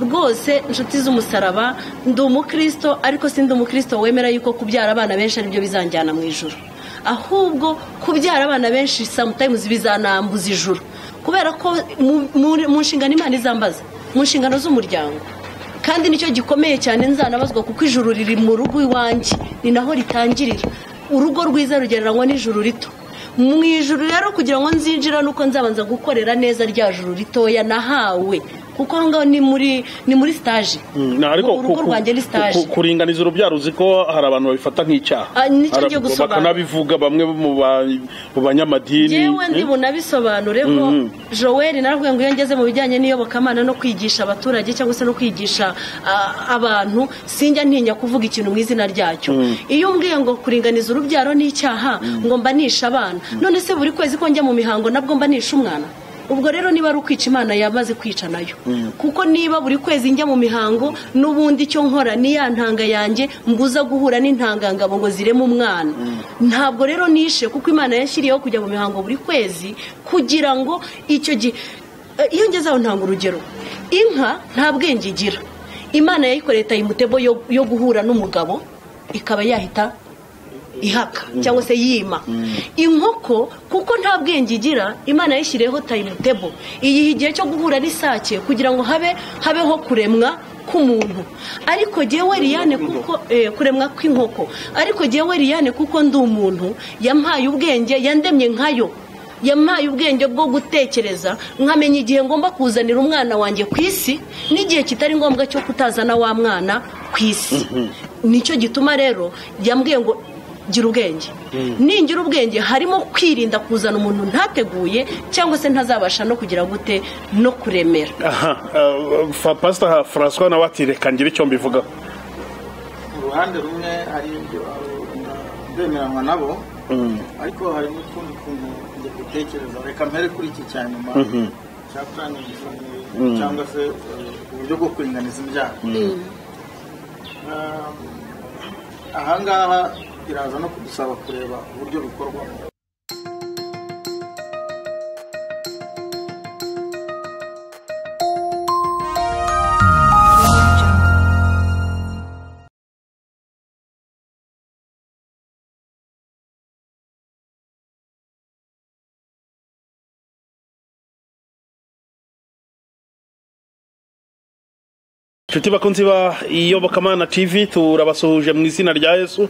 rwose inshuti z'umusaraba ndi umukristo ariko si ndi umukristo wemera yuko kubyara abana benshi aribyo bizanjyana mu ijoro ahubwo kubyara abana benshi samutayimuzi bizanambuza ijoro kubera ko mu nshingano imana izambaza mu nshingano z'umuryango kandi nicyo gikomeye cyane nzanabazwa kuko ijuru riri mu rugo iwanjye ni naho ritangirira urugo rwiza rugereranywa n'ijuru rito mu ijuru rero kugira ngo nzinjira nuko nzabanza gukorera neza rya juru ritoya nahawe kuko aho ngaho ni muri ni muri sitaje urugo rwanjye ni sitaje kuringaniza urubyaro uzi ko hari abantu babifata nk'icyaha Ah, nicyo ngiye Hari- gusobanura. bakanabivuga bamwe mu ba- mu banyamadini yewe ndi bunabisobanure ko joel narabwiye ngo iyo ngeze mu bijyanye n'iyobokamana no kwigisha abaturage cyangwa se no kwigisha ah, abantu sinjya ntinya kuvuga ikintu mu izina ryacyo iyo umbwiye ngo kuringaniza urubyaro ni icyaha ngo mbanisha abana none se buri kwezi ko njya mu mihango nabwo mbanisha umwana ubwo rero niba ari ukwica imana yamaze kwica nayo kuko niba buri kwezi njya mu mihango n'ubundi icyo nkora ni ya ntanga yanjye mbuza guhura n'intangangabo ngo zireme umwana ntabwo rero nishe kuko imana yashyiriyeho kujya mu mihango buri kwezi kugira ngo icyo gihe Eh, iyo ngeze aho ntanga urugero inka nta bwenge igira imana yayikoreye tayimutebo yo yo guhura n'umugabo ikaba yahita ihaka cyangwa se yima inkoko kuko nta bwenge igira imana yayishyiriyeho tayimutebo iyiha igihe cyo guhura n'isake kugira ngo habe habeho kuremwa k'umuntu ariko jyewe liyane kuko eh, kuremwa kw'inkoko ariko jyewe liyane kuko ndi umuntu yampaye ubwenge yandemye nkayo yampaye ubwenge bwo gutekereza nkamenya igihe ngomba kuzanira umwana wanjye ku isi n'igihe kitari ngombwa cyo kutazana wa mwana ku isi nicyo gituma rero yambwiye ngo gira ubwenge ningira ubwenge harimo kwirinda kuzana umuntu ntateguye cyangwa se ntazabasha no kugira gute no kuremera aha ah, fa- pastor francois nawe ati reka ngire icyo mbivugaho uruhande rumwe hari ibyo ndemeranywa nabo ariko hari n'utundi tuntu njye gutekereza reka mpere kuri iki cya nyuma cya purani cyangwa se eh, uburyo bwo kuringaniza imbyaro Eh, ahangaha biraza no kudusaba kureba uburyo bikorwamo inshuti bakunzi ba iyobokamana tv turabasuhuje mu izina rya yesu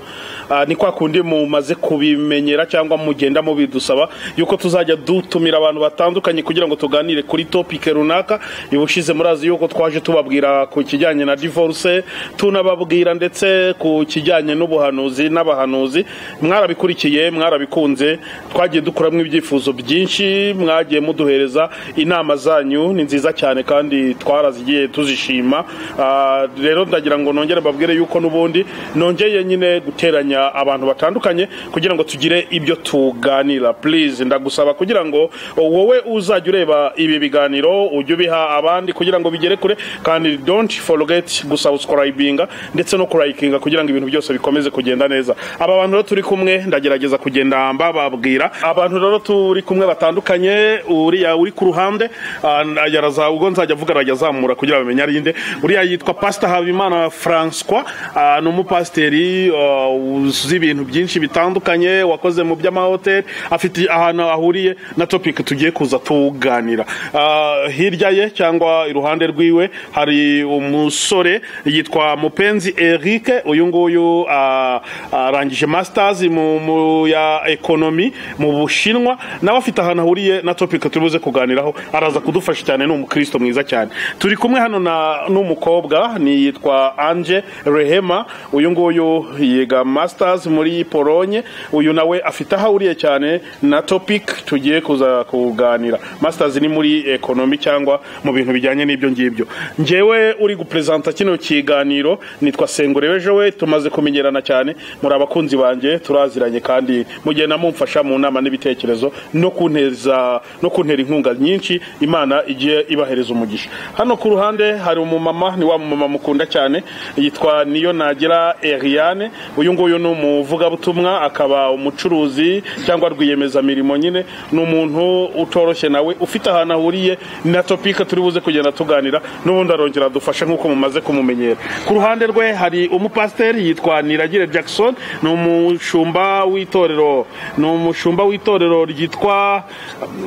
Ah, ni kwa kundi mumaze kubimenyera cyangwa mugenda mubidusaba yuko tuzajya dutumira abantu batandukanye kugira ngo tuganire kuri topike runaka ibushize murazi yuko twaje tubabwira ku kijyanye na divorce tunababwira ndetse ku kijyanye n'ubuhanuzi n'abahanuzi mwarabikurikiye mwarabikunze twagiye dukuramo ibyifuzo byinshi mwagiye muduhereza inama zanyu ni nziza cyane kandi twarazigiye tuzishima Ah, rero ndagira ngo nongere mbabwire yuko n'ubundi nongeye nyine guteranya abantu batandukanye kugira ngo tugire ibyo tuganira please ndagusaba kugira ngo wowe uzajya ureba ibi biganiro ujye ubiha abandi kugira ngo bigere kure kandi don't forget gusubscribinga ndetse no kurayikinga kugira ngo ibintu byose bikomeze kugenda neza aba bantu rero turi kumwe ndagerageza kugenda mbababwira abantu rero turi kumwe batandukanye uriya uri ku ruhande ah, yaraza ubwo nzajya avuga arajya azamura kugira ngo bamenye ari inde uriya yitwa pastor habimana francois ah, ni umupasiteri ah, uzi ibintu byinshi bitandukanye wakoze mu by'amahoteli afite ahantu ahuriye na topic tugiye kuza tuganira Ah, hirya ye cyangwa iruhande rwiwe hari umusore yitwa mupenzi eric uyu nguyu ah, arangije masters mu, mu ya ekonomi mu bushinwa nawe afite ahantu ahuriye na topic turi buze kuganiraho araza kudufasha cyane ni umukristo mwiza cyane turi kumwe hano na n'umukobwa ni yitwa anje rehema uyu nguyu yiga masters muri polonye uyu nawe afite aho ahuriye cyane na topic tugiye kuza kuganira masters ni muri ekonomi cyangwa mu bintu bijyanye n'ibyo ngibyo njyewe uri guperezanta kino kiganiro nitwa sengurebe jowe tumaze kumenyerana cyane muri abakunzi banjye turaziranye kandi mugenda mumfasha mu nama n'ibitekerezo no kunteza no kuntera inkunga nyinshi imana igiye ibahereza umugisha hano ku ruhande hari umumama ni wa mumama mukunda cyane yitwa niyo nagira eriane uyu nguyu ni umuvugabutumwa akaba umucuruzi cyangwa rwiyemezamirimo nyine ni umuntu utoroshye nawe ufite ahantu ahuriye na topika turi buze kugenda tuganira n'ubundi arongera adufashe nk'uko mumaze kumumenyera ku ruhande rwe hari umupasiteri yitwa niragire jackson ni umushumba w'itorero ni umushumba w'itorero ryitwa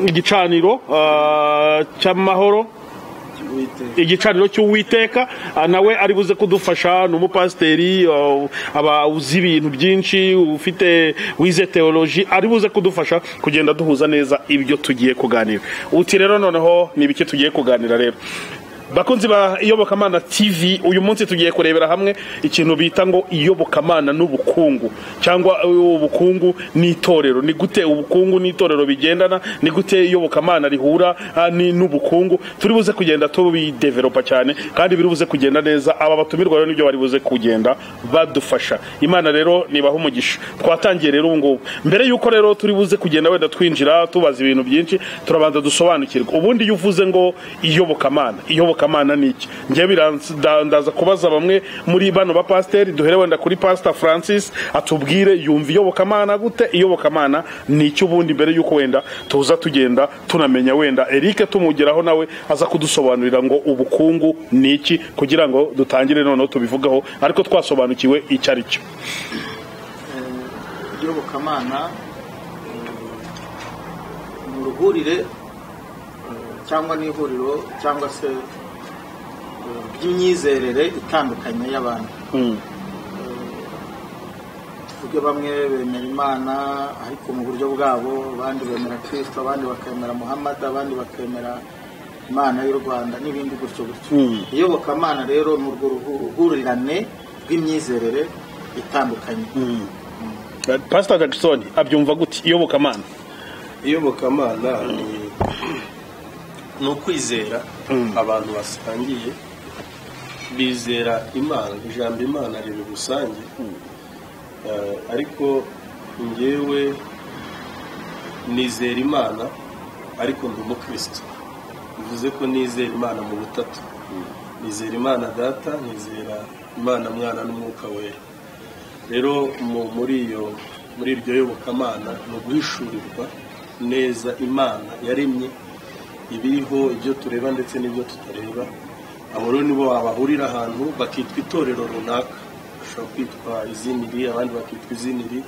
igicaniro ah, cy'amahoro igicaniro cy'uwiteka ah, nawe ari buze kudufasha ni umupasiteri ah, aba uzi ibintu byinshi ufite wize teoloji ari buze kudufasha kugenda duhuza neza ibyo tugiye kuganira uti rero noneho ni ibiki tugiye kuganira rero bakunzi ba iyobokamana tv uyu munsi tugiye kurebera hamwe ikintu bita ngo iyobokamana n'ubukungu cyangwa ubukungu n'itorero ni gute ubukungu n'itorero bigendana ni gute iyobokamana rihura ah, ni- n'ubukungu turi buze kugenda tubideveropa cyane kandi biri buze kugenda neza aba batumirwa rero nibyo bari buze kugenda badufasha imana rero nibaha umugisha twatangiye rero ubu ngubu mbere yuko rero turi buze kugenda wenda twinjira tubaza ibintu byinshi turabanza dusobanukirwe ubundi iyo uvuze ngo iyobokamana iyobokamana ni iki njye birandaza kubaza bamwe muri bano bapasiteri duhere wenda kuri pasita francis atubwire yumva iyobokamana gute iyobokamana ni iki ubundi mbere yuko wenda tuza tugenda tunamenya wenda erike tumugeraho nawe aza kudusobanurira ngo ubukungu ni iki kugira ngo dutangire noneho tubivugaho ariko twasobanukiwe icyo ari cyo iyobokamana ni uruhurire cyangwa n'ihuriro cyangwa se eh, ry'imyizerere itandukanye y'abantu Mm, tuvuge bamwe bemera imana ariko mu buryo bwabo abandi bemera kirisito abandi bakemera muhammad abandi bakemera imana y'u rwanda n'ibindi gutyo gutyo Mm. iyobokamana rero ni urwo ruhu- ruhurirane rw'imyizerere itandukanye mm. pasita jackson abyumva gute iyobokamana iyobokamana ni ni ukwizera abantu basangiye bizera imana ijambo imana riri rusange Eh, ariko ngewe nizera imana ariko ndi umukristo bivuze ko nizera imana mu butatu nizera imana data nizera imana mwana n'umwuka wera rero mu- muri iyo muri iryo yobokamana ni uguhishurirwa neza imana yaremye ibiriho ibyo tureba ndetse n'ibyo tutareba abo rero nibo babahurira ahantu bakitwa itorero runaka bashobora kwitwa iziniri abandi bakitwa iziniri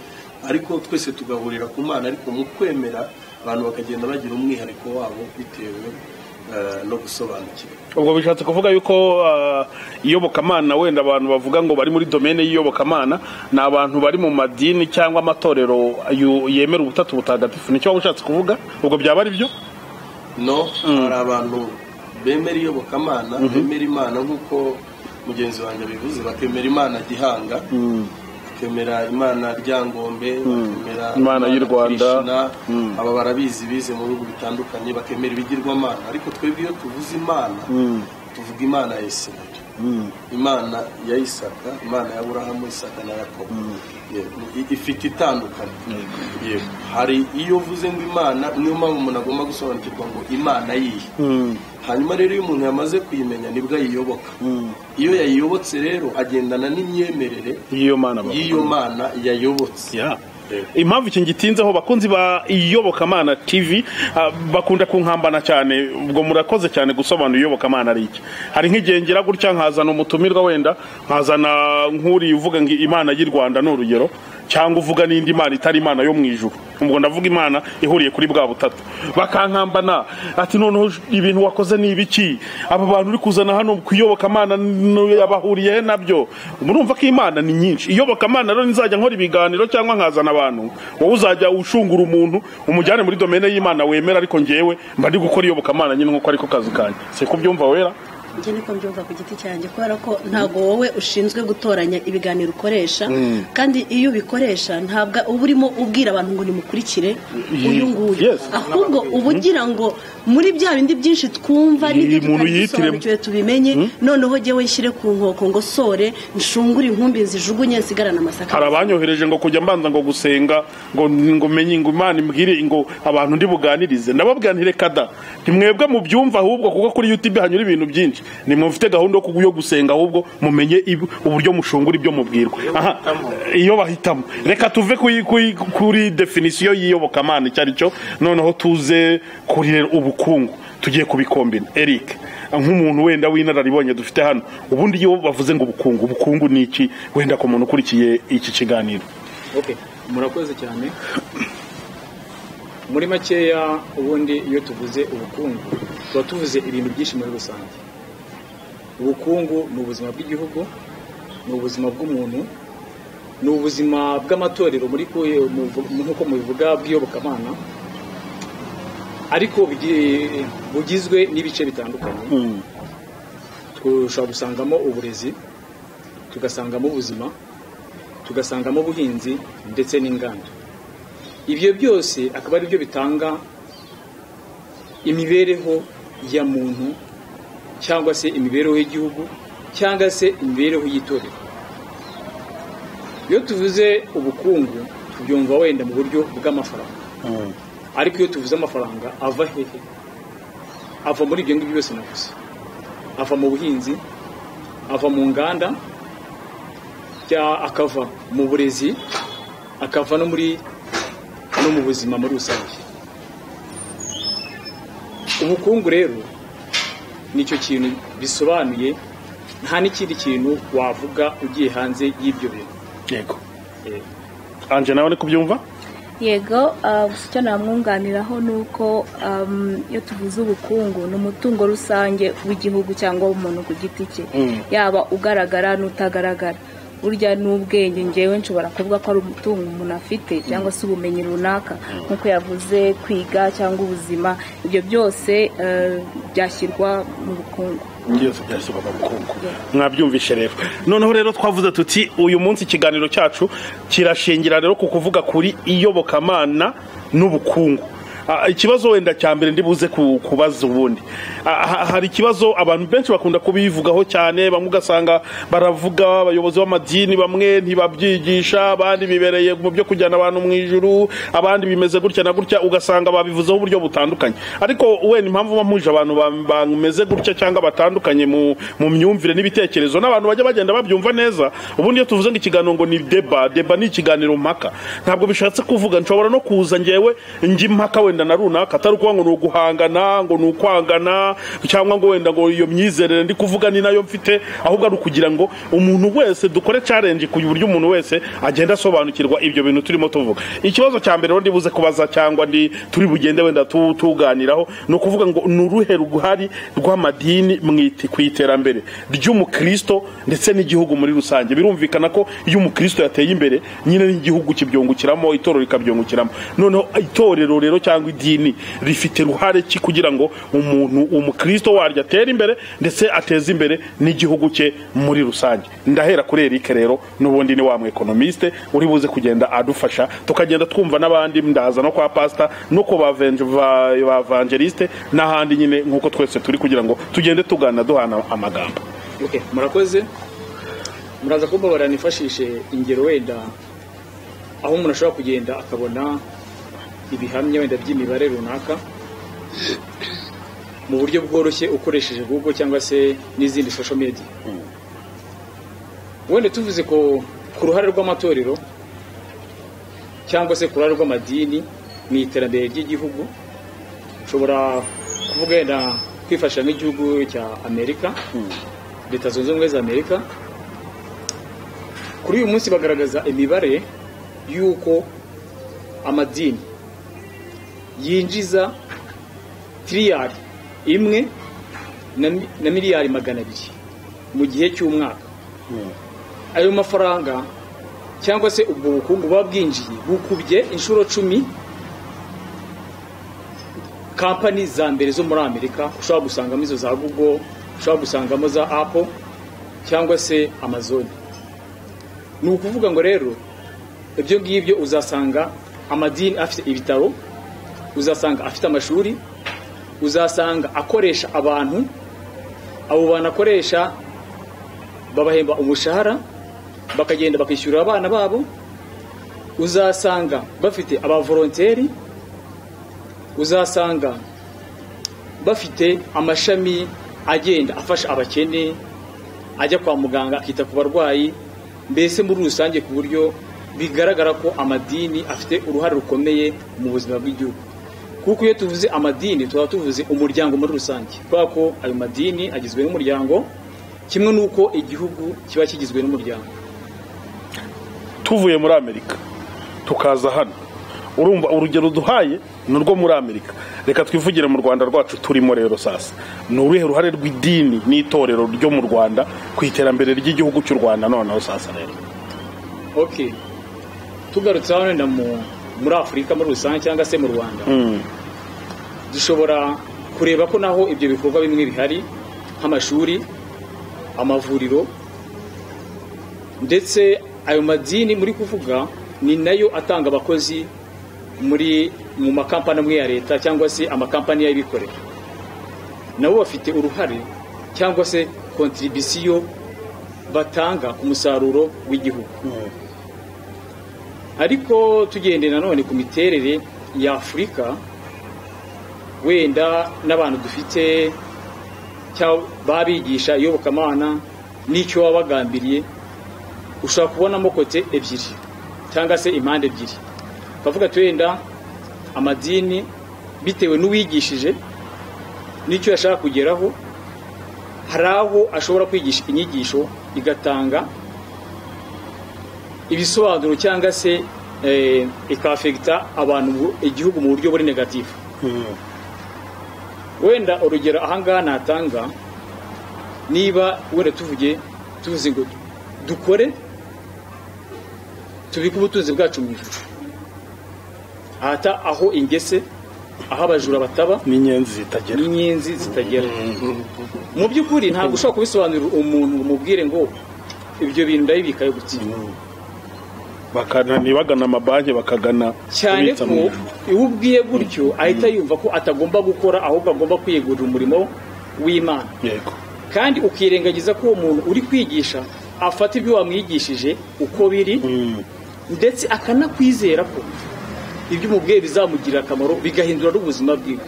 ariko twese tugahurira ku mana ariko mu kwemera abantu bakagenda bagira umwihariko wabo bitewe eh, no gusobanukirwa ubwo bishatse kuvuga yuko ah, iyobokamana wenda abantu bavuga ngo bari muri domene y'iyobokamana ni abantu bari mu madini cyangwa amatorero yu- yemera ubutatu butagatifu nicyo waba ushatse kuvuga ubwo byaba ari byo no hari abantu bemera iyobokamana bemera imana nk'uko mugenzi wanjye abivuze bakemera imana gihanga bakemera imana ryangombe bakemera Imana y'u Rwanda. Krishna, aba barabizi bize mu bihugu bitandukanye bakemera ibigirwamana ariko twebwe iyo tuvuze imana tuvuga imana ya isirayeli imana ya isaka imana ya burahamu isaka na yakobo Yego, i- ifite itandukanye Yego. hari iyo uvuze ngo imana niyo mpamvu umuntu agomba gusobanukirwa ngo imana yihe hanyuma rero iyo umuntu yamaze kuyimenya nibwo ayiyoboka iyo yayiyobotse rero agendana n'imyemerere y'iyo mana bavuga. y'iyo mana yayobotse Yeah. impamvu iki ngitinzeho bakunzi ba iyobokamana tv ah, bakunda kunkambana cyane ubwo murakoze cyane gusobanura iyobokamana ari iki hari nk'igihe ngira gutya nkazana umutumirwa wenda nkazana nk'uriya uvuga ngo imana y'u rwanda ni urugero cyangwa uvuga n'indi mana itari imana yo mu ijuru ubwo ndavuga imana ihuriye kuri bwa butatu bakankambana ati noneho ibintu wakoze ni ibiki aba bantu uri kuzana hano kuyobokamana yabahuriye he nabyo murumva ko imana ni nyinshi iyobokamana rero nzajya nkora ibiganiro cyangwa nkazana abantu wowe uzajya ushungura umuntu umujyane muri domene y'imana wemera ariko ngewe mba ndi gukora iyobokamana nyine nk'uko ariko kazi kanjye si ko ubyumva wera njye niko mbyumva ku giti cyanjye kubera ko ntabwo wowe ushinzwe gutoranya ibiganiro ukoresha kandi iyo ubikoresha ntabwo uba urimo ubwira abantu ngo nimukurikire uyu nguyu Yes. ahubwo uba ugira ngo muri bya bindi byinshi twumva Iyi n'ibyo muntu tutari yihitiremo. dusobanukiwe tubimenye noneho jyewe nshyire ku nkoko ngo sore nshungure inkumbi nzijugunye nsigarane amasaka hari abanyohereje ngo kujya mbanza ngo gusenga ngo ngo menye ngo imana imbwire ngo abantu ndi buganirize ndababwira nti reka da ntimwebwe mu byumva ahubwo kuko kuri youtube hanyura ibintu byinshi nimufite gahunda yo gusenga ahubwo mumenye ib- uburyo mushungura ibyo mubwirwa aha bahitamo. iyo bahitamo reka tuve kuri- kuri- kuri definisiyo y'iyobokamana icyo ari cyo noneho tuze kuri ubukungu tugiye kubikombina eric nk'umuntu wenda w'inararibonye dufite hano ubundi iyo bavuze ngo ubukungu ubukungu ni iki wenda ku muntu ukurikiye iki kiganiro ok murakoze cyane muri makeya ubundi iyo tuvuze ubukungu tuba tuvuze ibintu byinshi muri rusange ubukungu ni ubuzima bw'igihugu ni ubuzima bw'umuntu ni ubuzima bw'amatorero muri kuye- muvu- nk'uko mubivuga bw'iyobokamana ariko bugi- bugizwe n'ibice bitandukanye dushobora gusangamo uburezi tugasangamo ubuzima tugasangamo ubuhinzi ndetse n'inganda ibyo byose akaba ari byo bitanga imibereho ya muntu cyangwa se imibereho y'igihugu cyangwa se imibereho y'itorero iyo tuvuze ubukungu tubyumva wenda mu buryo bw'amafaranga ariko iyo tuvuze amafaranga ava hehe ava muri ibyo ngibyo byose navuze ava mu buhinzi ava mu nganda cya- akava mu burezi akava no muri no mu buzima muri rusange ubukungu rero nicyo kintu bisobanuye nta n'ikindi kintu wavuga ugiye hanze y'ibyo bintu yego anje nawe uri kubyumva yego ah, gusa icyo namwunganiraho ni uko am, iyo tuvuze ubukungu ni umutungo rusange w'igihugu cyangwa w'umuntu ku giti cye yaba ugaragara n'utagaragara burya n'ubwenge ngewe nshobora kuvuga ko ari umutungo umuntu afite cyangwa se ubumenyi runaka nk'uko yavuze kwiga cyangwa ubuzima ibyo byose eh, byashyirwa mu bukungu byose byashyirwa mu bukungu mwabyumvishe rero noneho rero twavuze tuti uyu munsi ikiganiro cyacu kirashingira rero ku kuvuga kuri iyobokamana n'ubukungu Ah, ikibazo wenda cya mbere ndi buze ku- kubaza ubundi Ah, ha- hari ikibazo abantu benshi bakunda kubivugaho cyane bamwe ugasanga baravuga abayobozi b'amadini bamwe ntibabyigisha abandi bibereye mu byo kujyana abantu mu ijuru abandi bimeze gutya na gutya ugasanga babivuzeho uburyo butandukanye ariko wenda impamvu muba muhuje abantu ba- bameze gutya cyangwa batandukanye mu mu myumvire n'ibitekerezo n'abantu bajya bagenda babyumva neza ubundi iyo tuvuze ngo ikiganiro ngo ni deba deba ni ikiganiro mpaka ntabwo bishatse kuvuga nshobora no kuza ngewe njya impaka wenda na runaka atari ukuvuga ngo ni uguhangana ngo ni ukwangana cyangwa ngo wenda ngo iyo myizerere ndi kuvuga ni nayo mfite ahubwo ari ukugira ngo umuntu wese dukore challenge ku buryo umuntu wese agenda asobanukirwa ibyo bintu turimo tuvuga ikibazo cya mbere rero ndi buze kubaza cyangwa ndi turi bugende wenda tu- tuganiraho ni ukuvuga ngo ni uruhe ruhari rw'amadini mu iti- ku iterambere ry'umukristo ndetse n'igihugu muri rusange birumvikana ko iyo umukristo yateye imbere nyine n'igihugu kibyungukiramo itorero rikabyungukiramo noneho itorero rero cyangwa idini rifite ruhare ki kugira ngo umuntu umukristo waryo atere imbere ndetse ateze imbere n'igihugu cye muri rusange ndahera kuri Eric rero n'ubundi ni wa mu ekonomiste uri buze kugenda adufasha tukagenda twumva n'abandi ndaza no kwa pastor no ku bavenje- ba ba evangeliste n'ahandi nyine nk'uko twese turi kugira ngo tugende tugana duhana amagambo Ok, murakoze muraza kumbabara nifashishe ingero wenda aho umuntu ashobora kugenda akabona ibihamya wenda by'imibare runaka mu buryo bworoshye ukoresheje google cyangwa se n'izindi social media wenda tuvuze ko ku ruhare rw'amatorero cyangwa se ku ruhare rw'amadini mu iterambere ry'igihugu ushobora kuvuga wenda kwifashisha nk'igihugu cya amerika leta zunze ubumwe za amerika kuri uyu munsi bagaragaza imibare y'uko amadini yinjiza tiriyari imwe na mi- na miliyari magana abiri mu gihe cy'umwaka ayo mafaranga cyangwa se ubwo bukungu buba bwinjiye bukubye inshuro cumi kampani za mbere zo muri amerika ushobora gusangamo izo za google ushobora gusangamo za apple cyangwa se amazon ni ukuvuga ngo rero ibyo ngibyo uzasanga amadini afite ibitaro uzasanga afite amashuri uzasanga akoresha abantu abo bantu akoresha babahemba umushahara bakagenda bakishyurira abana babo uzasanga bafite abavoronteri uzasanga bafite amashami agenda afasha abakene ajya kwa muganga akita ku barwayi mbese muri rusange ku buryo bigaragara ko amadini afite uruhare rukomeye mu buzima bw'igihugu kuko iyo tuvuze amadini tuba tuvuze umuryango muri rusange kubera ko ayo madini agizwe n'umuryango kimwe n'uko igihugu kiba kigizwe n'umuryango tuvuye muri amerika tukaza hano urumva urugero duhaye ni urwo muri amerika reka twivugire mu rwanda rwacu turimo rero sasa ni uruhe ruhare rw'idini n'itorero ryo mu rwanda ku iterambere ry'igihugu cy'u rwanda noneho sasa rero ok tugarutse hano wenda muri afurika muri rusange cyangwa se mu rwanda dushobora kureba ko naho ibyo bikorwa bimwe bihari nk'amashuri amavuriro ndetse ayo madini muri kuvuga ni nayo atanga abakozi muri mu makampani amwe ya leta cyangwa se amakampani y'abikorera nabo bafite uruhare cyangwa se kontribisiyo batanga ku musaruro w'igihugu ariko tugendeye nanone ku miterere ya afurika wenda n'abantu dufite babigisha iyobokamana n'icyo baba bagambiriye ushobora kubonamo kote ebyiri cyangwa se impande ebyiri twavuga ati wenda amadini bitewe n'uwigishije n'icyo yashaka kugeraho hari aho ashobora kwigisha inyigisho igatanga ibisobanuro cyangwa se ikafegita abantu igihugu mu buryo buri negatifu wenda urugero ahangaha natanga niba wenda tuvuge tuvuze ngo dukore tubike ubutunzi bwacu mu ijoro ahata aho ingese aho abajura bataba n'inyenzi zitagera n'inyenzi zitagera mu by'ukuri ntabwo ushobora kubisobanurira umuntu umubwire ngo ibyo bintu ndabibikayo gutinya bakana ntibagana amabanki bakagana cyane kubitsa ko mu- iyo ubwiye gutyo ahita yumva ko atagomba gukora ahubwo agomba kwiyegurira umurimo w'imana yego kandi ukirengagiza ko uwo muntu uri kwigisha afata ibyo wamwigishije uko biri Mm. ndetse akanakwizera ko ibyo umubwiye bizamugirira akamaro bigahindura n'ubuzima bwiwe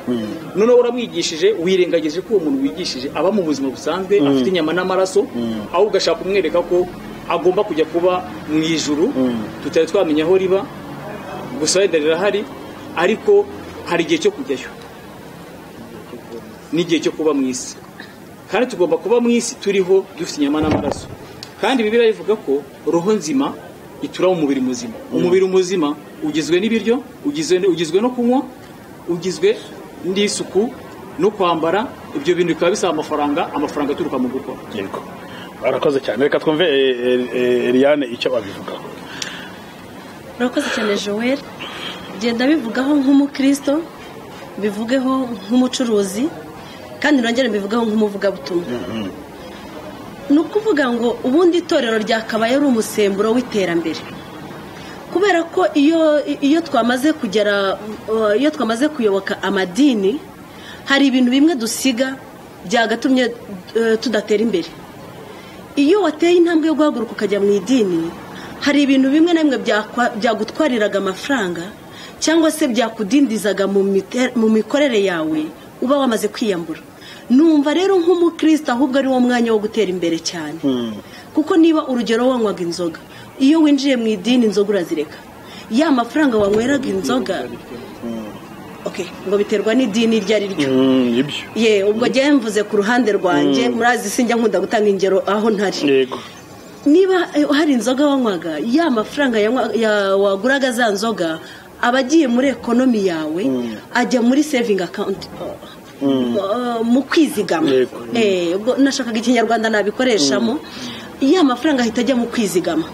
noneho uramwigishije wirengagije ko uwo muntu wigishije aba mu buzima busanzwe afite inyama n'amaraso aho ugashaka kumwereka ko agomba kujya kuba mu ijuru tutari twamenya aho riba gusa wenda rirahari ariko hari igihe cyo kujyayo n'igihe cyo kuba mu isi kandi tugomba kuba mu isi turiho dufite inyama n'amaraso kandi bibiliya bivuga ko roho nzima ituramo umubiri muzima umubiri muzima ugizwe n'ibiryo ugizwe ugizwe no kunywa ugizwe n'isuku no kwambara ibyo bintu bikaba bisaba amafaranga amafaranga aturuka mu gukora yego barakoze cyane reka twumve eh, eh, eh, Eliane icyo babivugaho murakoze cyane joel genda bivugaho nk'umukristo bivugeho nk'umucuruzi kandi nongere mbivugeho nk'umuvugabutumwa ni ukuvuga ngo ubundi itorero ryakabaye ari umusemburo w'iterambere kubera ko iyo iyo twamaze kugera uh, iyo twamaze kuyoboka amadini hari ibintu bimwe dusiga byagatumye uh, tudatera imbere iyo wateye intambwe yo guhaguruka ukajya mu idini hari ibintu bimwe na bimwe byakwa- byagutwariraga amafaranga cyangwa se byakudindizaga mu mite- mu mikorere yawe uba wamaze kwiyambura numva rero nk'umukristo ahubwo ari wo mwanya wo gutera imbere cyane kuko niba urugero wanywaga inzoga iyo winjiye mu idini inzoga urazireka ya mafaranga wanyweraga inzoga Okay, ngo biterwa n'idini iryo ari ryo Mm, ibyo ye ubwo njyewe mvuze ku ruhande rwanjye murazi sinjya nkunda gutanga ingero aho ntari yego niba eh, hari inzoga wanywaga ya mafaranga yanywa- ya- waguraga za nzoga aba agiye muri ekonomi yawe ajya muri sevingi akawunti mu kwizigama Yego. Eh, ubwo nashakaga ikinyarwanda nabikoreshamo ya mafaranga ahita ajya mu kwizigama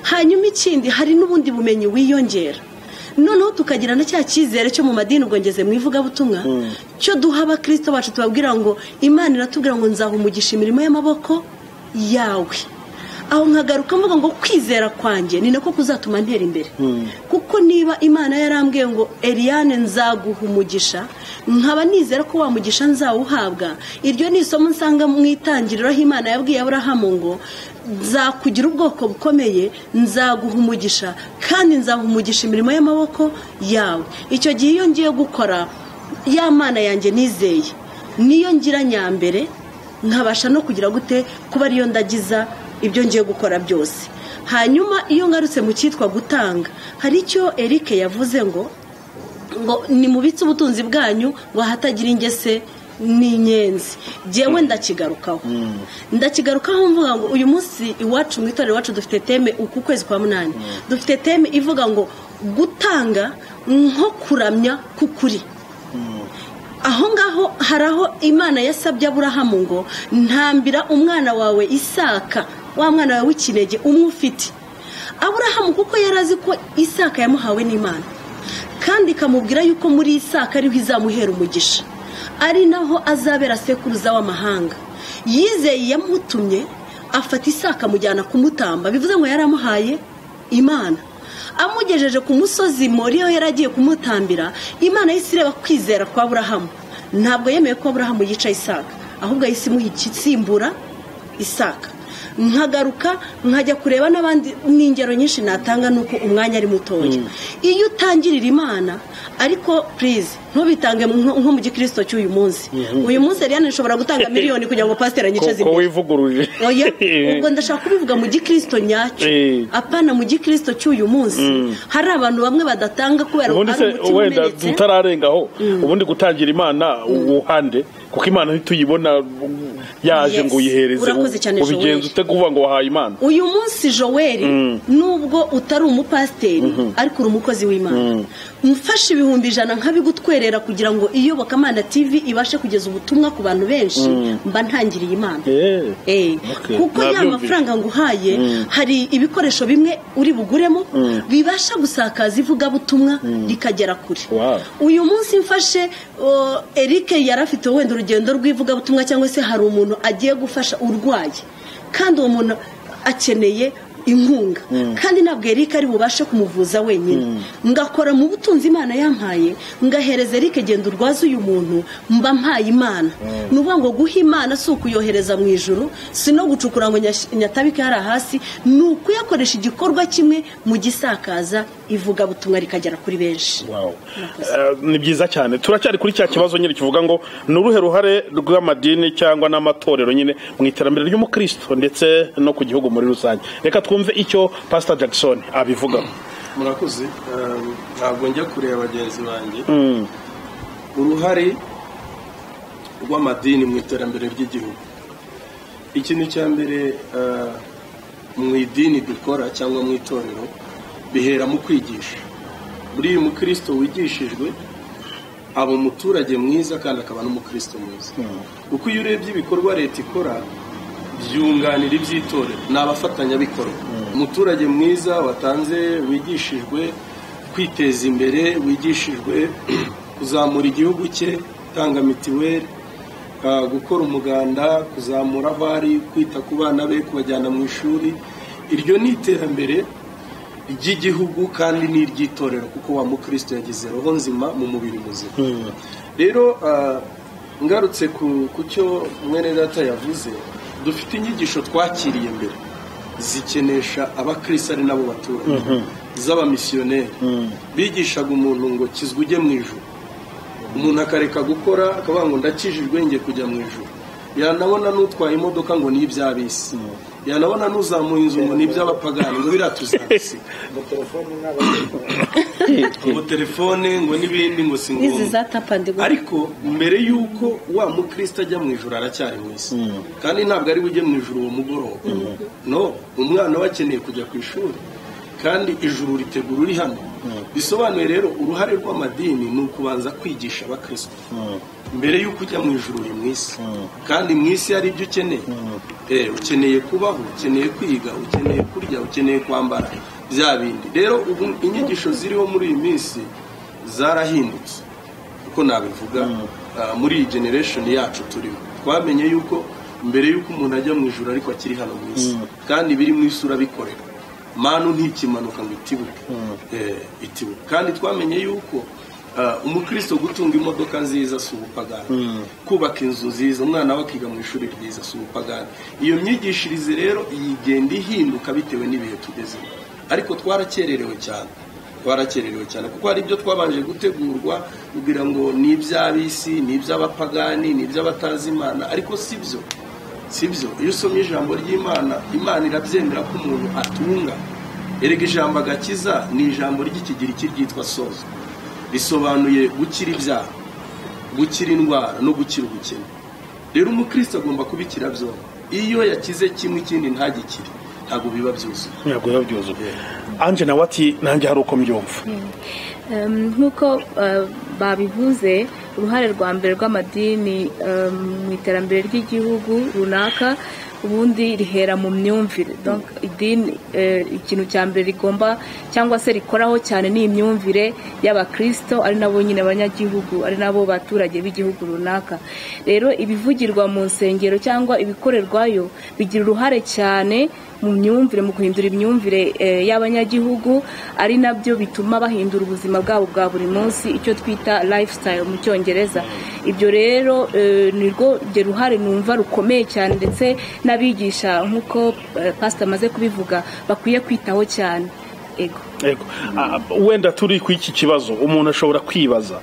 hanyuma ikindi hari n'ubundi bumenyi wiyongera noneho tukagira na cya cyizere cyo mu madini ubwo ngeze mu ivugabutumwa cyo duha abakirisito bacu tubabwira ngo imana iratubwira ngo nzaha umugisha imirimo y'amaboko yawe aho nkagaruka mvuga ngo kwizera kwanjye ni nako kuzatuma ntera imbere kuko niba imana yarambwiye ngo Eliane nzaguha umugisha nkaba nizera ko wa mugisha nzawuhabwa iryo ni isomo nsanga mu itangiriro aho imana yabwiye aburahamu ngo nzakugira ubwoko bukomeye nzaguha umugisha kandi nzaha umugisha imirimo y'amaboko yawe icyo gihe iyo ngiye gukora ya mana yanjye nizeye niyo ngira nyambere nkabasha no kugira gute kuba ariyo ndagiza ibyo ngiye gukora byose hanyuma iyo ngarutse mu cyitwa gutanga hari icyo erike yavuze ngo ngo nimubitse ubutunzi bwanyu ngo ahatagira ingese n'inyenzi ngewe ndakigarukaho ndakigarukaho mvuga ngo uyu munsi iwacu mu itorero iwacu dufite teme uku kwezi kwa munani dufite teme ivuga ngo gutanga nko kuramya k'ukuri aho ngaho hari aho imana yasabye aburahamu ngo ntambira umwana wawe isaka wa mwana wawe w'ikinege umwe ufite aburahamu kuko yari azi ko isaka yamuhawe n'imana kandi ikamubwira yuko muri isaka ariho izamuhera umugisha ari naho azabera sekuruza w'amahanga yizeye yamutumye afata isaka amujyana kumutamba bivuze ngo yari amuhaye imana amugejeje ku musozi muriyo yari agiye kumutambira imana yahise ireba kwizera kwa burahamu ntabwo yemeye ko burahamu yica isaka ahubwo yahise imuha igisimbura isaka nkagaruka nkajya kureba n'abandi n'ingero nyinshi natanga nuko umwanya ari mutoya iyo utangirira imana ariko purize ntubitange nko mu gikirisito cy'uyu munsi uyu munsi rero nshobora gutanga miliyoni kugira ngo pasiteri anyicaze ko wivuguruje ubwo ndashaka kubivuga mu gikirisito nyacyo apana mu gikirisito cy'uyu munsi hari abantu bamwe badatanga kubera ubundi se wenda tutararengaho ubundi gutangira imana uhande kuko imana ntituyibona yaje ngo uyihereze urakoze cyane ubigenza ute kuvuga ngo wahaye imana uyu munsi joweli nubwo utari umupasiteri ariko uri umukozi w'imana mfashe ibihumbi ijana nkabigutwerera kugira ngo iyobokamana tv ibashe kugeza ubutumwa ku bantu benshi mba ntangiriye imana Eh, kuko ya mafaranga nguhaye hari ibikoresho bimwe uri buguremo bibasha gusakaza ivugabutumwa rikagera kure Wow. uyu munsi mfashe o, Eric yari afite wenda urugendo rw'ivugabutumwa cyangwa se hari umuntu agiye gufasha urwaye kandi uwo muntu akeneye inkunga kandi ntabwo Eric ari bubashe kumuvuza wenyine ngakora mu butunzi Imana yampaye ngahereza Eric genda urwaze uyu muntu mba mpaye Imana ni ukuvuga ngo guha Imana si ukuyohereza mu ijuru si no gucukura ngo nyash- nyatabike hariya hasi ni ukuyakoresha igikorwa kimwe mu gisakaza ivugabutumwa rikagera kuri benshi Wow. Eh, ni byiza cyane turacyari kuri cya kibazo nyine kivuga ngo ni uruhe ruhare rw'amadini cyangwa n'amatorero nyine mu iterambere ry'umukristo ndetse no ku gihugu muri rusange reka twumve icyo pastor jackson abivugaho murakoze um, ntabwo njya kureba bagenzi banjye uruhare rw'amadini mu iterambere ry'igihugu ikintu cya mbere uh, mu idini dukora cyangwa mu itorero bihera mu kwigisha buriya umukristo wigishijwe aba umuturage mwiza kandi akaba n'umukristo mwiza kuko iyo urebye ibikorwa leta ikora byunganira iby'itorero ni abafatanyabikorwa umuturage mwiza watanze wigishijwe kwiteza imbere wigishijwe kuzamura igihugu cye gutanga mitiweli ah, gukora umuganda kuzamura aho ari kwita ku bana be kubajyana mu ishuri iryo ni iterambere ry'igihugu kandi n'iry'itorero kuko wa mukristo yagize roho nzima mu mubiri muzima rero ah, ngarutse ku ku cyo mwene data yavuze dufite inyigisho twakiriye mbere zikenesha abakristo ari nabo baturage z'abamisiyoneri bigishaga umuntu ngo kizwa ujye mu ijuru umuntu akareka gukora akavuga ngo ndakijijwe njye kujya mu ijuru yanabona n'utwaye imodoka ngo ni iby'abisi yanabona n'uzamuye inzu ngo ni iby'abapagani ngo biriya tuzabisiga ngo telefone ngo n'ibindi ngo si ngombwa n'izi zatapandi ariko mbere y'uko wa mukristo ajya mu ijoro aracyari mu isi kandi ntabwo ari we ujya mu ijoro uwo mugoroba no umwana we akeneye kujya ku ishuri kandi ijuru ritegura uri hano bisobanuye rero uruhare rw'amadini ni ukubanza kwigisha abakristo mbere y'uko ujya mu ijoro uri mu isi kandi mu isi hari ibyo ukeneye Eh, ukeneye kubaho ukeneye kwiga ukeneye kurya ukeneye kwambara bya bindi rero ubu inyigisho ziriho muri iyi minsi zarahindutse uko nabivuga ah, muri iyi generation yacu turimo twamenye yuko mbere y'uko umuntu ajya mu ijoro ariko akiri hano mu isi kandi biri mu isi urabikorera manu ntikimanuka ngo itibuke Eh, itibuke kandi twamenye yuko ah, umukristo gutunga imodoka nziza si ubupagani kubaka inzu nziza umwana we akiga mu ishuri ryiza si ubupagani iyo myigishirize rero igenda ihinduka bitewe n'ibihe tugezemo ariko twarakererewe cyane twarakererewe cyane kuko hari ibyo twabanje gutegurwa kugira ngo ni iby'abisi ni iby'abapagani ni iby'abatazi imana ariko si byo si byo iyo usomye ijambo ry'imana imana irabyemera ko umuntu atunga erega ijambo agakiza ni ijambo ry'ikigiriki ryitwa sozo risobanuye gukira ibyaha gukira indwara no gukira ubukene rero umukristo agomba kubikira byombi iyo yakize kimwe ikindi ntagikire ntabwo biba byuzuye ntabwo biba byuzuye anje nawe ati nanjye hari uko mbyumva nk'uko eh, babivuze uruhare rwa mbere rw'amadini eh, mu iterambere ry'igihugu runaka ubundi rihera mu myumvire Donc, idini eh, ikintu cya mbere rigomba cyangwa se rikoraho cyane ni imyumvire y'abakristo ari nabo nyine abanyagihugu ari nabo baturage b'igihugu runaka rero ibivugirwa mu nsengero cyangwa ibikorerwayo bigira uruhare cyane mu myumvire mu guhindura imyumvire eh, y'abanyagihugu ari nabyo bituma bahindura ubuzima bwabo bwa buri munsi icyo twita lifestyle mu cyongereza ibyo rero eh, nirwo ryo ruhare numva rukomeye cyane ndetse n'abigisha nk'uko eh, pastor amaze kubivuga bakwiye kwitaho cyane ego Yego. Ah, wenda turi ku iki kibazo umuntu ashobora kwibaza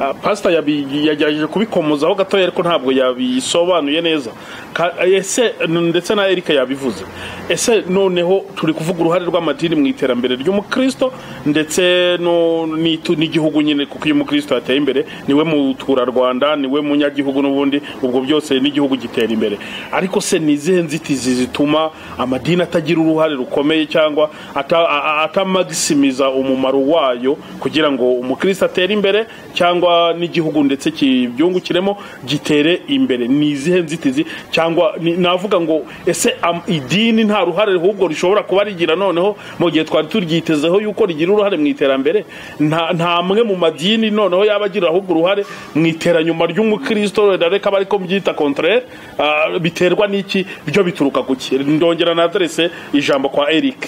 Ah, pasita yabi- yagerageje kubikomozaho gatoya ariko ntabwo yabisobanuye neza Ka- ese n- ndetse na erika yabivuze ese noneho turi kuvuga uruhare rw'amadini mu iterambere ry'umukristo ndetse no- n'itu- n'igihugu nyine kuko iyo umukristo yateye imbere niwe muturarwanda niwe munyagihugu n'ubundi ubwo byose n'igihugu gitera imbere ariko se ni izihe nzitizi zituma amadini atagira uruhare rukomeye cyangwa ata- a- a- atamagisimiza umumaro wayo kugira ngo umukristo atere imbere cyangwa n'igihugu ndetse kibyungukiremo gitere imbere ni izihe nzitizi cyangwa ni- navuga ngo ese am- idini nta ruhare ahubwo rishobora kuba rigira noneho mu gihe twari turyitezeho yuko rigira uruhare mu iterambere nta nta mwe mu madini noneho yaba agira ahubwo uruhare mu iteranyuma ry'umukristo wenda reka bari ko mbyita contraire ah, biterwa n'iki byo bituruka ku ki ndongera na adrese ijambo kwa eric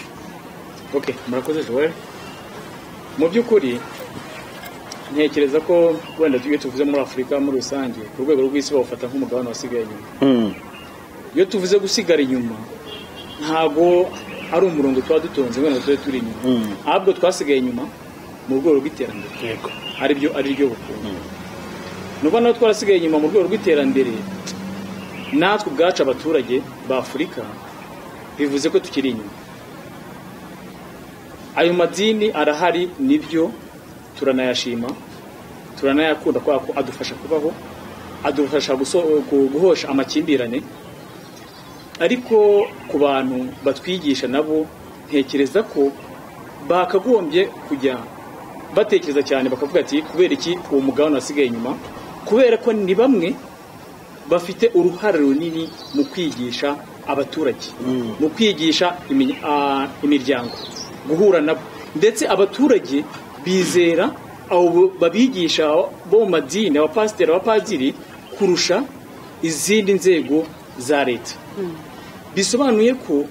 ok murakoze joel mu by'ukuri ntekereza ko wenda iyo tuvuze muri afurika muri rusange ku rwego rw'isi bawufata nk'umugabane wasigaye inyuma iyo tuvuze gusigara inyuma ntabwo ari umurongo tuba dutonze wenda tube turi inyuma ahubwo twasigaye inyuma mu rwego rw'iterambere yego aribyo ariryo bukungu ni ukuvuga naho twarasigaye inyuma mu rwego rw'iterambere natwe ubwacu abaturage ba afurika bivuze ko tukiri inyuma ayo madini arahari nibyo turanayashima turanayakunda kubera ko adufasha kubaho adufasha guso- gu- guhosha amakimbirane ariko ku bantu batwigisha nabo ntekereza ko bakagombye kujya batekereza cyane bakavuga ati kubera iki uwo mugabane wasigaye inyuma kubera ko ni bamwe bafite uruhare runini mu kwigisha abaturage mu kwigisha imi- ah, imiryango guhura nabo ndetse abaturage bizera abo babigisha bo mu madini abapasiteri abapadiri kurusha izindi nzego za leta bisobanuye ko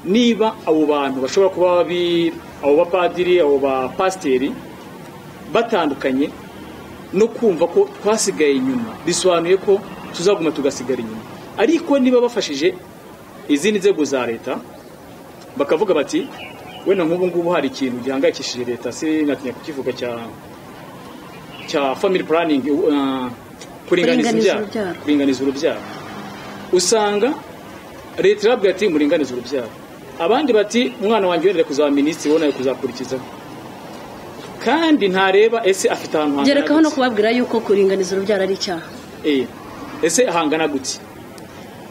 niba abo bantu bashobora kuba babi- abo bapadiri abo bapasiteri batandukanye no kumva ko twasigaye inyuma bisobanuye ko tuzaguma tugasigara inyuma ariko niba bafashije izindi nzego za leta bakavuga bati wenda nk'ubu ngubu hari ikintu gihangayikishije leta sinatinya kukivuga cya cya family planning uh, kuringaniza Kuringaniza imbyaro urubyaro. kuringaniza urubyaro usanga leta irabwira ati muringanize urubyaro abandi bati umwana wanjye wenda ari kuzaba minisitiri wowe nawe kuzakurikizaho kandi ntareba ese afite ahantu hangana gerekaho no gute. kubabwira yuko kuringaniza urubyaro ari icyaha Eh, ese hangana gutya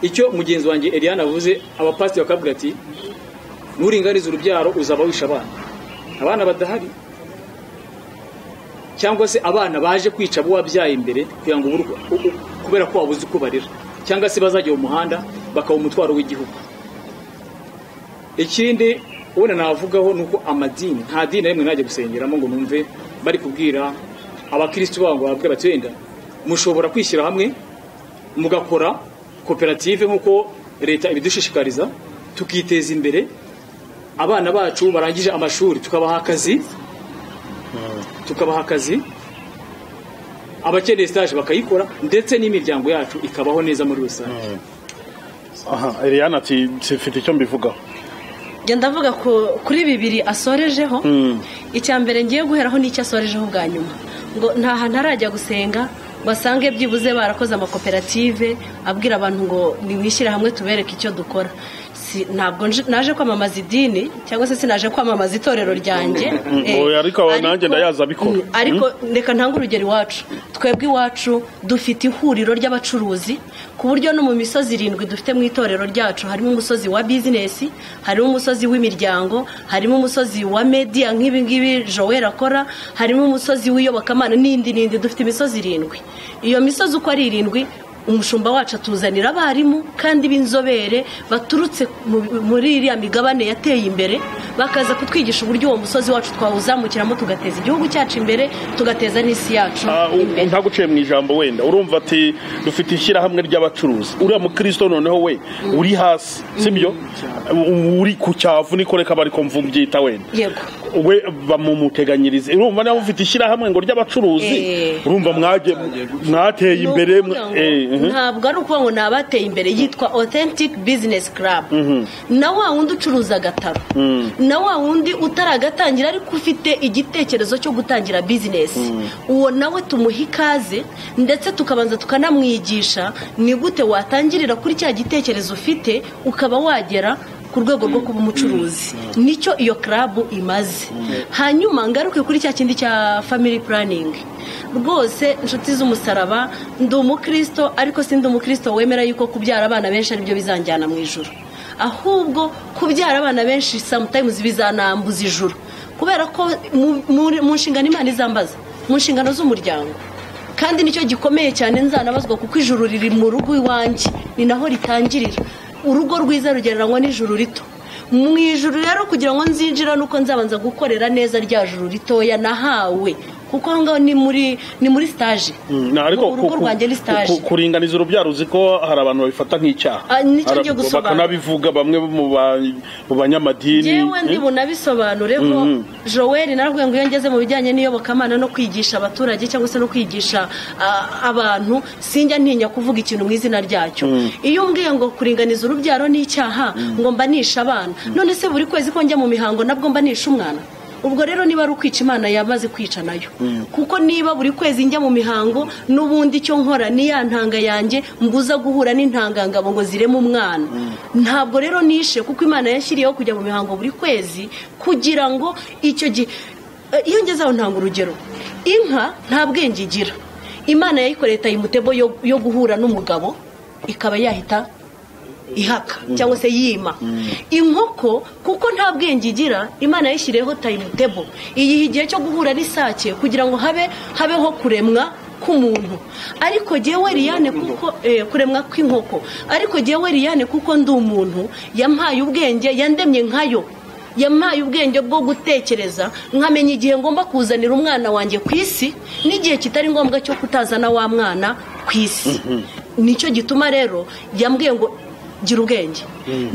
icyo mugenzi wanjye Eliane avuze abapasiteri bakabwira ati nuringaniza urubyaro uzaba wisha abana abana badahari cyangwa se abana baje kwica abo wabyaye imbere kugira ngo ubure uko- u- u- kubera ko wabuze uko barera cyangwa se bazajya mu muhanda bakaba umutwaro w'igihugu ikindi ubona navugaho ni uko amadini nta dini na rimwe najya gusengeramo ngo numve bari kubwira abakirisitu babo ngo babwire bati wenda mushobora kwishyira hamwe mugakora koperative nk'uko leta ibidushishikariza tukiteza imbere abana bacu barangije amashuri tukabaha akazi tukabaha akazi abakeneye sitaje bakayikora ndetse n'imiryango yacu ikabaho neza muri rusange aha Eliane ati mfite icyo mbivugaho njya ndavuga ku- kuri bibiri asorejeho icya mbere ngiye guheraho n'icyo asorejeho ubwa nyuma ngo nta hantu arajya gusenga basange byibuze barakoze amakoperative abwira abantu ngo nimwishyire hamwe tubereke icyo dukora Si- ntabwo nje- naje kwamamaza idini cyangwa se sinaje kwamamaza itorero ryanjye Eh, oya, ariko aba nanjye ndayazi abikora. Mm, ariko reka ntange urugero iwacu twebwe iwacu dufite ihuriro ry'abacuruzi ku buryo no mu misozi irindwi dufite mu itorero ryacu harimo umusozi wa bizinesi harimo umusozi w'imiryango harimo umusozi wa media nk'ibi ngibi joel akora harimo umusozi w'iyobokamana n'indi n'indi dufite imisozi irindwi iyo misozi uko ari irindwi umushumba wacu atuzanira abarimu kandi b'inzobere baturutse mu- muri iriya migabane yateye imbere bakaza kutwigisha uburyo uwo musozi wacu twawuzamukiramo tugateza igihugu cyacu imbere tugateza n'isi yacu Ah, u- imbere ntaguciye mu ijambo wenda urumva ati dufite ishyirahamwe ry'abacuruzi uriya mukristo noneho we uri hasi sibyo U- uri ku cyavu niko reka bari kumva mbyita wenda yego we bamumuteganyirize urumva nawe ufite ishyirahamwe ngo ry'abacuruzi Eh. urumva mwagiye- mwateye Ni imbere ukuvuga ngo eh, mhm. ntabwo ari ukuvuga ngo ni abateye imbere yitwa authentic business club na wa wundi ucuruza agataro na wa wundi utaragatangira ariko ufite igitekerezo cyo gutangira bizinesi uwo nawe tumuha ikaze ndetse tukabanza tukanamwigisha ni gute watangirira kuri cya gitekerezo ufite ukaba wagera ku rwego rwo kuba umucuruzi nicyo iyo karabu imaze hanyuma ngaruke kuri cya kindi cya family planning rwose inshuti z'umusaraba ndi umukristo ariko si ndi umukristo wemera yuko kubyara abana benshi aribyo bizanjyana mu ijoro ahubwo kubyara abana benshi sometimes bizanambuza ijoro kubera ko mu- mu- mu nshingano imana izambaza mu nshingano z'umuryango kandi nicyo gikomeye cyane nzanabazwa kuko ijuru riri mu rugo iwanjye ni naho ritangirira urugo rwiza rugereranywa n'ijuru rito mu ijuru rero kugira ngo nzinjira nuko nzabanza gukorera neza rya juru ritoya nahawe kuko aho ngaho ni muri ni muri sitaje Mm, na, ariko urugo ku- ku- rwanjye ni sitaje ku- kuringaniza urubyaro uzi ko hari abantu babifata nk'icyaha Ah, nicyo Hari- ngiye gusobanura. bakanabivuga bamwe mu ba- mu banyamadini yewe ndi eh? bunabisobanure ko joel naravuga ngo iyo ngeze mu bijyanye n'iyobokamana no kwigisha abaturage cyangwa se no kwigisha ah, abantu sinjya ntinya kuvuga ikintu mu izina ryacyo iyo umbwiye ngo kuringaniza urubyaro ni icyaha ngo mbanisha abana none se buri kwezi ko njya mu mihango nabwo mbanisha umwana ubwo rero niba ari ukwica imana yamaze kwica nayo kuko niba buri kwezi njya mu mihango n'ubundi icyo nkora ni ya ntanga yanjye mbuza guhura n'intangangabo ngo zireme umwana ntabwo rero nishe kuko imana yashyiriyeho kujya mu mihango buri kwezi kugira ngo icyo gihe Eh, iyo ngeze aho ntanga urugero inka nta bwenge igira imana yayikoreye tayimutebo yo yo guhura n'umugabo ikaba yahita ihaka cyangwa se yima inkoko kuko nta bwenge igira imana yayishyiriyeho tayimutebo iyiha igihe cyo guhura n'isake kugira ngo habe habeho kuremwa k'umuntu ariko jyewe liyane kuko eh, kuremwa kw'inkoko ariko jyewe liyane kuko ndi umuntu yampaye ubwenge yandemye nkayo yampaye ubwenge bwo gutekereza nkamenya igihe ngomba kuzanira umwana wanjye ku isi n'igihe kitari ngombwa cyo kutazana wa mwana ku isi nicyo gituma rero yambwiye ngo gira ubwenge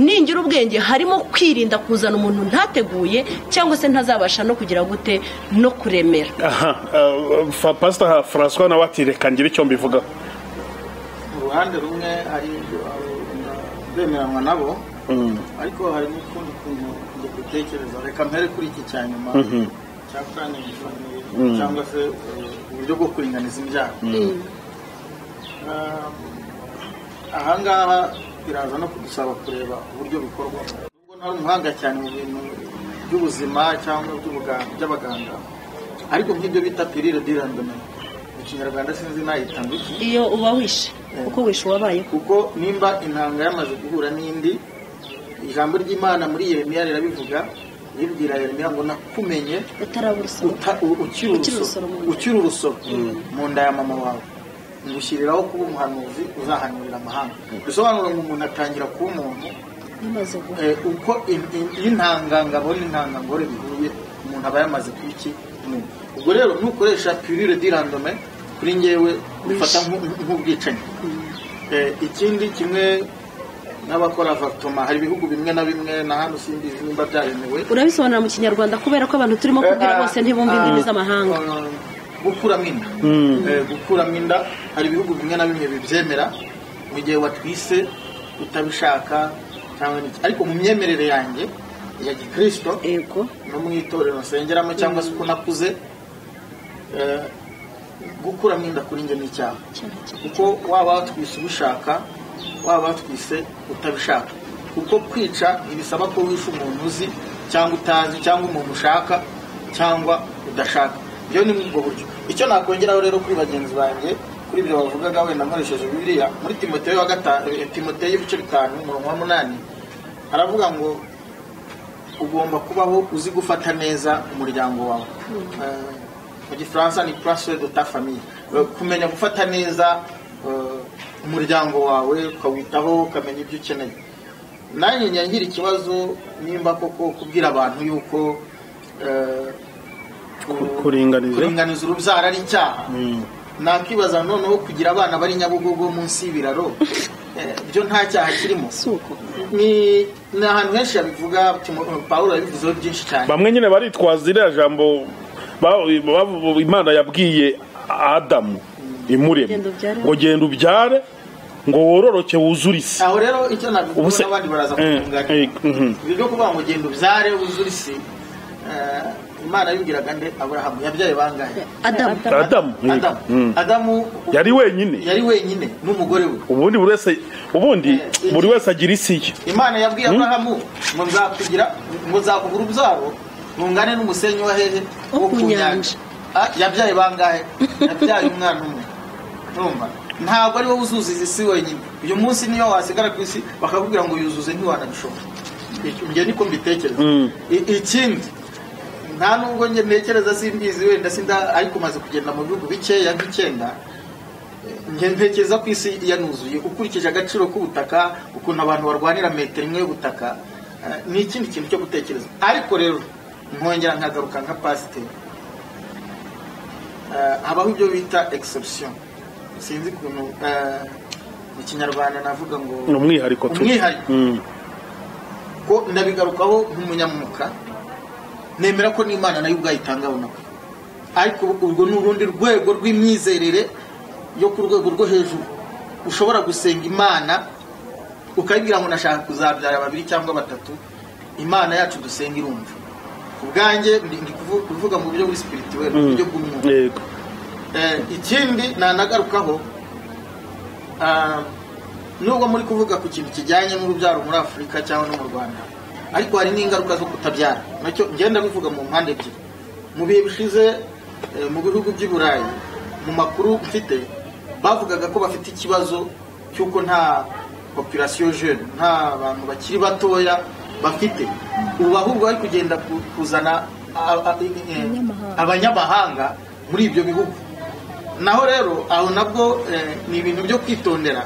ningira ubwenge harimo kwirinda kuzana umuntu ntateguye cyangwa se ntazabasha no kugira gute no kuremera aha ah, fa- pastor francois nawe ati reka ngire icyo mbivugaho uruhande rumwe ari ibyo abona bemeranywa nabo ariko hari n'utundi tuntu njye gutekereza reka mpere kuri iki cya nyuma cya purani cyangwa se eh, uburyo bwo kuringaniza imbyaro Ah, ahangaha biraza no kudusaba kureba uburyo bikorwa nubwo ntari umuhanga cyane mu bintu by'ubuzima cyangwa by'ubuga- by'abaganga ariko nk'ibyo bita pirire dirandome mu kinyarwanda sinzi nayitanga iki iyo uba wishe kuko wishe uwabayeho kuko nimba intanga yamaze guhura n'indi ijambo ry'imana muri yeremiya rirabivuga ribwira yeremiya ngo nakumenye utarabura usoro uta- u- ukiri Ukiri urusoro urusoro mu nda. ukiri urusoro mu nda ya mama wawe ngushyiriraho kuba umuhanuzi uzahanurira amahanga bisobanura ngo umuntu atangira kuba umuntu bimaze guha eh, uko in- in- intangangabo n'intangangore bihuye umuntu aba yamaze kuba iki umuntu. ubwo rero ntukoresha pirire dirandome kuri ngewe bifata nk- nk- nk'ubwicanyi Eh, ikindi kimwe n'abakora vatoma hari ibihugu bimwe na bimwe na hano simbizi nimba byaremewe urabisobanura mu kinyarwanda kubera ko abantu turimo kubwira bose ntibumve indimi z'amahanga gukuramo inda Eh, gukuramo inda hari ibihugu bimwe na bimwe bibyemera mu gihe watwise utabishaka cyangwa n'iki ariko mu myemerere yanjye ya gikirisito yego no mu itorero nsengeramo cyangwa se uko nakuze eh, gukuramo inda kuri njye ni icyaha kuko waba watwise ubishaka waba watwise utabishaka kuko kwica ntibisaba ko wishe umuntu uzi cyangwa utazi cyangwa umuntu ushaka cyangwa udashaka ibyo ni ubwo buryo icyo nakongeraho rero kuri bagenzi banjye kuri ibyo bavugaga wenda nkoresheje bibiliya muri timoteyo wa gatanu timoteyo ibice bitanu umurongo wa munani aravuga ngo ugomba kubaho uzi gufata neza umuryango wawe Eh, mu gifaransa ni puraswe do ta famiye kumenya gufata neza eh, umuryango wawe ukawitaho ukamenya ibyo ukeneye nanjye ngira ikibazo nimba koko kubwira abantu yuko eh, kuringaniza. kuringaniza urubyaro ari icyaha nakibaza noneho kugira abana bari nyabugogo munsi y'ibiraro eh, byo nta cyaha kirimo ni ni ahantu henshi yabivuga Timo- pawulo yabivuzeho byinshi cyane bamwe nyine baritwaza iriya jambo ba- ba- imana yabwiye adamu imurema Genda ubyare. ngo genda ubyare ngo wororoke wuzurize aho rero icyo nabivuga Ubuse- n'abandi baraza Eh, eh, kumwunganira mhm. ibi byo kuvuga ngo genda ubyare uzure isi eh, imana yibwiraga nde aburahamu yabyaye bangahe adamu adamu adamu Mm. adamu yari wenyine yari wenyine n'umugore we ubundi buri wese ubundi Eh, buri wese agira isi ye imana yabwiye aburahamu ngo nzakugira ngo nzakugura ubyaro rungane n'umusenyi wa hehe Wo ku nyanja. Ah, yabyaye bangahe yabyaye umwana umwe urumva ntabwo ari wowe uzuzuza isi wenyine uyu munsi niyo wasigara ku isi bakakubwira ngo yuzuze ntiwanabishobora Icyo- njye niko mbitekereza I- ikindi nta nubwo njye ntekereza simbizi wenda sinda ariko umaze kugenda mu bihugu bikeya nk'icyenda njye ntekereza ko isi yanuzuye ukurikije agaciro k'ubutaka ukuntu abantu barwanira metero imwe y'ubutaka eh, ni ikindi kintu cyo gutekereza ariko rero nkongera nkagaruka nka pasiteri Eh, habaho ibyo bita exception sinzi ukuntu eh, mu kinyarwanda navuga ngo ni umwihariko tu Umwihariko. Mm. ko ndabigarukaho nk'umunyamwuka nemera ko n'imana nayo ubwayo itanga bunako ariko urwo ni urundi rwego rw'imyizerere yo ku rwego rwo hejuru ushobora gusenga imana ukayibwira ngo nashaka kuzabyara babiri cyangwa batatu imana yacu dusenga irumva ku bwanjye ndi ndi kuvu- kuvuga mu buryo buri spirituel mu Mm. buryo bw'umwuka yego Eh, ikindi nanagarukaho ah, nubwo muri kuvuga ku kintu kijyanye n'urubyaro muri afurika cyangwa no mu rwanda ariko hari n'ingaruka zo kutabyara nacyo ngenda bivuga mu mpande ebyiri mu bihe bishize eh, mu bihugu by'i burayi mu makuru mfite bavugaga ko bafite ikibazo cy'uko nta population jeune nta bantu bakiri batoya bafite ubu ahubwo bari kugenda ku- kuzana a- a- eh, Abanyamahanga. abanyamahanga muri ibyo bihugu naho rero aho nabwo eh, ni ibintu byo kwitondera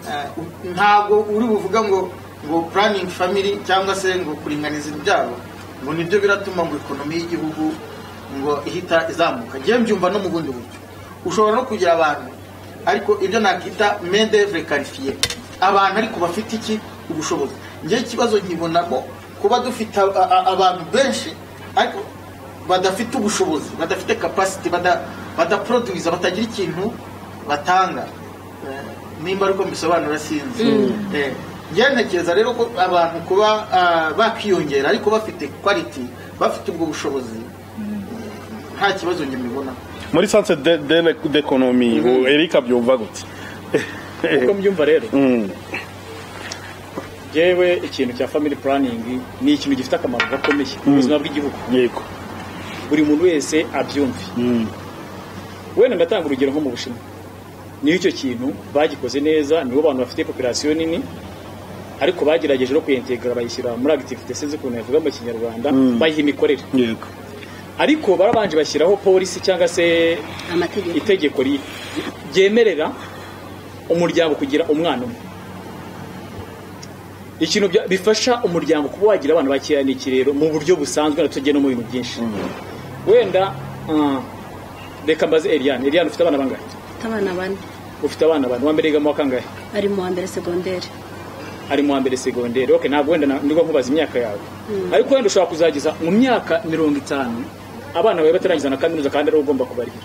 Eh, u- ntabwo uri buvuga ngo ngo puraningi famiri cyangwa se ngo kuringaniza ibyaro ngo nibyo biratuma ngo ekonomi y'igihugu ngo ihita izamuka ngewe mbyumva no mu bundi buryo ushobora no kugira abantu ariko ibyo nakita medevure karifiye abantu ariko bafite iki ubushobozi ngewe ikibazo nkibonamo kuba dufite a- a- abantu benshi ariko badafite ubushobozi badafite kapasiti badaproduwiza batagira ikintu batanga Eh, nimba ariko mbisobanura sinzi Eh, njye ntekereza rero ko abantu kuba ah, bakiyongera ariko bafite kwaliti bafite ubwo bushobozi eh, nta kibazo njye mbibona muri sanse de- de- d'economie ubu erika abyumva gutya uko mbyumva rero Mm. yewe ikintu cya family planning ni ikintu gifite akamaro gakomeye mu buzima bw'igihugu yego buri muntu wese abyumve Mm. wenda ndatanga urugero nko mu bushinwa niyo icyo kintu bagikoze neza nibo bantu bafite population nini ariko bagerageje no kuyentegara bayishyira muri activité sinzi ukuntu yavuga mu kinyarwanda bayiha imikorere yego ariko barabanje bashyiraho polisi cyangwa se amategeko itegeko ri- ryemerera umuryango kugira umwana umwe ikintu bya- bifasha umuryango kuba wagira abana bakeya ni iki rero mu buryo busanzwe na tujye no mu bintu byinshi wenda mm, reka mbaze Eliane Eliane ufite abana bangahe afite abana bane ufite abana bane uwa mbere yiga mu wa kangahe ari mu wa mbere segonderi ari mu wa mbere segonderi okay ntabwo wenda na- nibwo nkubaza imyaka yawe ariko wenda ushobora kuzageza mu myaka mirongo itanu abana bawe batarangiza na kaminuza kandi ari wowe ugomba kubarira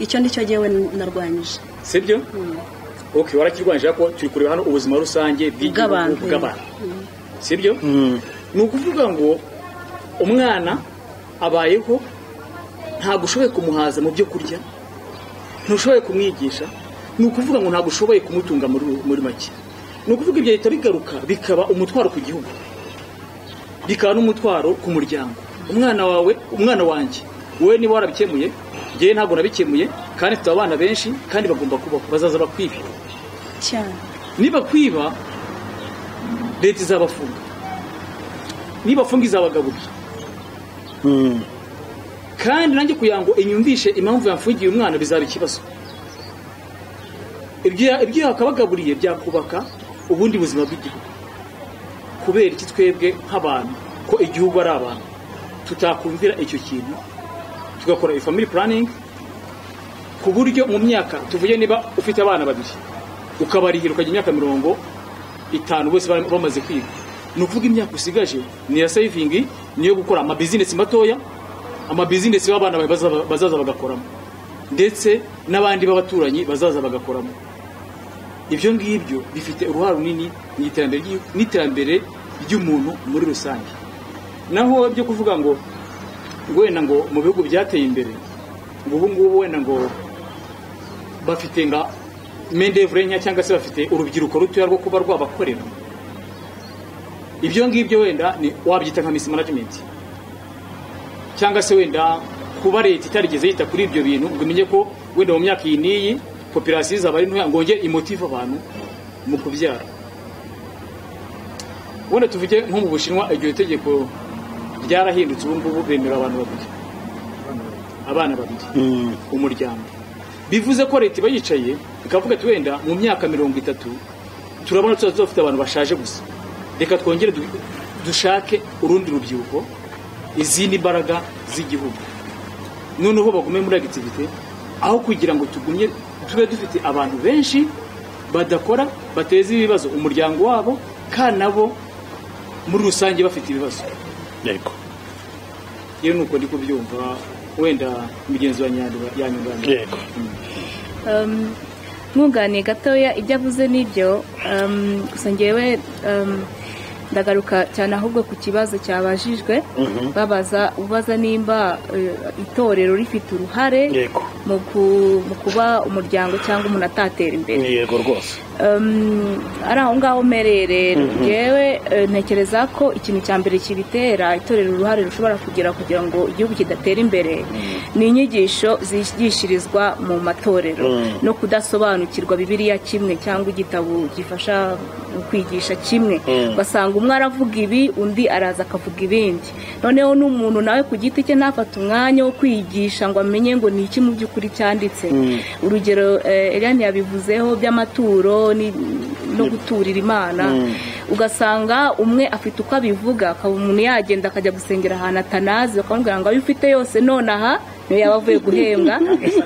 icyo ni cyo ngewe narwanyije sibyo okay warakirwanyije ko turi kureba hano ubuzima rusange bw'igihugu, Bw'abantu. bw'abantu sibyo ni ukuvuga ngo umwana abayeho ntabwo ushoboye kumuhaza mu byo kurya ntushoboye kumwigisha ni ukuvuga ngo ntabwo ushoboye kumutunga muri muri make ni ukuvuga ibyo leta bigaruka bikaba umutwaro ku gihugu bikaba n'umutwaro ku muryango umwana wawe umwana wanjye wowe niba warabikemuye ngewe ntabwo nabikemuye kandi tuba abana benshi kandi bagomba kubaho bazaza bakwiba cyane niba kwiba leta izabafunga niba funga izabagaburira kandi nanjye kugira ngo inyumvishe impamvu yafungiye umwana bizaba ikibazo ibyo ibyo yakabagaburiye byakubaka ubundi buzima bw'igihugu kubera iki twebwe nk'abantu ko igihugu ari abantu tutakumvira icyo kintu tugakora ifamili puraningi ku buryo mu myaka tuvuge niba ufite abana babiri ukabarihira ukajya imyaka mirongo itanu bose bamaze kwiga ni ukuvuga imyaka usigaje ni iya seyivingi niyo gukora amabizinesi matoya amabizinesi y'abana bawe bazaza- bazaza bagakoramo ndetse n'abandi b'abaturanyi bazaza bagakoramo ibyo ngibyo bifite uruhare runini mu iterambere ry'igihugu n'iterambere ry'umuntu muri rusange naho byo kuvuga ngo ngo wenda ngo mu bihugu byateye imbere ngo ubu ngubu wenda ngo bafite nka mendevure nkeya cyangwa se bafite urubyiruko rutoya rwo kuba rwabakorera ibyo ngibyo wenda ni wabyita nka misi manajimenti cyangwa se wenda kuba leta itarigeze yita kuri ibyo bintu ngo imenye ko wenda mu myaka iyi n'iyi popirasiyo izaba ari ntoya ngo yongere imotive abantu mu kubyara wenda tuvuge nko mu bushinwa iryo tegeko ryarahindutse ubu ngubu bemera abantu babiri abana babiri umuryango bivuze ko leta iba yicaye ikavuga ati wenda mu myaka mirongo itatu turabona tuzaba dufite abantu bashaje gusa reka twongere du- dushake urundi rubyiruko izindi mbaraga z'igihugu noneho bagume muri agitivite aho kugira ngo tugumye tube dufite abantu benshi badakora bateza ibibazo umuryango wabo kandi nabo muri rusange bafite ibibazo yego iyo ni uko ndi kubyumva wenda imigenzo yanyunganira yego Um, mwunganiye gatoya ibyo avuze n'ibyo um, gusa ngewe um, ndagaruka cyane ahubwo ku kibazo cyabajijwe babaza ubaza nimba eh, itorero rifite uruhare yego mu ku- mu kuba umuryango cyangwa umuntu atatera imbere yego rwose Um, ari aho ngaho mpererera ngewe eh, ntekereza ko ikintu cya mbere kibitera itorero uruhare rushobora kugira kugira ngo igihugu kidatera imbere ni inyigisho zigishirizwa mu matorero no kudasobanukirwa bibiliya kimwe cyangwa igitabo gifasha mu kwigisha kimwe ugasanga umwe aravuga ibi undi araza akavuga ibindi noneho n'umuntu nawe ku giti cye ntafate umwanya wo kwigisha ngo amenye ngo ni iki mu by'ukuri cyanditse urugero eh, Eliane yabivuzeho by'amaturo ni- no guturira imana ugasanga umwe afite uko abivuga akaba umuntu yagenda akajya gusengera ahantu atanazi bakamubwira ngo ayo ufite yose nonaha niyo yaba avuye guhembwa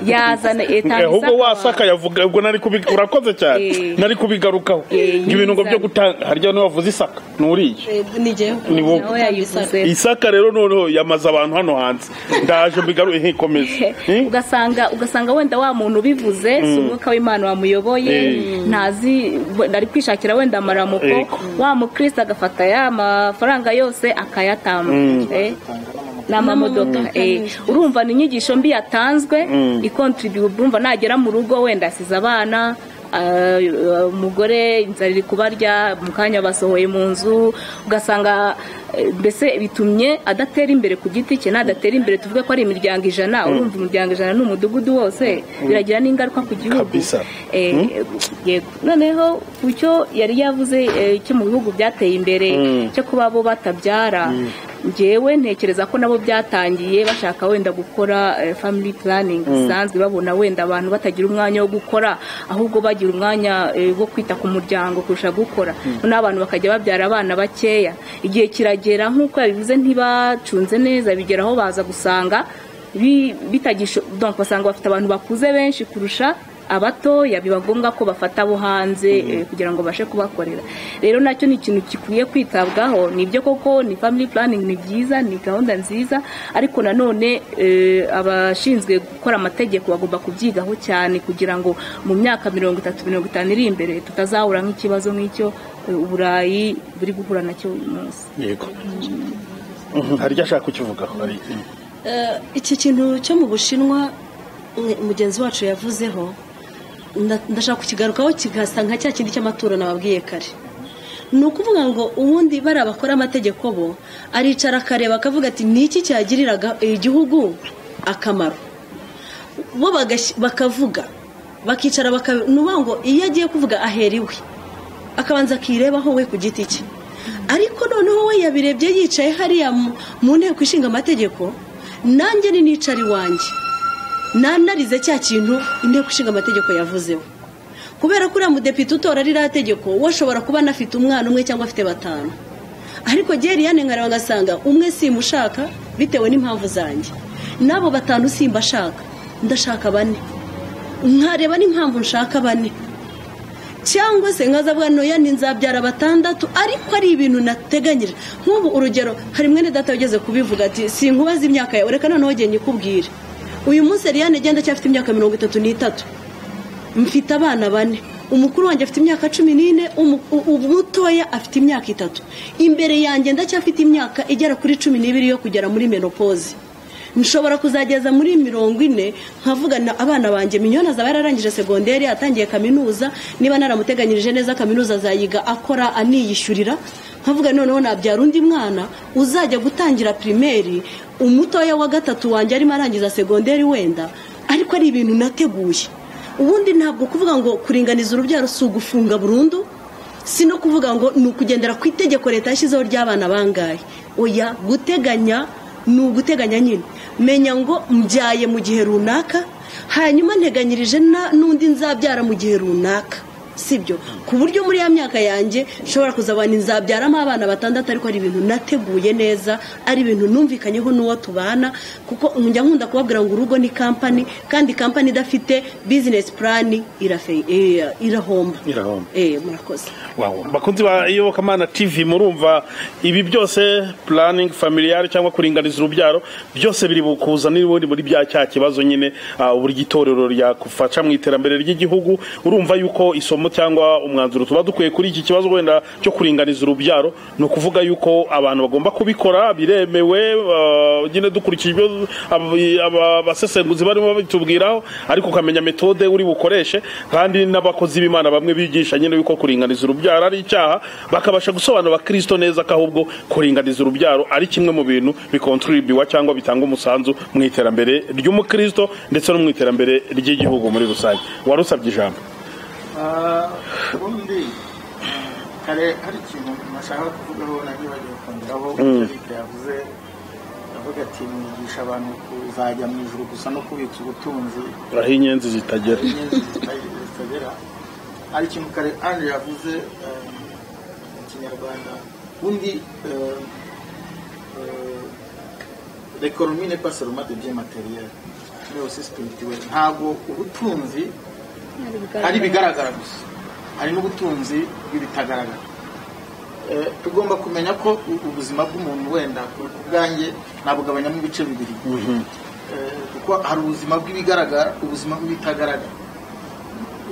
yazana Eh, etage ahubwo wasaka yavuga ubwo nari kubi- urakoze cyane Eh. nari kubigarukaho Eh, ngo ibintu ngo byo nyizana. gutanga harya niwavuze isaka nturiye n'igihe ni wowe nawe yayivuze isaka rero noneho yamaze abantu hano hanze ndaje mbigaruye nkikomeze Eh? ugasanga ugasanga wenda wa muntu ubivuze si umwuka w'imana wamuyoboye Eh. ntazi we- ari kwishakira wenda amaramuko Ego. wa mukristo agafata ya mafaranga yose akayatamba Eh, n'amamodoka eh. urumva ni inyigisho mbi yatanzwe ikontribuye urumva nagera mu rugo wenda asize abana ah, umugore inzara iri kubarya mu kanya basohoye mu nzu ugasanga eh, mbese bitumye adatera imbere ku giti cye nadatera imbere tuvuge ko ari imiryango ijana urumva umuryango ijana ni umudugudu wose biragira n'ingaruka ku gihugu Kabisa. Eh, yego noneho ku cyo yari yavuze eh, cyo mu bihugu byateye imbere cyo kuba bo batabyara ngewe ntekereza ko nabo byatangiye bashaka wenda gukora eh, family planning bisanzwe babona wenda abantu batagira umwanya wo gukora ahubwo bagira umwanya eh, wo kwita ku muryango kurusha gukora noneho abantu bakajya babyara abana bakeya igihe kiragera nk'uko yabivuze ntibacunze neza bigera aho baza gusanga bi- bitagisho donc basanga bafite abantu bakuze benshi kurusha abatoya biba ngombwa ko bafata abo hanze eh, kugira ngo babashe kubakorera rero nacyo ni ikintu gikwiye kwitabwaho ni ibyo koko ni family planning ni byiza ni gahunda nziza ariko nanone eh, abashinzwe gukora amategeko bagomba kubyigaho cyane kugira ngo mu myaka mirongo itatu mirongo itanu iri imbere tutazahura nk'ikibazo nk'icyo eh, uburayi buri guhura nacyo uyu munsi yego Mhm, harya ashaka kukivugaho hari Eh, iki kintu cyo mu bushinwa mwe- mugenzi wacu yavuzeho nda- ndashaka kukigarukaho kigasa nka cya kindi cy'amaturo nababwiye kare ni ukuvuga ngo ubundi bariya bakora amategeko bo aricara akareba akavuga ati ni iki cyagiriraga igihugu akamaro bo bagashyi- bakavuga bakicara baka- ni ukuvuga ngo iyo agiye kuvuga ahera iwe akabanza akirebaho we ku giti cye ariko noneho we yabirebye yicaye hariya mu- mu nteko ishinga amategeko nanjye ni nicara iwanjye nanarize cya kintu inteko ishinga amategeko yavuzeho kubera ko uriya mudepite utora ririya tegeko we ashobora kuba anafite umwana umwe cyangwa afite batanu ariko geriyane nkareba ngasanga umwe simushaka bitewe n'impamvu zanjye n'abo batanu simbashaka ndashaka bane nkareba n'impamvu nshaka bane cyangwa se nkaza avuga noya ni nzabyara batandatu ariko ari ibintu nateganyije nk'ubu urugero hari mwene data ugeze kubivuga ati sinkubaza imyaka yawe reka noneho genda nyikubwire uyu munsi Eliane genda cyafite imyaka mirongo itatu n'itatu mfite abana bane umukuru wanjye afite imyaka cumi n'ine umu- u- u- umutoya afite imyaka itatu imbere yanjye ndacyafite imyaka igera kuri cumi n'ibiri yo kugera muri menopozi nshobora kuzageza muri mirongo ine nkavugana abana banjye minyoni azaba yararangije segonderi atangiye kaminuza niba naramuteganyirije neza kaminuza azayiga akora aniyishyurira nkavuga noneho nabyara undi mwana uzajya gutangira pirimeri umutoya wa gatatu wanjye arimo arangiza segonderi wenda ariko ari ibintu nateguye ubundi ntabwo kuvuga ngo kuringaniza urubyaro si ugufunga burundu si no kuvuga ngo ni ukugendera ku itegeko leta yashyizeho ry'abana bangahe oya guteganya ni uguteganya nyine menya ngo mbyaye mu gihe runaka hanyuma nteganyirije na- n'undi nzabyara mu gihe runaka sibyo ku buryo muri ya myaka yanjye nshobora kuzabana inzabyaramo abana batandatu ariko ari ibintu nateguye neza ari ibintu numvikanyeho n'uwo tubana kuko njya nkunda kubabwira ngo urugo ni kampani kandi kampani idafite bizinesi purani irafe- eh, irahomba Irahomba. Eh, murakoze Wow. bakunzi ba iyobokamana tv murumva ibi byose planning familiar cyangwa kuringaniza urubyaro byose biri bukuzanira ubundi muri bya cya kibazo nyine ah, uburyo itorero ryakufasha mu iterambere ry'igihugu urumva yuko isomo cyangwa umwanzuro tuba dukwiye kuri iki kibazo wenda cyo kuringaniza urubyaro ni ukuvuga yuko abantu bagomba kubikora biremewe ah, nyine dukurikije ibyo ab- aba- abasesenguzi barimo babitubwiraho ariko ukamenya metode uri bukoreshe kandi n'abakozi b'imana bamwe bigisha nyine yuko kuringaniza urubyaro ari icyaha bakabasha gusobanura kristo neza ko ahubwo kuringaniza urubyaro ari kimwe mu bintu bikontribwa cyangwa bitanga umusanzu mu iterambere ry'umukristo ndetse no mu iterambere ry'igihugu muri rusange warusabye ijambo Ah, ubundi ah, kare hari ikintu nashaka kuvugaho nagibagiwe kongeraho Eric yavuze avuga ati mwigisha abantu kuzajya mu ijuru gusa no kubitsa ubutunzi aho inyenzi zitagera inyenzi zitagira- zitagera hari ikintu kare anje yavuze eh, mu kinyarwanda ubundi eh, eh, l'economie n'est pas seulement de bien matériel mais aussi spirituel ntabwo ubutunzi hari ibigaragara gusa hari n'ubutunzi bw'ibitagaragara Eh, tugomba kumenya ko u- ubuzima bw'umuntu wenda ku ku bwanjye nabugabanyamo ibice bibiri Eh, kuko hari ubuzima bw'ibigaragara ubuzima bw'ibitagaragara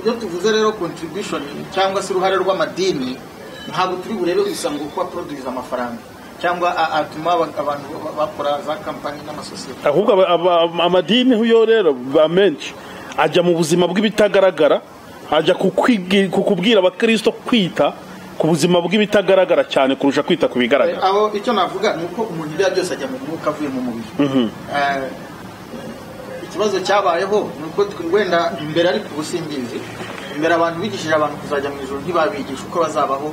iyo tuvuze rero contribution cyangwa se uruhare rw'amadini ntabwo turi burebe gusa ngo kuba produce amafaranga cyangwa a- atuma aba- abantu ba- bakora za kampani n'amasosiyete ahubwo aba- aba- amadini yo rero ba menshi ajya mu buzima bw'ibitagaragara ajya ku kwigi- ku kubwira abakristo kwita ku buzima bw'ibitagaragara cyane kurusha kwita ku bigaragara aho icyo navuga ni uko umuntu ibyo ari byose ajya mu mwuka avuye mu mubiri Eh, ikibazo cyabayeho ni uko twe- wenda imbere ari ku busingizi imbere abantu bigishije abantu kuzajya mu ijoro ntibabigisha uko bazabaho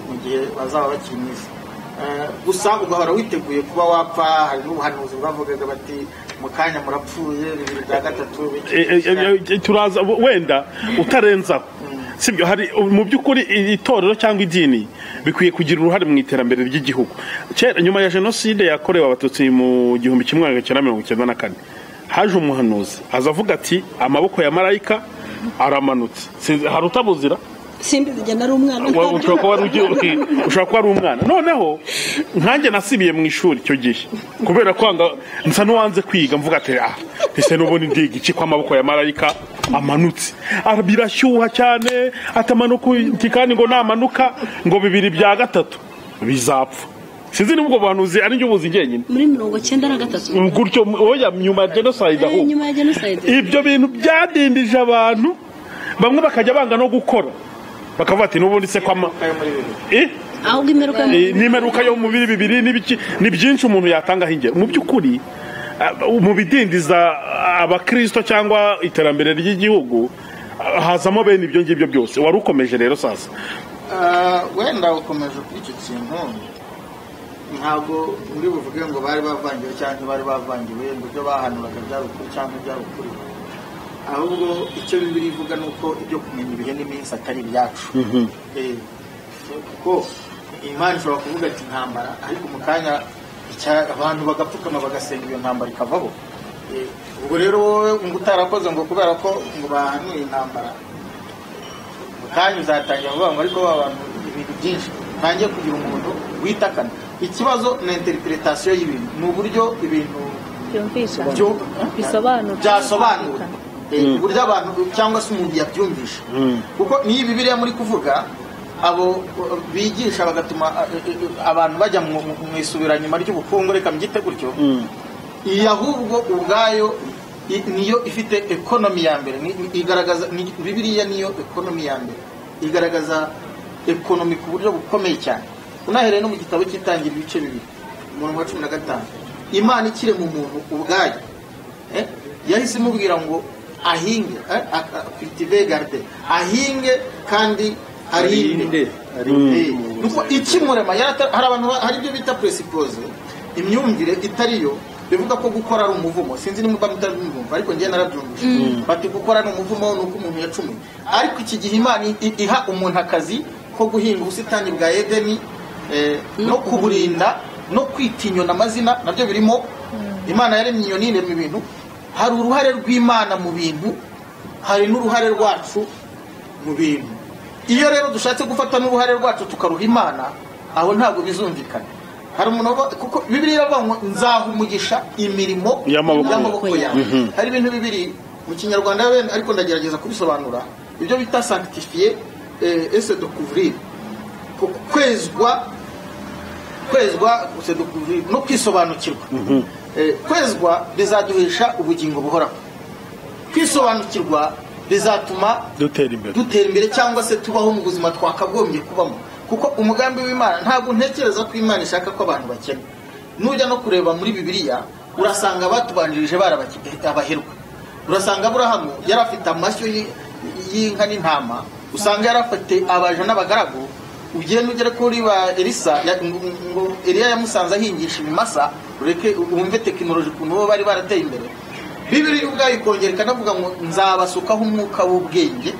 mu gihe bazaba bakiri mu isi Eh, gusa ugahora witeguye kuba wapfa hari n'ubuhanuzi bwavugaga bati mu kanya murapfuye bibiri bya gatatu E- e- e- e- turaza wenda utarenzaho sibyo hari mu by'ukuri i- itorero cyangwa idini bikwiye kugira uruhare mu iterambere ry'igihugu kera nyuma ya jenoside yakorewe abatutsi mu gihumbi kimwe magana cyenda mirongo icyenda na kane haje umuhanuzi aza avuga ati amaboko ya marayika aramanutse Sinzi- hari utabuzira simbi bigenda ari umwana Wa- ushobora kuba ari ugi- uki- ushobora kuba ari umwana noneho nkanjye nasibiye mu ishuri icyo gihe kubera kwanga nsa n'uwanze kwiga mvuga ati ah ese n'ubundi ndiga iki ko amaboko ya marayika amanutse Ah, birashyuha cyane atamanuka uti kandi ngo namanuka ngo bibiri bya gatatu bizapfa sinzi niba ubwo buhanuzi ari njye ubuzi njyenyine muri mirongo cyenda na gatatu gutyo oya nyuma ya jenoside Eh, ahubwo nyuma ya jenoside ibyo bintu byadindije abantu bamwe bakajya banga no gukora bakavuga ati n'ubundi se kwama Eh? ahubwo imperuka yo mu- Eh, n'imeruka yo mu mubiri bibiri n'ibiki ni byinshi umuntu yatangaho ingero mu by'ukuri ah, mu bidindiza abakirisito cyangwa iterambere ry'igihugu ah, hazamo bene ibyo ngibyo byose wari ukomeje rero sasa Ah, wenda ukomeje kuri icyo kintu ntabwo muri buvuge ngo bari bavangiwe cyangwa bari bavangiwe ngo ibyo bahanuraga byari ukuri cyangwa byari ukuri ahubwo icyo bibiri ivuga ni uko ibyo kumenya ibihe n'iminsi atari ibyacu Eh, kuko imana ishobora kuvuga ati intambara ariko mu kanya icya- abantu bagapfukama bagasenga iyo ntambara ikavabo Eh, ubwo rero wowe ngo utarakoze ngo kubera ko ngo bahanuye intambara kandi uzatangira vuba ngo ariko ba bantu ibintu byinshi ntangiye kugira umuntu witakana ikibazo ni interpretation y'ibintu ni uburyo ibintu byumvikana byo- bisobanura byasobanuwe Eh, uburyo abantu cyangwa se umuntu yabyumvisha kuko niyo bibiriya muri kuvuga abo eh, bigisha bagatuma eh, eh, eh, abantu bajya mu mu- mu isubiranyuma ry'ubukungu reka mbyite gutyo iyi ahubwo ubwayo i- niyo ifite ekonomi ya mbere ni- ni- igaragaza ni- bibiliya niyo ekonomi ya mbere igaragaza ekonomi ku buryo bukomeye cyane unahereye no mu gitabo cy'itangira ibice bibiri umurongo wa cumi na gatanu imana ikiri mu muntu ubwayo eh, yahise imubwira ngo ahinge eh, a- a- cultive garde ahinge kandi arinde nuko ikimurema yarata- hari abantu ba- hari ibyo bita presipose imyumvire itariyo bivuga ko gukora ari umuvumo sinzi niba muba mutabyumva ariko njye narabyumvise bati gukora ni umuvumo ni uko umuntu yacumuye ariko iki gihe imana i- iha umuntu akazi ko guhinga ubusitani bwa edeni eh, no kuburinda no kwita inyoni amazina nabyo birimo imana yaremye inyoni iremye ibintu hari uruhare rw'imana mu bintu hari n'uruhare rwacu mu bintu iyo rero dushatse gufata n'uruhare rwacu tukaruha imana aho ntabwo bizumvikana hari umuntu wavuga- kuko bibiri iravuga ngo nzaha umugisha imirimo Y'amaboko yawe hari ibintu bibiri mu kinyarwanda wenda ariko ndagerageza kubisobanura ibyo bita sanctifier eh, ese de couvrir Ku- kwezwa kwezwa ese de couvrir no kwisobanukirwa Eh, kwezwa bizaduhisha ubugingo buhoraho kwisobanukirwa bizatuma dutera imbere dutera imbere cyangwa se tubaho mu buzima twakagombye kubamo kuko umugambi w'imana ntabwo ntekereza ko imana ishaka ko abantu bakena nujya no kureba muri bibiliya urasanga abatubanirije bari abaki- abaherwe urasanga aburahamu yari afite amashyo y- y'inka n'intama usanga yari afite abaja n'abagaragu ugenda ugere kuri ba elisa ya- ngo- ngo eliya yamusanze ahingisha ibimasa ureke wumve tekinoloji ukuntu bo bari barateye imbere bibiri ubwayo ikongera ikanavuga ngo nzabasukaho umwuka w'ubwenge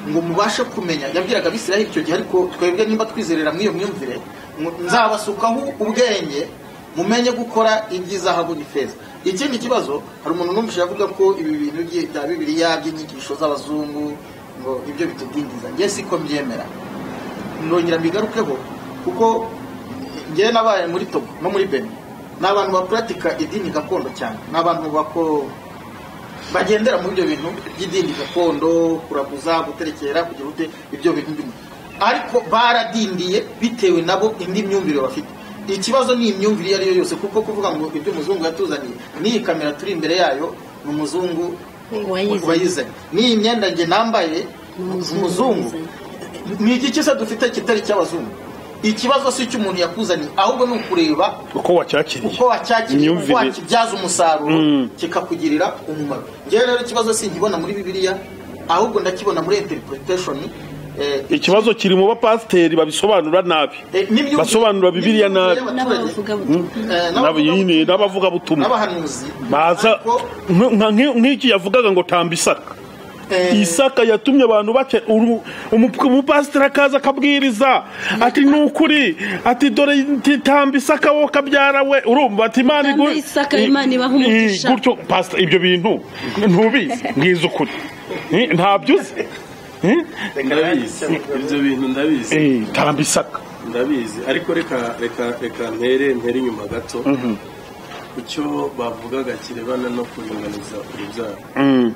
ngo mubashe kumenya yabwiraga abisiraheli icyo gihe ariko twebwe nimba twizerera muri iyo myumvire ngo nzabasukaho ubwenge mumenye gukora iby'izahabu n'ifeza ikindi kibazo hari umuntu numvise avuga ko ibi bintu bye- bya bibiliya by'inyigisho z'abazungu ngo ibyo bitudindiza njye siko mbyemera nongera mbigarukeho kuko njyewe nabaye muri togo no muri beni ni abantu bapuratika idini gakondo cyane ni abantu bako bagendera muri ibyo bintu by'idini gakondo kuraguza guterekera kugira ute ibyo bintu bimwe ariko baradindiye bitewe nabo indi myumvire bafite ikibazo ni imyumvire iyo ari yo yose kuko kuvuga ngo ibyo umuzungu yatuzaniye n'iyi kamera turi imbere yayo ni umuzungu Wayizanye. wayizanye n'iyi myenda njye nambaye umuzungu ni iki kisa dufite kitari icy'abazungu ikibazo si icy'umuntu yakuzaniye ahubwo ni ukureba uko wacyakiriye uko wacyakiriye uko Imyumvire. wakibyaza umusaruro Mm. kikakugirira umumaro njyewe rero ikibazo sinkibona muri bibiliya ahubwo ndakibona muri interpretation eh, ikibazo kiri mu bapasiteri babisobanura nabi eh, n'imyumvire- basobanura bibiliya nabi n'imyumvire y'abaturage, n'abavugabutumwa eh, n'abavuga- n'abavuga n'abavugabutumwa n'abahanuzi baza Ariko, nka- nka- nk'iki yavugaga ngo tamba isaka eh, isaka yatumye abantu bake uru- umu- umupasiteri akaza akabwiriza ati ni ukuri ati dore nti- tamba isaka wowe kabyara we urumva ati imana Tamba igu- Isaka, i- Imana ibaha umugisha." i- gutyo pastor ibyo bintu ntubizi mwiza ukuri Eh, ntabyo uzi Eh, ndabizi ibyo bintu ndabizi eh, tamba isaka ndabizi ariko reka reka reka mpere mpere inyuma gato ku cyo bavugaga kirebana no kuringaniza urubyaro Mm,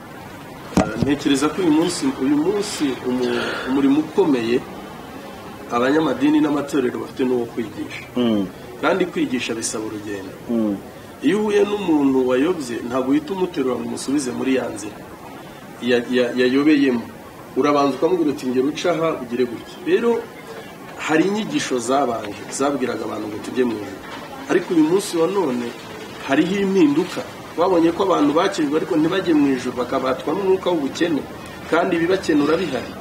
ntekereza ko uyu munsi uyu munsi umu- umurimo ukomeye abanyamadini n'amatorero bafite n'uwo kwigisha kandi kwigisha bisaba urugendo iyo uhuye n'umuntu wayobye ntabwo uhita umuterura ngo umusubize muri ya nzira ya- ya- yayobeyemo urabanza ukamubwira uti ngera uca aha ugire gutya rero hari inyigisho zabanje zabwiraga abantu ngo tujye mu ijuru ariko uyu munsi wa none hariho impinduka babonye ko abantu bakirwa ariko ntibajye mu ijuru bakabatwa n'umwuka w'ubukene kandi ibibakenura bihari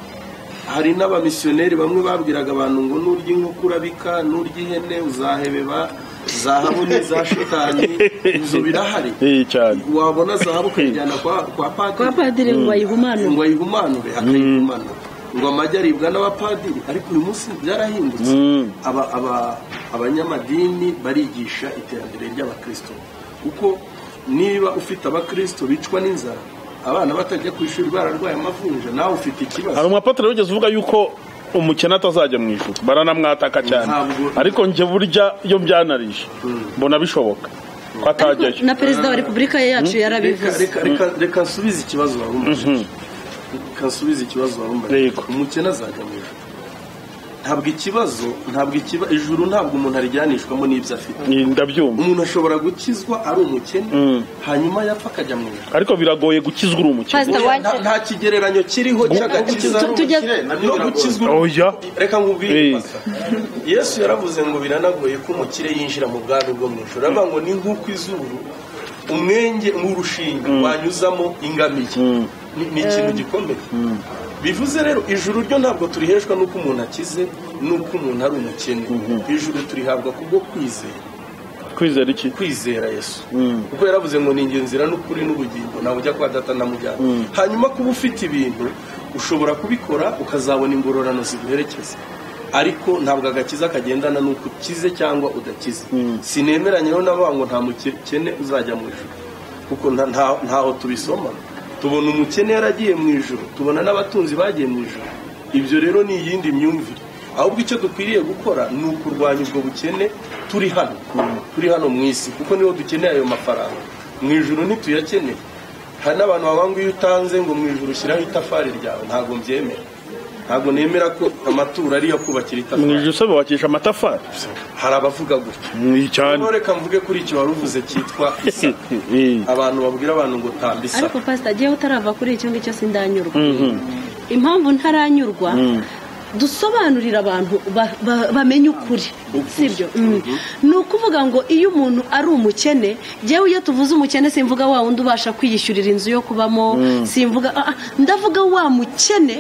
hari n'abamisiyoneri bamwe babwiraga abantu ngo nurya inkoko urabika nurya ihene uzahebeba zahabu n'iza shitani ibyo birahari iyi cyane wabona zahabu ukayijyana kwa kwa kwa padiri padiri ngo bayihumanure ngo ayihumanure akayihumanura ngo amajyi aribwa n'abapadiri ariko uyu munsi byarahindutse Mm. Aba- aba- abanyamadini barigisha iterambere ry'abakristo kuko niba ufite abakristo bicwa n'inzara abana batajya ku ishuri bararwaye amavunja nawe ufite ikibazo hari umwapatere wigeze uvuga yuko umukene atazajya mu ijuru baranamwataka cyane Ntabwo- ariko njye burya iyo byanarije mbona bishoboka ko atajyayo na perezida wa repubulika yacu yarabivuze Reka- reka- reka- reka nsubize ikibazo wari umubajije reka nsubize ikibazo wari umubajije Yego. umukene azajya mu ijuru ntabwo ikibazo ntabwo ikiba ijuru ntabwo umuntu arijyanishwamo n'ibyo afite Ni- ndabyumva umuntu ashobora gukizwa ari umukene Mm. hanyuma yapfa akajya mu ijuru ariko biragoye gukizwa uri umukene Pastor Oya, Uwacu- nta- nta kigereranyo kiriho cy'agakiza tu- tujye- no gukizwa oya reka Eh. nkubwire Pastor. yesu yaravuze ngo biranagoye ko umukire yinjira mu bwami bwo mu ijoro aravuga ngo ni nk'uko izuru umwenge nk'urushinga wanyuzamo ingamiye ni ni ikintu gikomeye bivuze rero ijuru ryo ntabwo turiheshwa n'uko umuntu akize n'uko umuntu ari umukene ijuru turihabwa kubwo kwizera kwizera iki kwizera yesu kuko yaravuze ngo ni ingenzi nzira n'ukuri n'ubugingo ntabwo ujya kwa data na mujyana hanyuma kuba ufite ibintu ushobora kubikora ukazabona ingororano ziguherekeza ariko ntabwo agakiza kagendana n'uko ukize cyangwa udakize sinemeranye rero n'abavuga ngo nta mukene uzajya mu ijuru kuko nta- nta- ntaho tubisoma tubona umukene yaragiye mu ijoro tubona n'abatunzi bagiye mu ijoro ibyo rero ni iyindi myumvire ahubwo icyo dukwiriye gukora ni ukurwanya ubwo bukene turi hano turi hano mu isi kuko niho dukeneye ayo mafaranga mu ijoro ntituyakeneye hari n'abantu bavuga ngo iyo utanze ngo mu ijoro ushyiraho itafari ryawe ntabwo mbyemera ntabwo nemera ko amaturo ariyo kubakira mu itafari ijuru se bubakisha amatafari hari abavuga gutya iyi cyane Noneho reka mvuge kuri icyo wari uvuze cyitwa isa Eh. abantu babwira abantu ngo tamba isa ariko pasita agiyeho utarava kuri icyo ngicyo sindanyurwa impamvu ntaranyurwa dusobanurira abantu ba- ba- bamenye ukuri sibyo Mm. ni ukuvuga ngo iyo umuntu ari umukene njyewe iyo tuvuze umukene simvuga wa wundi ubasha kwiyishyurira inzu yo kubamo simvuga ah, ah, ndavuga wa mukene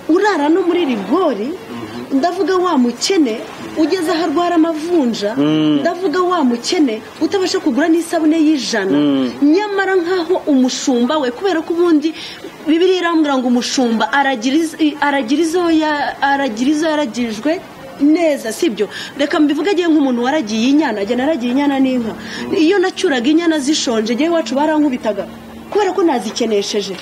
urara no muri rigori ndavuga wa mukene ugeze aho arwara amavunja ndavuga wa mukene utabasha kugura n'isabune y'ijana nyamara nk'aho umushumba we kubera ko ubundi bibiri irambwira ngo umushumba aragira iz- aragira izo ya- aragira izo yaragirijwe neza sibyo reka mbivuge agiye nk'umuntu waragiye inyana ajya naragiye inyana n'inka iyo nacuraga inyana zishonje njyewe iwacu barankubitaga kubera ko nazikenesheje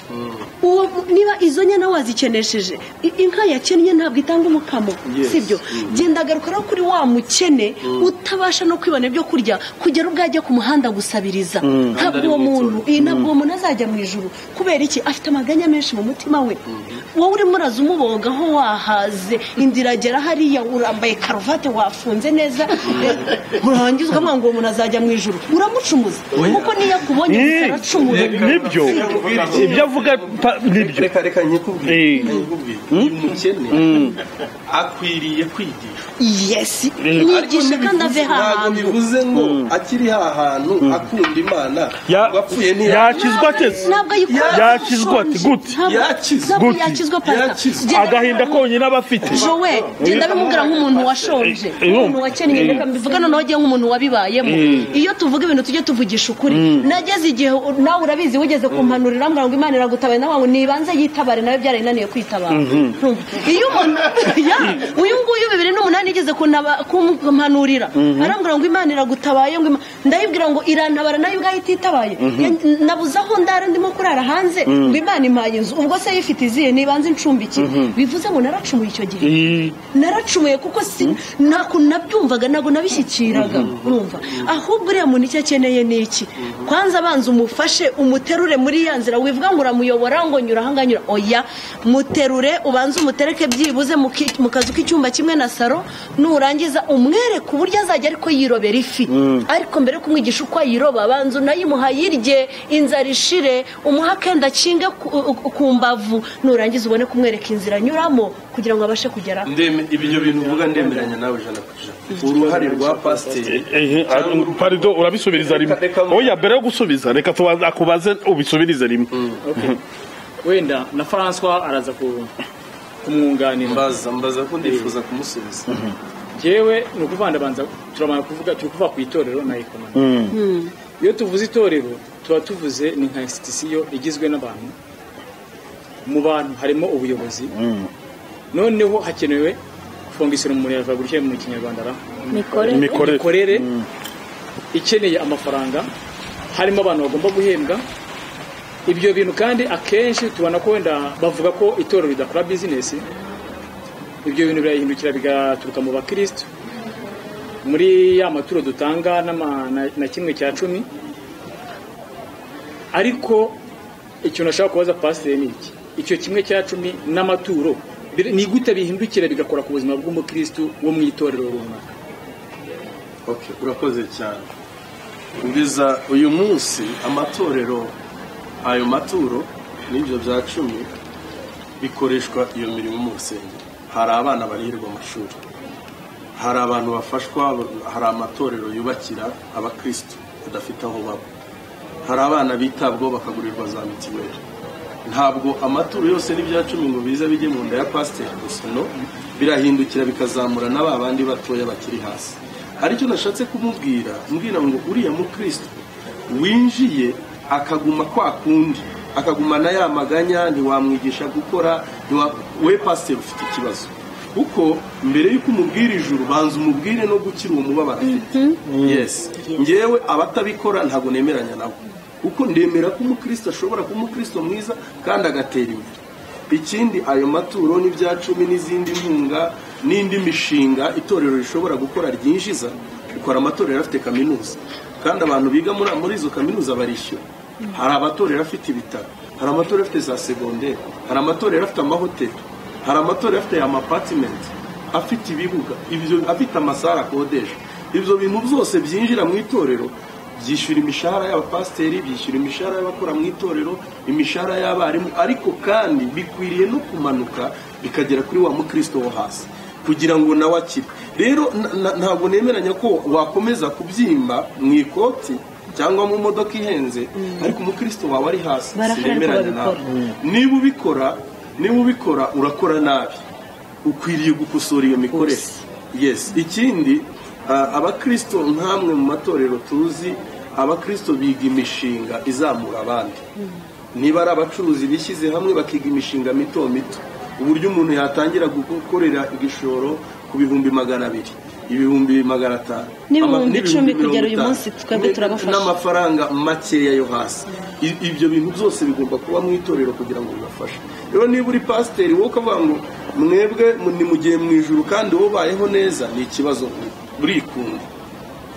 uwo niba izo nyana wazikenesheje i- inka yakennye ntabwo itanga umukamo Yes. sibyo genda agaruka no kuri wa mukene utabasha no kwibona ibyo kurya kugera ubwo ajya ku muhanda gusabiriza ntabwo uwo muntu iyi ntabwo uwo muntu azajya mu ijuru kubera iki afite amaganya menshi mu mutima we wowe urimo uraza umubogaho wahaze inda iragera hariya urambaye karuvati wafunze neza urangiza ukavuga ngo uwo muntu azajya mu ijuru uramucumuza kuko niyo akubonye gusa Eh, aracumuza nibyo ibyo avuga pa- nibyo reka reka nkikubwire Eh. nkikubwire uyu mukene akwiriye kwigishwa yesi Ariko nigishe kandi ave ntibivuze- ntabwo hahandi bivuze ngo akiri hantu akunda imana Ya- wapfuye yakizwa ateze ntabwo ayikora yakizwa ati gute Ntabwo- Yakizwa. ntabwo Gute? yakizwa Yakizwa. pasita agahinda konyine aba afite jowe genda bimubwira nk'umuntu washonje Eh, eh, umuntu wakennye reka mbivuge noneho agiye nk'umuntu wabibayemo iyo tuvuga ibintu tujye tuvugisha ukuri nageze igihe nawe urabizi wigeze kumpanurira mbwira ngo imana iragutabaye nawe ngo nibanze yitabare nawe byarayinaniye kwitabara Ntumva. iyo umuntu ya uyu nguyu bibiri n'umunani yigeze kunaba- kumpanurira arambwira ngo imana iragutabaye ngo Ima- ndayibwira ngo irantabara nayo ubwayo ititabaye Ya- nabuze aho ndara ndimo kurara hanze ngo imana impaye inzu ubwo se yifite izihe niba ntibanze incumbikire bivuze ngo naracumuye icyo gihe naracumuye kuko si ntako nabyumvaga ntabwo nabishyikiraga urumva ahubwo uriya muntu icyo akeneye ni iki kwanza abanza umufashe umuterure muri ya nzira wivuga ngo uramuyobora ngo nyura aha ngaha nyura oya muterure ubanze umutereke byibuze mu ki- mu kazu k'icyumba kimwe na saro nurangiza umwereke uburyo azajya ariko yirobera ifi ariko mbere yo kumwigisha uko ayiroba abanza unayimuha ayirye inzara ishire umuha akenda akinge ku- ku- ku mbavu nurangiza ubone kumwereka inzira anyuramo kugira ngo abashe kugera Ndeme- ibyo bintu uvuga ndemeranya nawe ijana ku ijana uruhare rwa pasiteri Ehe, cyangwa ah, uruhare- pardon urabisubiriza rimwe Reka- reka- oya mbere yo gusubiza reka tubaze akubaze ubisubirize rimwe Okay. wenda na francois araza ku- kumwunganira mbaza mbaza ko ndifuza kumusubiza yewe ni ukuvandabanza turabanza kuvuga turi kuvuga ku itorero na ekonomi iyo tuvuze itorero tuba tuvuze ni nka institusiyo igizwe n'abantu mu bantu harimo ubuyobozi noneho hakenewe fondisiyo umuntu yavuga gutya mu kinyarwanda ra mikorere imikorere imikorere ikeneye amafaranga harimo abantu bagomba guhembwa ibyo bintu kandi akenshi tubona ko wenda bavuga ko itorero ridakora bizinesi ibyo bintu birahindukira bigaturuka mu bakirisitu muri ya maturo dutanga n'ama- na- na kimwe cya cumi ariko ikintu ashaka kubaza pasiteri ni iki icyo kimwe cya cumi n'amaturo bir- ni gute bihindukira bigakora ku buzima bw'umukirisitu wo mu itorero runaka Okay, urakoze cyane ngeza uyu munsi amatorero ayo maturo n'ibyo bya cumi bikoreshwa iyo mirimo mu rusengero hari abana barihirwa amashuri hari abantu bafashwa hari amatorero yubakira abakirisitu badafite aho baba hari abana bitabwaho bakagurirwa za mitiweli ntabwo amaturo yose n'ibya cumi ngo biza bijye mu nda ya pasiteri gusa no birahindukira bikazamura na ba bandi batoya bakiri hasi hari icyo nashatse kumubwira mbwira ngo uriya mukristo winjiye akaguma kwa kundi akagumana ya maganya ntiwamwigisha gukora ntiwa- we pasiteri ufite ikibazo kuko mbere y'uko umubwira ijuru banza umubwire no gukira uwo mubabaro afite yes ngewe abatabikora ntabwo nemeranya nabo kuko ndemera ko umukristo ashobora kuba umukristo mwiza kandi agatera imbere ikindi ayo maturo n'ibya cumi n'izindi nkunga n'indi mishinga itorero rishobora gukora ryinjiza ukora amatorero afite kaminuza kandi abantu biga muri muri izo kaminuza barishyura hari amatorero afite ibitaro hari amatorero afite za segonderi hari amatorero afite amahoteli hari amatorero afite amapatimenti afite ibibuga ibyo afite amasare akodesha ibyo bintu byose byinjira mu itorero byishyura imishahara y'abapasiteri byishyura imishahara y'abakora mu itorero imishahara y'abarimu ariko kandi bikwiriye no kumanuka bikagera kuri wa mukristo wo hasi kugira ngo nawe akire rero na- na- ntabwo nemeranya ko wakomeza kubyimba mu ikoti cyangwa mu modoka ihenze ariko umukristo wawe ari hasi Barahari ko sinemeranya nawe babikora. niba ubikora niba ubikora urakora nabi ukwiriye gukosora iyo mikorere yes ikindi ah, abakristo nk'amwe mu matorero tuzi abakristo biga imishinga izamura abandi niba ari abacuruzi bishyize hamwe bakiga imishinga mito mito uburyo umuntu yatangira gukorera igishoro ku bihumbi magana abiri ibihumbi magana atanu N'ibihumbi ama- icumi mirongo kugera uyu itanu. munsi twebwe turabafasha. n'amafaranga makeya yo hasi I- ibyo bintu byose bigomba kuba mu itorero kugira ngo bibafashe rero niba uri pasiteri wowe ukavuga ngo mwebwe mu- ni mu gihe mu ijuru kandi wowe ubayeho neza ni ikibazo burikunda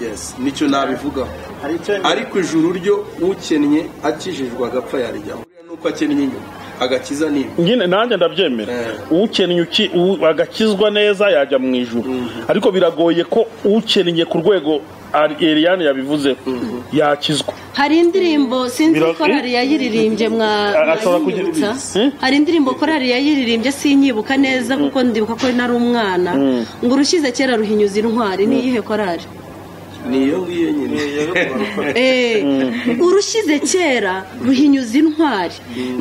yes nicyo nabivugaho Hari icyo ariko ijuru ryo ukennye akijijwe agapfa yarijyamo Buriya nuko akennye inyuma agakiza ni inyuma. nyine nanjye ndabyemera Eh. ukennye uki- u- agakizwa neza yajya mu ijuru ariko biragoye ko ukennye ku rwego Ari- Eliane yabivuzeho yakizwa hari indirimbo sinzi Bira- korari yayiririmbye mwa A- ashobora kugira- mwanyibutsa. Eh? hari indirimbo korari yayiririmbye sinyibuka neza kuko ndibuka ko nari umwana ngo urushyize kera ruhinyuza intwari niyihe korari ni iyo ngiyo nyine Eh, urushyize kera ruhinyuza intwari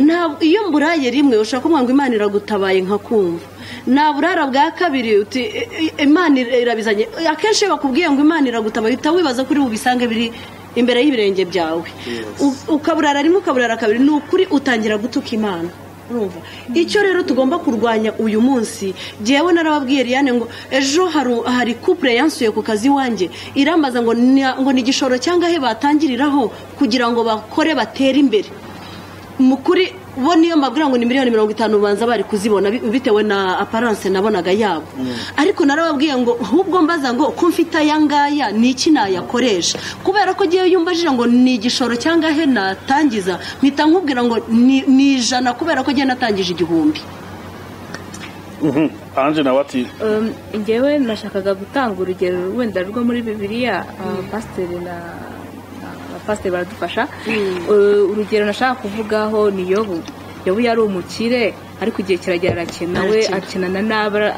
Ntabwo- iyo mburaye rimwe ushobora kumva ngo imana iragutabaye nkakumva nta burara bwa kabiri uti "Eh, eh, imana irabizanye akenshi iyo bakubwiye ngo imana iragutabaye uhita wibaza ko uri bubisange biri imbere y'ibirenge byawe U- ukaburara rimwe ukaburara kabiri ni ukuri utangira gutuka imana urumva icyo rero tugomba kurwanya uyu munsi jyewe narababwiye Eliane ngo ejo haru- hari couple yansuye ku kazi iwanjye irambaza ngo "Ni- ngo ni igishoro cyangwa he batangiriraho kugira ngo bakore batere imbere mu kuri bo niyo mbabwira ngo ni miliyoni mirongo itanu ubanza bari kuzibona bi- bitewe na aparance nabonaga yabo ariko narababwiye ngo ahubwo mbaza ngo ko mfite aya ngaya ni iki nayakoresha kubera ko igihe yumbajije ngo ni igishoro cyangwa he natangiza mpita nkubwira ngo ni ni ijana kubera ko igihe natangije igihumbi Mhm. Ange nawe ati Um, njyewe nashakaga gutanga urugero wenda rwo muri bibiliya pasiteri na abapasiteri baradufasha Uh, urugero nashaka kuvugaho ni yobu yobu yari umukire ariko igihe kiragera arakena we Arakena. akenana n'aba ara-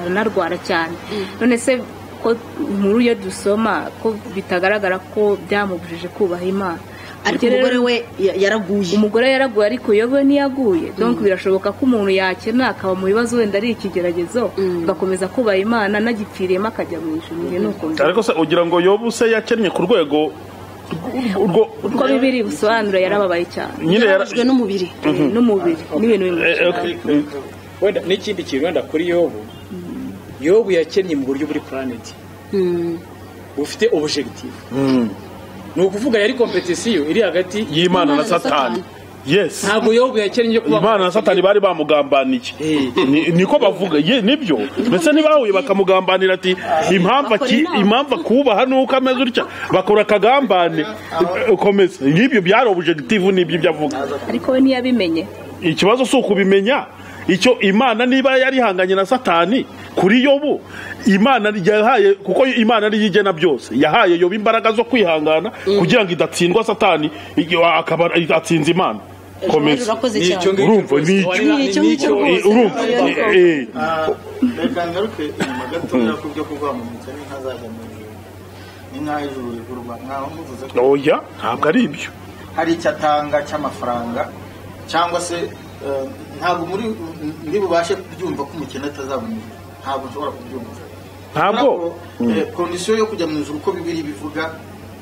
aranarwara cyane none se ko inkuru yo dusoma ko bitagaragara ko byamubujije kubaha imana ariko Ubwo rero- umugore we ya- yaraguye umugore yaraguye ariko yobe ntiyaguye donc birashoboka ko umuntu yakena akaba mu bibazo wenda ari ikigeragezo agakomeza kubaha imana anagipfiriyemo akajya mu ijuru njye ni uko mbi- ariko se ugira ngo yobu se yakennye ku rwego rw- rwo uko bibiri bisobanura yarababaye cyane nyine yara- yarabujwe n'umubiri Eh, n'umubiri n'ibintu bimwe Eh, eh, mm. wenda n'ikindi kintu wenda kuri yobu yobu yakennye mu buryo buri puraneti Mm. bufite objective ni ukuvuga yari kompetisiyo iri hagati y'imana na satani yes ntabwo yobu yakennye yo kuba imana na satani bari bamugambaniye Ni- niko bavuga ye nibyo ndetse ntibahuye bakamugambanira ati impamvu aki- bakora inama." impamvu akubaha nuko ameze utya bakora akagambane Eh, komeza n'ibyo byari objective nibyo ibyo avuga ariko we ntiyabimenye ikibazo si ukubimenya icyo imana niba yari ihanganye na satani kuri yobu imana yahaye kuko imana ariyo igena byose yahaye yobu imbaraga zo kwihangana kugira ngo idatsindwa satani igihe akaba atsinze imana Joel, komeza urakoze cyane ngicyo Urumva, rwose. ni icyo- Wari- Nicyo ngicyo nicyo- rwose. urumva eh, eh. reka ngaruke inyuma gatoya ku byo kurwamuritsa n'intazajya mu ijuru ni nk'aho ijuru rigurwa mwaho muvuze ko oya ntabwo ari ibyo hari icyo atanga cy'amafaranga cyangwa se eh, ntabwo muri muri bubashe kubyumva ko umukene atazabona ijuru. ntabwo nshobora kubyumva ntabwo kondisiyo yo kujya mu ijuru uko bibiri bivuga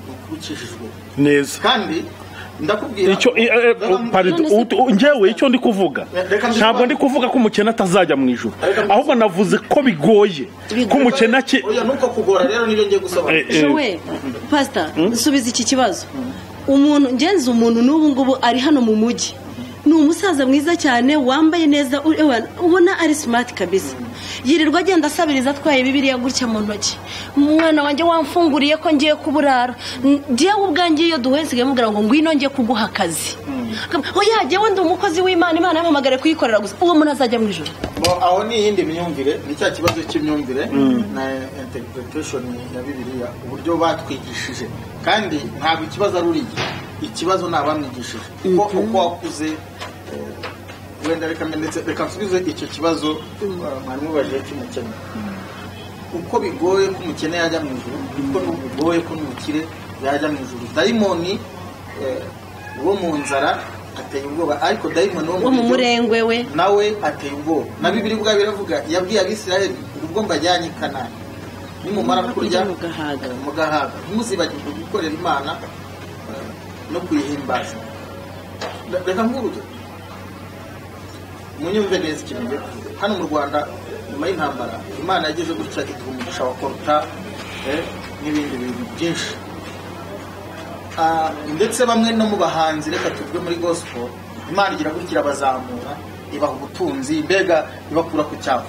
ni ukuba ucishijwe neza kandi ndakubwira icyo eh, eh, pardon, ut- u- njyewe icyo ndi kuvuga Reka mbisi- ntabwo ndi kuvuga ko umukene atazajya mu ijoro Reka mbisi- ahubwo navuze ko bigoye ko umukene ake oya nuko kugora rero nibyo ngiye gusobanura Eh, jowe pasita nsubiza iki kibazo umuntu ngenzi umuntu n'ubu ngubu ari hano mu mujyi ni umusaza mwiza cyane wambaye neza u- ewa, ubona ari simati kabisa yirirwa agenda asabiriza atwaye bibiriya gutya mu ntoki umwana wanjye wamfunguriye ko ngiye kuburara N- njyewe ubwanjye iyo duhuye nsigaye mubwira ngo ngwino njye kuguha akazi oya jyewe ndi umukozi w'imana imana yampamagare kuyikorera gusa uwo muntu azajya mu ijoro Bo, aho ni iyindi myumvire ni cya kibazo cy'imyumvire na interpretation ya bibiliya uburyo batwigishije kandi ntabwo ikibazo ari uriye ikibazo ni abamwigishije kuko uko wakuze eh, wenda reka mbe ndetse reka nsubize icyo kibazo eh, mwari mubajije cy'umukene uko bigoye ko umukene yajya mu ijuru niko bigoye ko umukire yajya mu ijuru dayimoni eh, wo mu nzara ateye ubwoba ariko dayimoni wo mu biryo- murengwe we nawe ateye ubwoba na bibiri ubwa biravuga yabwiye abisirayeli ubwo mbajyanye i kanani nimumara kurya mugahaga mugahaga ntimuzibagirwe gukorera imana eh, no kuyihimbaza Re- reka nk'urugero munyumve neza ikintu ngiye kuvuga hano mu rwanda nyuma y'intambara imana yageze gutya ituha umugisha wa koruta eh, n'ibindi bintu byinshi Ah, ndetse bamwe no mu bahanzi reka tuvuge muri gospel imana igira gutya irabazamura ibaha ubutunzi mbega ibakura ku cyavu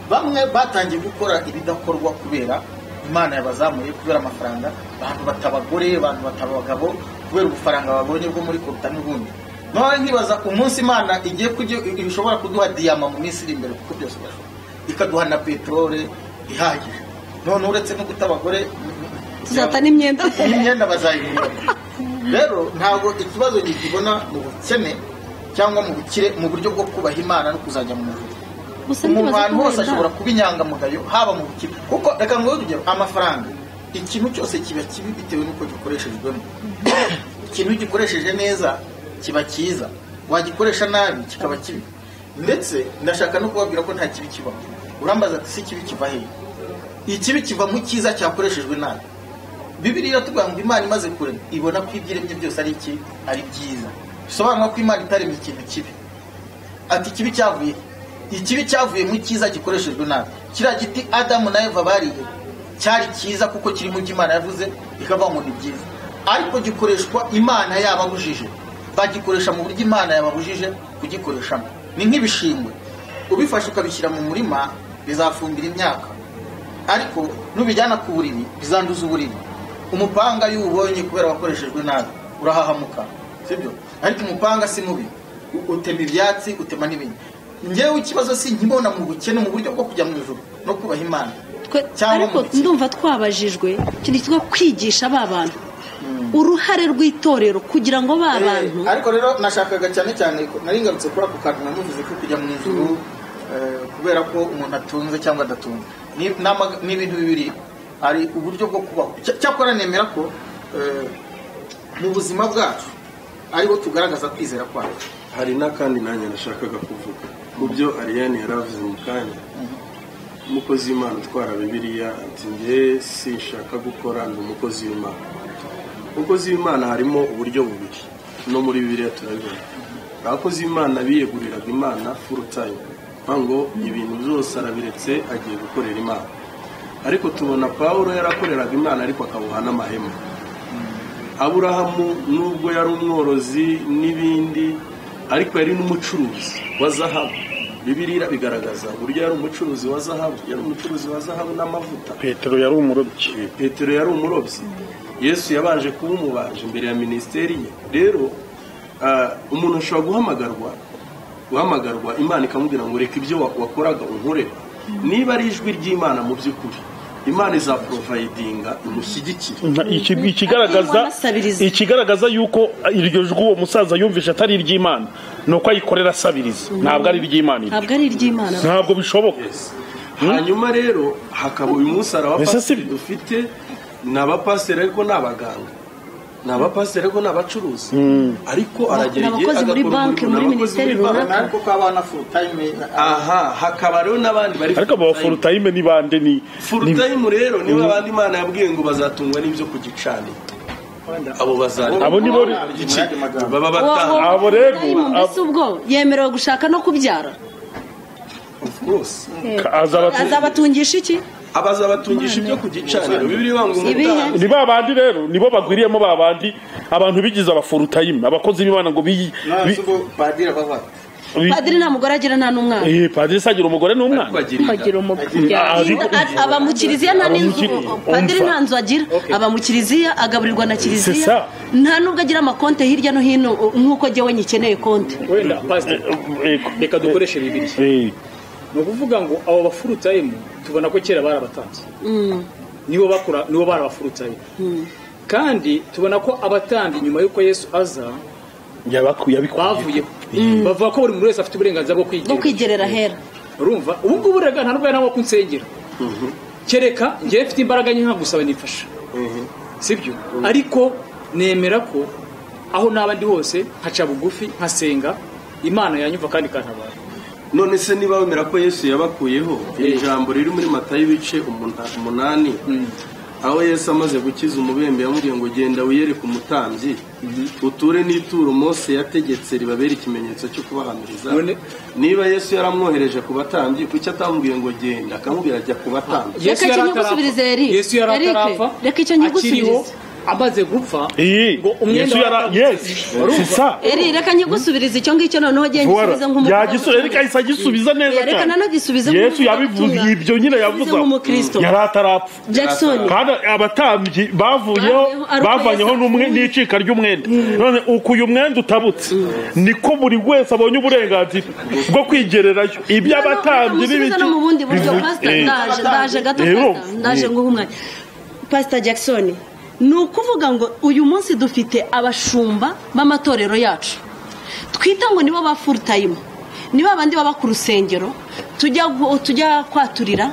bamwe batangiye gukora ibidakorwa kubera imana yabazamuye kubera amafaranga abantu batabagore abantu bataba abagabo kubera ubufaranga babonye bwo muri koruta n'ubundi none nkibaza umunsi imana igiye kujya ishobora kuduha diyama mu minsi iri imbere kuko byose birashoboka ikaduha na peterole ihagije none uretse no guta abagore tuzata n'imyenda imyenda bazayibura rero ntabwo ikibazo gikibona mu bukene cyangwa mu bukire mu buryo bwo kubaha imana no kuzajya mu ijuru gusa umuntu ndibaza ahantu ko hose wenda- ashobora kuba inyangamugayo haba mu bukire kuko reka ngo urugero amafaranga ikintu cyose kiba kibi bitewe n'uko gikoreshejwemo ikintu iyo ugikoresheje neza kiba cyiza wagikoresha nabi kikaba kibi ndetse ndashaka no kubabwira ko nta kibi kibaho urambaza ati si kibi kiva hehe ikibi kiva mu cyiza cyakoreshejwe nabi bibiri iratubwira ngo imana imaze kurema ibona ko ibyo iremye byose ari iki ari byiza bisobanura ko imana itaremye ikintu kibi ati ikibi cyavuye he? ikibi cyavuye mu cyiza gikoreshejwe nabi kiriya giti adamu na eva bariye cyari cyiza kuko kiri mu byo imana yavuze ikavuga ngo ni byiza ariko gikoreshwa imana yababujije bagikoresha mu buryo imana yababujije kugikoreshamo ni nk'ibishingwe ubifashe ukabishyira mu murima bizafumbira imyaka ariko nubijyana ku buriri bizanduza uburiri umupanga iyo uwubonye kubera wakoreshejwe nabi urahahamuka sibyo ariko umupanga si mubi U- utema ibyatsi utema n'ibindi ngewe ikibazo si nkibona mu bukene mu buryo bwo kujya mu ijoro no kubaha imana Twe- cyangwa ariko mu bukene. ndumva twabajijwe ikintu kitwa kwigisha ba bantu uruhare rw'itorero kugira ngo ba bantu Eh, ariko rero nashakaga cyane cyane ko- nari ngarutse kuri ako kantu namuvuze ko kujya mu ijuru eh, kubera ko umuntu atunze cyangwa adatunze Ni- ni amaga- ni ibintu bibiri hari uburyo bwo kubaho Cy- cyakora nemera ko eh, mu buzima bwacu ariho tugaragaza kwizera kwacu hari n'akandi nanjye nashakaga kuvuga mu byo ariyane yari avuze mu kanya umukozi w'imana utwara bibiliya ati njye sinshaka gukora ndi umukozi w'imana umukozi w'imana harimo uburyo bubiri no muri bibiliya turabibona abakozi b'imana biyeguriraga imana full time avuga ngo ibintu byose arabiretse agiye gukorera imana ariko tubona pawulo yarakoreraga imana ariko akabuha n'amahema aburahamu nubwo yari umworozi n'ibindi ariko yari n'umucuruzi wa zahabu bibiliya irabigaragaza uburyo yari umucuruzi wa zahabu yari umucuruzi wa zahabu n'amavuta petero yari umurobyi petero yari umurobyi yesu yabanje kuba umubaje imbere ya minisiteri ye rero ah, umuntu ashobora guhamagarwa guhamagarwa imana ikamubwira ngo reka ibyo wa- wakoraga unkore niba ari ijwi ry'imana mu by'ukuri imana izaprovayidinga imushyigikire Nta- iki- ikigaragaza Asabiriza. ikigaragaza yuko iryo jwi uwo musaza yumvishe atari iry'imana ni uko ayikorera asabiriza ntabwo ari iry'imana iryo. ntabwo ari iry'imana ntabwo bishoboka Yes. hanyuma rero hakaba uyu munsi hari Ese si abapasiteri byo? dufite ni abapasiteri ariko ni abaganga ni abapasiteri ariko ni abacuruzi ariko aragera Ni igihe abakozi muri agakora banki, umurimo, muri ni abakozi muri minisiteri banki. runaka. ariko ko abana full time ah, aha hakaba rero n'abandi bari ariko aba forutayime ni bande ni ni- furutayime rero nibo abandi imana yabwiye ngo bazatungwa n'ibyo ku gicaniro abo bazajya abo ni bo Mu igice yandi magambo. baba Uwo- bataha uwo Abo rero, dayimoni mbese ubwo yemerewe gushaka no kubyara Of course. azaba azabatungisha iki abaza batungisha ibyo ku gicaniro bibiliya ivuga ngo Ibihe? umutambyi ni ba bandi rero nibo bagwiriyemo ba bandi abantu bigize abafurutayime abakozi b'imana ngo biyi none se ubwo padiri abaho ate? padiri nta mugore agira nta n'umwana padiri sagira umugore n'umwana bagirira bagira Ah, umubyeyi ariko- A- aba mu kiliziya nta Aba mu n'inzu kili- padiri umva. nta nzu agira aba mu kiliziya agaburirwa na C'est kiliziya ça. nta n'ubwo agira amakonte hirya no hino uh, nk'uko jyewe nyikeneye konte wenda pasiteri reka dukoreshe bibiliya Eh, ni ukuvuga ngo abo bafurutayimu tubona ko kera bari abatambyi Mm. nibo bakora nibo bari abafurutayimu kandi tubona ko abatambyi nyuma y'uko yesu aza yabaku- yabikuye bavuyeho bavuga ko buri muntu wese afite uburenganzira bwo kwigira bwo kwigerera hera urumva ubu ngubu rega nta n'ubwo nawe kunsengera kereka njyewe mfite imbaraga nke nkagusaba nifasha sibyo ariko nemera ko aho naba ndi hose nkaca bugufi nkasenga imana yanyumva kandi ikantabara none se niba wemera ko yesu yabakuyeho iri Eh. jambo riri muri matayo ibice umuna- umunani aho yesu amaze gukiza umubembe yamubwiye ngo genda wiyereke umutambyi uture n'ituro mose yategetse ribabera ikimenyetso cyo kubahamiriza None- niba yesu yaramwohereje ku batambyi kuki atamubwiye ngo genda akamubwira ajya ku batambyi Reka icyo nkigusubirize, Eric. yesu yari Eric, atarapfa reka icyo nkigusubirize. akiriho amaze gupfa iyi ngo umwenda yesu yara waratambutse. yes Urumva? sisa eri reka nkigusubirize icyo ngicyo noneho genda Voila. gisubize nk'umukristo Yagisubiza- Erika ahise agisubiza neza Erika cyane. nanagisubize yesu nk'umuvugabutumwa. yabivuze ibyo nyine yavuze Asubize nk'umukristo. yari atarapfa jackson kandi abatambyi Bavuyeho, bavuyeho ari uko bavanyeho Yesu n'umwe- apfuye. n'icika ry'umwenda none uku uyu mwenda utabutse niko buri wese abonye uburenganzira bwo kwigererayo iby'abatambyi n'ibiki no mu bundi buryo pasita Eh, ndaje ndaje gato rero, pasita ndaje nguha umwanya pasita jackson ni ukuvuga ngo uyu munsi dufite abashumba b'amatorero yacu twita ngo nibo ba full time nibo abandi baba ku rusengero tujya gu- tujya kwaturira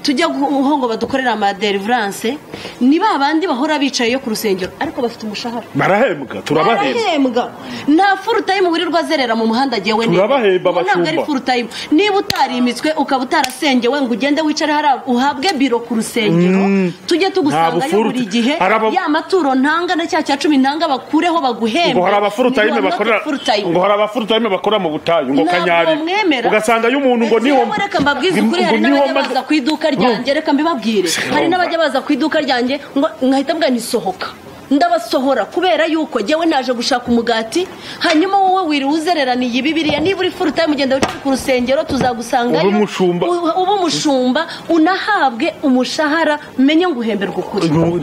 tujya guho ngo badukorere amaderivuranse ni ba bandi bahora bicaye yo ku rusengero ariko bafite umushahara barahembwa turabahembwa barahembwa nta furutayimu wirirwa azerera mu muhanda agiyewe Turabahemba ntabwo ari abashumba. furutayimu niba utarimitswe ukaba utarasengewe ngo ugende wicare hariya uhabwe biro ku rusengero tujye tugusangayo furu- buri gihe hari aba- ya maturo ntanga na cya cya cumi ntanga bakureho baguhembe ngo hari abafurutayime Niba bakorera not a full time. ngo hari abafurutayime bakora mu butayu ngo Ntabwo kanyari mwemera. ugasanga iyo umuntu ngo Ese niho yewe reka mbabwize ngo- ukuri hari ngo niho n'abajya maze- baza ku iduka ryanjye reka mbibabwire hari n'abajya baza ku iduka ryanjye ngo nkahita mbwa ntisohoka ndabasohora kubera yuko njyewe naje gushaka umugati hanyuma wowe wiriwe uzereraniye ibibiriya niba uri furu tayimu ugenda wicara ku rusengero tuzagusangayo Ube umushumba. U- ube umushumba unahabwe umushahara menye ngo uhemberwe ukuri yewe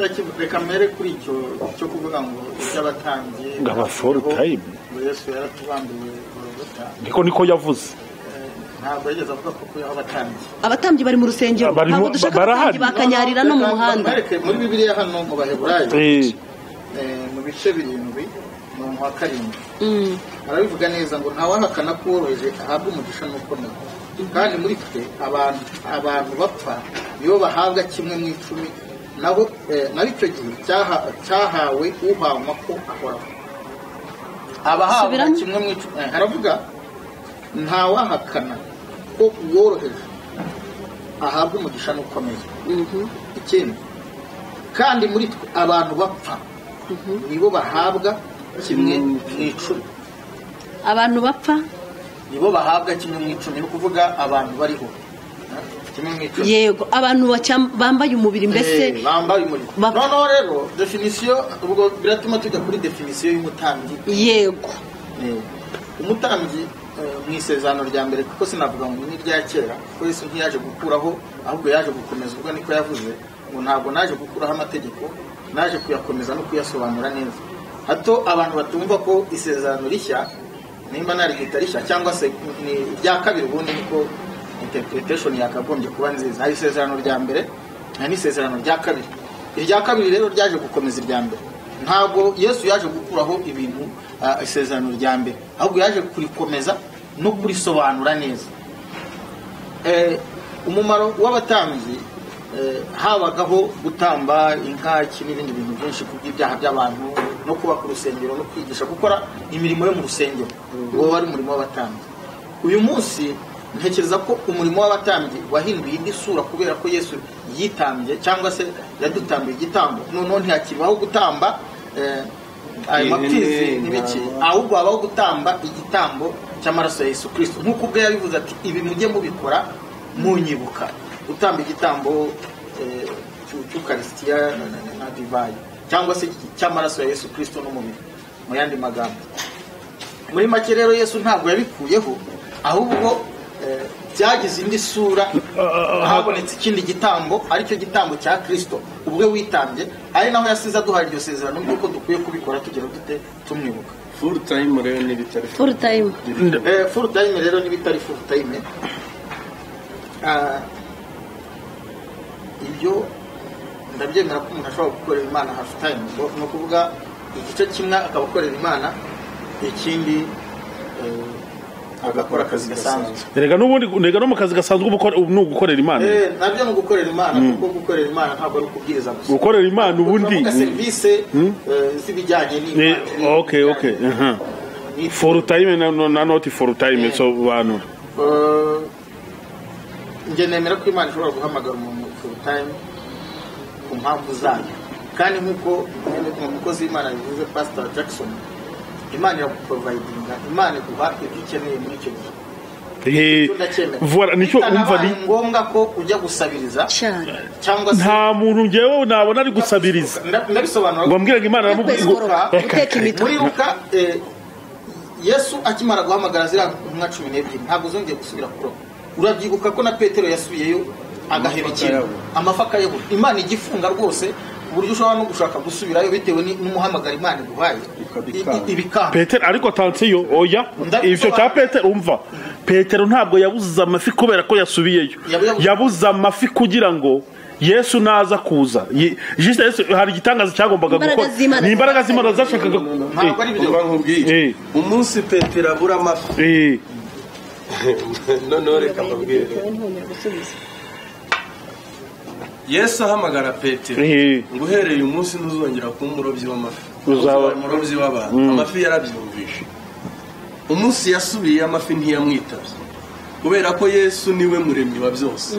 ndakivuga reka mpere kuri icyo cyo kuvuga ngo iby'abatambyi Ngo aba full time. ngo yesu yaratubambiwe gorogota niko niko yavuze Eh, ntabwo yigeze avuga ko kuyaho abatambyi abatambyi bari mu rusengero Barimo- ntabwo dushaka barahari. abatambyi bakanyarira no mu Reka muhanda mbareke, muri bibiliya hano mu baheburayo Eh, eh, mu bice birindwi umurongo wa karindwi Mm. arabivuga neza ngo ntawahakana ko woroheje ahabwa umugisha n'ukomeye kandi muri twe abantu abantu bapfa nibo bahabwa kimwe mu icumi nabo eh, nabo icyo gihe cyaha- cyahawe uhanywa ko ahoraho abahabwa Subiramo. kimwe mu icumi eh, aravuga ntawahakana ko uworoheje ahabwa umugisha n'ukomeye ikindi kandi muri twe abantu bapfa nibo bahabwa kimwe mu icumi abantu bapfa nibo bahabwa kimwe mu icumi ni ukuvuga abantu bariho kimwe mu icumi yego abantu bacya- bambaye umubiri Eh, mbese bambaye umurimo Bapfa. noneho rero definisiyo ubwo biratuma tujya kuri definisiyo y'umutambyi yego Eh, umutambyi eh, mu isezerano rya mbere kuko sinavuga ngo ni irya kera kuko yesu ntiyaje gukuraho ahubwo yaje gukomeza ubwo niko yavuze ngo ntabwo naje gukuraho amategeko naje kuyakomeza no kuyasobanura neza hato abantu batumva ko isezerano rishya nimba narigita rishya cyangwa se ni irya kabiri ubundi niko interpretation yakagombye kuba nziza hari isezerano rya mbere hari n'isezerano rya kabiri irya kabiri rero ryaje gukomeza irya mbere ntabwo yesu yaje gukuraho ibintu ah, isezerano rya mbere ahubwo yaje kurikomeza no kurisobanura neza Eh, umumaro w'abatambyi eh, habagaho gutamba inka iki n'ibindi bintu byinshi kubw'ibyaha by'abantu no kubaka urusengero no kwigisha gukora imirimo yo mu rusengero uwo wari umurimo w'abatambyi uyu munsi ntekereza ko umurimo w'abatambyi wahinduye indi sura kubera ko yesu yitambye cyangwa se yadutambiye igitambo noneho ntihakibaho gutamba eh, ayo Ihene, mapfizi n'ibiki intama. ahubwo habaho gutamba igitambo cy'amaraso ya yesu kirisito nk'uko ubwe yabivuze ati ibi mujye mubikora munyibuka gutamba igitambo eh, cy'u- cy'ukarisitiya na- na- na divayi cyangwa se cy'amaraso ya yesu kirisito n'umubiri mu yandi magambo muri make rero yesu ntabwo yabikuyeho ahubwo eh, byagize indi sura ah, habonetse ikindi gitambo aricyo gitambo cya kirisito ubwe witambye ari naho yasize aduhaye iryo sezerano ry'uko dukwiye kubikora tugira dute tumwibuka furu tayimu rero n'ibitari furu full time Eh, full time rero n'ibitari full time Ah, ibyo ndabyemera ko umuntu ashobora gukorera imana half time ngo- ni ukuvuga igice kimwe akaba akorera imana ikindi eh, agakora akazi gasanzwe erega n'ubundi erega no mu kazi gasanzwe uba ukora- ubu ni ugukorera imana Eh, nabyo ni ugukorera imana kuko gukorera imana ntabwo ari ukubwiriza gusa gukorera imana ubundi Turavuga serivisi eh, z'ibijyanye ni n'imana okay okay aha. Ni- for time na, na, na not for time so bantu Eh, njye nemera ko imana ishobora guhamagara umuntu full time ku mpamvu zayo kandi nk'uko mu mukozi w'imana bivuze pastor jackson imana iraguporovayidinga imana iguha ibyo ukeneye muri icyo gihe Eh, Icyo ndacyemera voilà nicyo umva Bitanabaye ni ngombwa ko ujya gusabiriza cyane cyangwa se nta muntu ngewe nabona ari gusabiriza Nda- ndabisobanura ngo mbwira ngo imana aramubwira ngo guteka imitwe muri ruka eh, yesu akimara guhamagara ziriya ntumwa cumi n'ebyiri ntabwo zongeye gusubira kuroba urabyibuka ko na petero yasubiyeyo agahebekera yabura. amafaka yabura imana igifunga rwose ku buryo ushobora no gushaka gusubirayo bitewe ni- n'umuhamagara imana iguhaye Ikabikanga. I- i- ibikanga petero ariko tansiyo oya Ndabisobanura. ivyo cya petero umva petero ntabwo yabuze amafi kubera ko yasubiyeyo Yabu- yabu- yabuze amafi kugira ngo yesu naza kuza Ye- juste yesu hari igitangaza cyagombaga Imbaraga gukora z'Imana ni imbaraga z'imana zashakaga ntabwo ari umva byo nkubwiye Eh. umunsi petero abura amafi Eh, eh, noneho reka mbabwire yesu ahamagara petero eh, ngo uhereye umunsi ntuzongera kuba umurobyi w'amafi Uzaba- umurobyi w'abantu amafi yarabyumvishe umunsi yasubiye amafi ntiyamwitabye kubera ko yesu niwe muremyi wa byose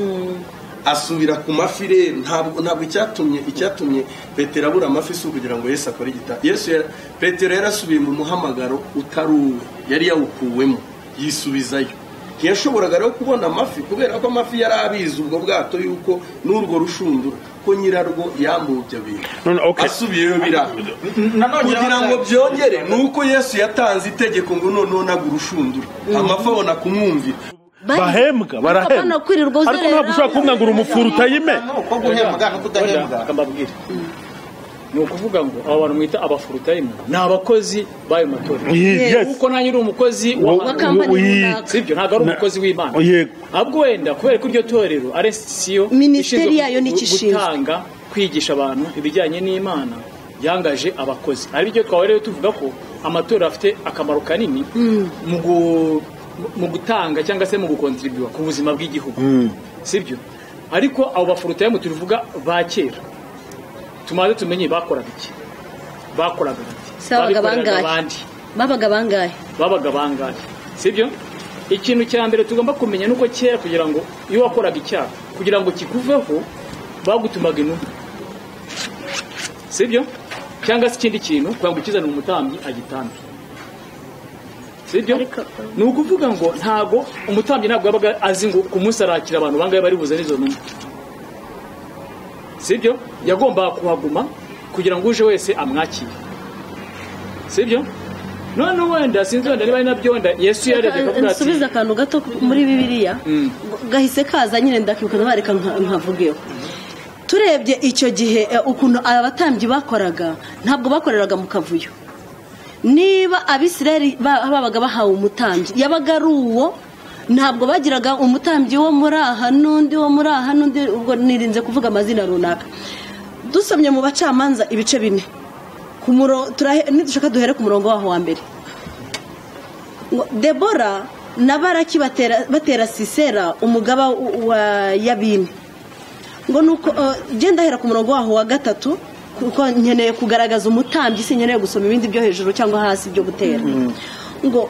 asubira ku mafi rero ntabwo ntabwo icyatumye icyatumye petero abura amafi si ukugira ngo yesu akore igita yesu yara- petero yarasubiye mu muhamagaro utari uwe yari yawukuwemo yisubizayo ntiyashoboraga rero kubona amafi kubera ko amafi yari abizi ubwo bwato yuko n'urwo rushundura kuko nyirarwo yambuwe ibyo bintu None, okay. asubiyeyo biranga kugira ngo byongere ni uko yesu yatanze itegeko ngo noneho nagura ushundura amafi abona kumwumvira bahembwa barahembwa Ukapana kwirirwa uzerera. ariko ntabwo ushobora kumwanga ngo uri umufuru utayime ni uko guhembwa no kudahembwa Oya, mbabwire ni ukuvuga ngo aba bantu mwita abafurutayimu ni abakozi b'ayo matorero Ye- yes. kuko nanjye uri umukozi Wo- Wa w'abantu kampani Wi- runaka. sibyo ntabwo ari Na- umukozi w'imana Yego. ahubwo wenda kubera ko iryo torero ari sitisiyo Minisiteri yayo nicyo ishinzwe. gutanga kwigisha abantu ibijyanye n'imana yangaje abakozi ari byo twahorewe tuvuga ko amatora afite akamaro kanini mu gu- mu gutanga cyangwa se mu gukontribuwa ku buzima bw'igihugu sibyo ariko abo bafurutayemu tuvuga ba kera tumaze tumenye bakoraga iki bakoraga Si abaga babikoreraga bangahe? abandi babaga bangahe babaga bangahe sibyo ikintu cya mbere tugomba kumenya nuko kera kugira ngo iyo wakoraga icyaha kugira ngo kikuveho bagutumaga intumwa sibyo cyangwa se ikindi kintu kugira ngo ukizane umutambyi agitambe sibyo ni ukuvuga ngo ntago umutambyi ntabwo yabaga azi ngo ku munsi arakira abantu bangahe bari buze n'izo ntumwa sibyo yagombaga kuhaguma kugira ngo uje wese amwakire sibyo none wenda sinzi wenda niba ari nabyo wenda yesu yarebye akavuga ati nsubiza akantu gato muri bibiliya Mm. gahise kaza nyine ndakibuka ndabareka nka- nkavugeho turebye icyo gihe eh, ukuntu abatambyi bakoraga ntabwo bakoreraga mu kavuyo niba abisirayeli ba- babaga bahawe umutambyi yabaga ari uwo ntabwo bagiraga umutambyi wo muri aha n'undi wo muri aha n'undi ubwo nirinze kuvuga amazina runaka dusomye mu bacamanza ibice bine ku muro- turahe- nidushaka duhere ku murongo waho wa mbere ngo debora na baraki batera batera sisera umugaba w- wa yabini ngo nuko eh, genda hera ku murongo waho wa gatatu kuko nkeneye kugaragaza umutambyi sinkeneye gusoma ibindi byo hejuru cyangwa hasi byo gutera ngo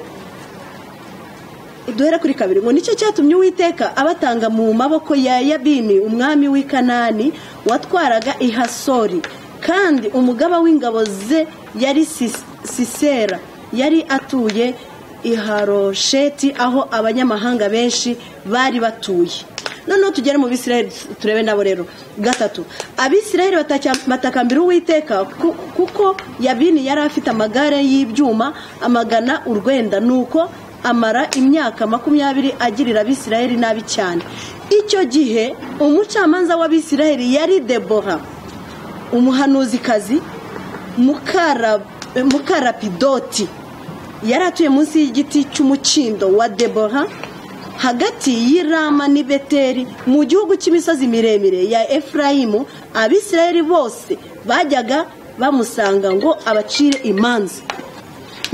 duhere kuri kabiri ngo nicyo cyatumye uwiteka abatanga mu maboko ya yabini umwami w'i kanani watwaraga i hasori kandi umugaba w'ingabo ze yari Sis- sisera yari atuye i harosheti aho abanyamahanga benshi bari batuye noneho tugere mu bisirayeli turebe nabo rero gatatu abisirayeli batacya- batakambira uwiteka ku- kuko yabini yari afite amagare y'ibyuma amagana urwenda nuko amara imyaka makumyabiri agirira abisirayeli nabi cyane icyo gihe umucamanza w'abisirayeli yari debora umuhanuzikazi mukara mukarapidoti yari atuye munsi y'igiti cy'umukindo wa debora hagati y'i rama n'i beteri mu gihugu cy'imisozi miremire ya efurayimu abisirayeli bose bajyaga bamusanga ngo abacire imanza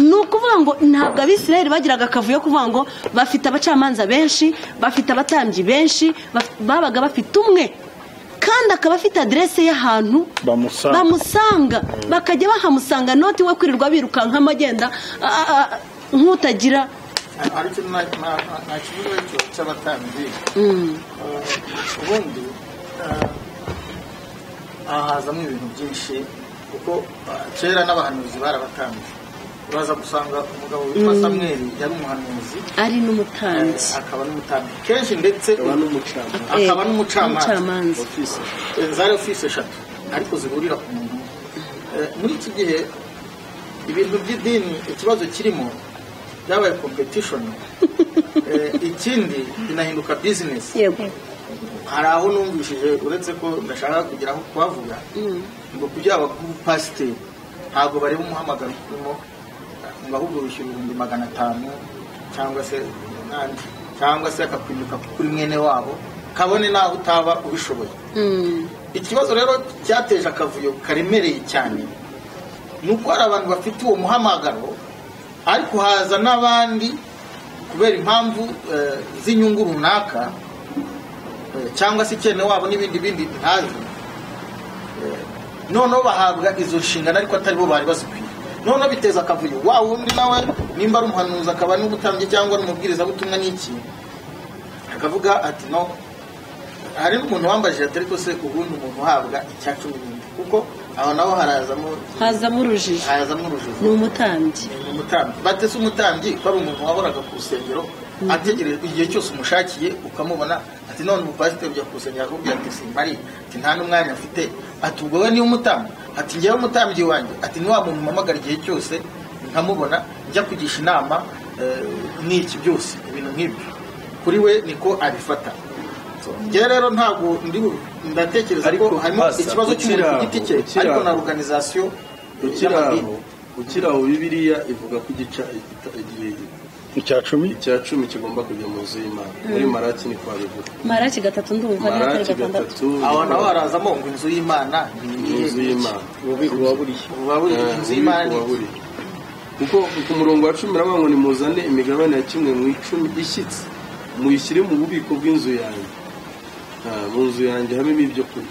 ni ukuvuga ngo ntabwo abisirayeli bagiraga akavuyo kuvuga ngo bafite abacamanza benshi bafite abatambyi benshi baf- babaga bafite umwe kandi akaba afite aderese y'ahantu Bamusanga. bamusanga bakajya bahamusanga noti we kwirirwa birukankamo agenda a- a- a- nk'utagira ariko nta nta- nta kibazo cyo cy'abatambyi Mm. Eh, ubundi eh, aha hazamo ibintu byinshi kuko eh, kera n'abahanuzi barabatambye uraza gusanga umugabo witwa samweli yari umuhanuzi ari eh, n'umutambyi akaba n'umutambyi kenshi ndetse akaba n'umucamanza akaba Eh, n'umucamanza umucamanza. ofisi Eh, zari ofisi eshatu ariko zihurira ku muntu umwe. Eh, muri iki gihe ibintu by'idini ikibazo kirimo byabaye competition Eh, ikindi binahinduka business yego hari aho numvishije uretse ko ndashaka kugera aho kuhavuga ngo kugira ngo abakubu pasiteri ntabwo bareba umuhamagaro urimo ngo ahubwo wishyura ibihumbi magana atanu cyangwa se umunani cyangwa se akakwimika kuri mwene wabo kabone naho utaba ubishoboye Mm. ikibazo rero cyateje akavuyo karemereye cyane ni uko hari abantu bafite uwo muhamagaro ariko haza n'abandi kubera impamvu eh, z'inyungu runaka eh, cyangwa se ikene wabo n'ibindi bindi ntazi Eh, noneho bahabwa izo nshingano ariko atari bo bari bazikwiye noneho biteza akavuyo wa wundi nawe nimba ari umuhanuzi akaba n'ubutambyi cyangwa ari umubwirizabutumwa n'iki akavuga ati no hari n'umuntu wambajije ati ariko se ubundi umuntu uhabwa icya cumi n'indi kuko aho naho harazamo hazamo urujijo harazamo urujijo ni umutambyi ni umutambyi batese umutambyi ko ari umuntu wahoraga ku rusengero ategereje igihe cyose umushakiye ukamubona ati none umupasiteri ujya kusengera akubwira ati simbari ati nta n'umwanya mfite ati ubwo we niwe umutambyi ati ngewe umutambyi wanjye ati ni wa muntu mpamagara igihe cyose nkamubona njya kugisha inama eh, n'iki byose ibintu nk'ibyo kuri we niko abifata So, njye rero ntabwo ndi bu- ndatekereza Ariko ko harimo pasa, ikibazo cy'umuntu ku giti cye ukiri ariko aho. na organization ukiri aho y'amadini. ukiri aho bibiliya ivuga ko igica igita- igihe icya cumi icya cumi kigomba kujya mu nzu y'imana muri maraki ni kwa bivuga maraki gatatu ndumva ari na maraki gatandatu gatatu aho naho harazamo ngo inzu y'imana ni ni inzu y'imana ububiko waburiye buba buri inzu y'imana ni iki? kuko ku murongo wa cumi nabwo ngo nimuzane imigabane ya kimwe mu icumi ishyitse muyishyire mu bubiko bw'inzu yanjye Ah, mu nzu yanjye habemo ibyo kurya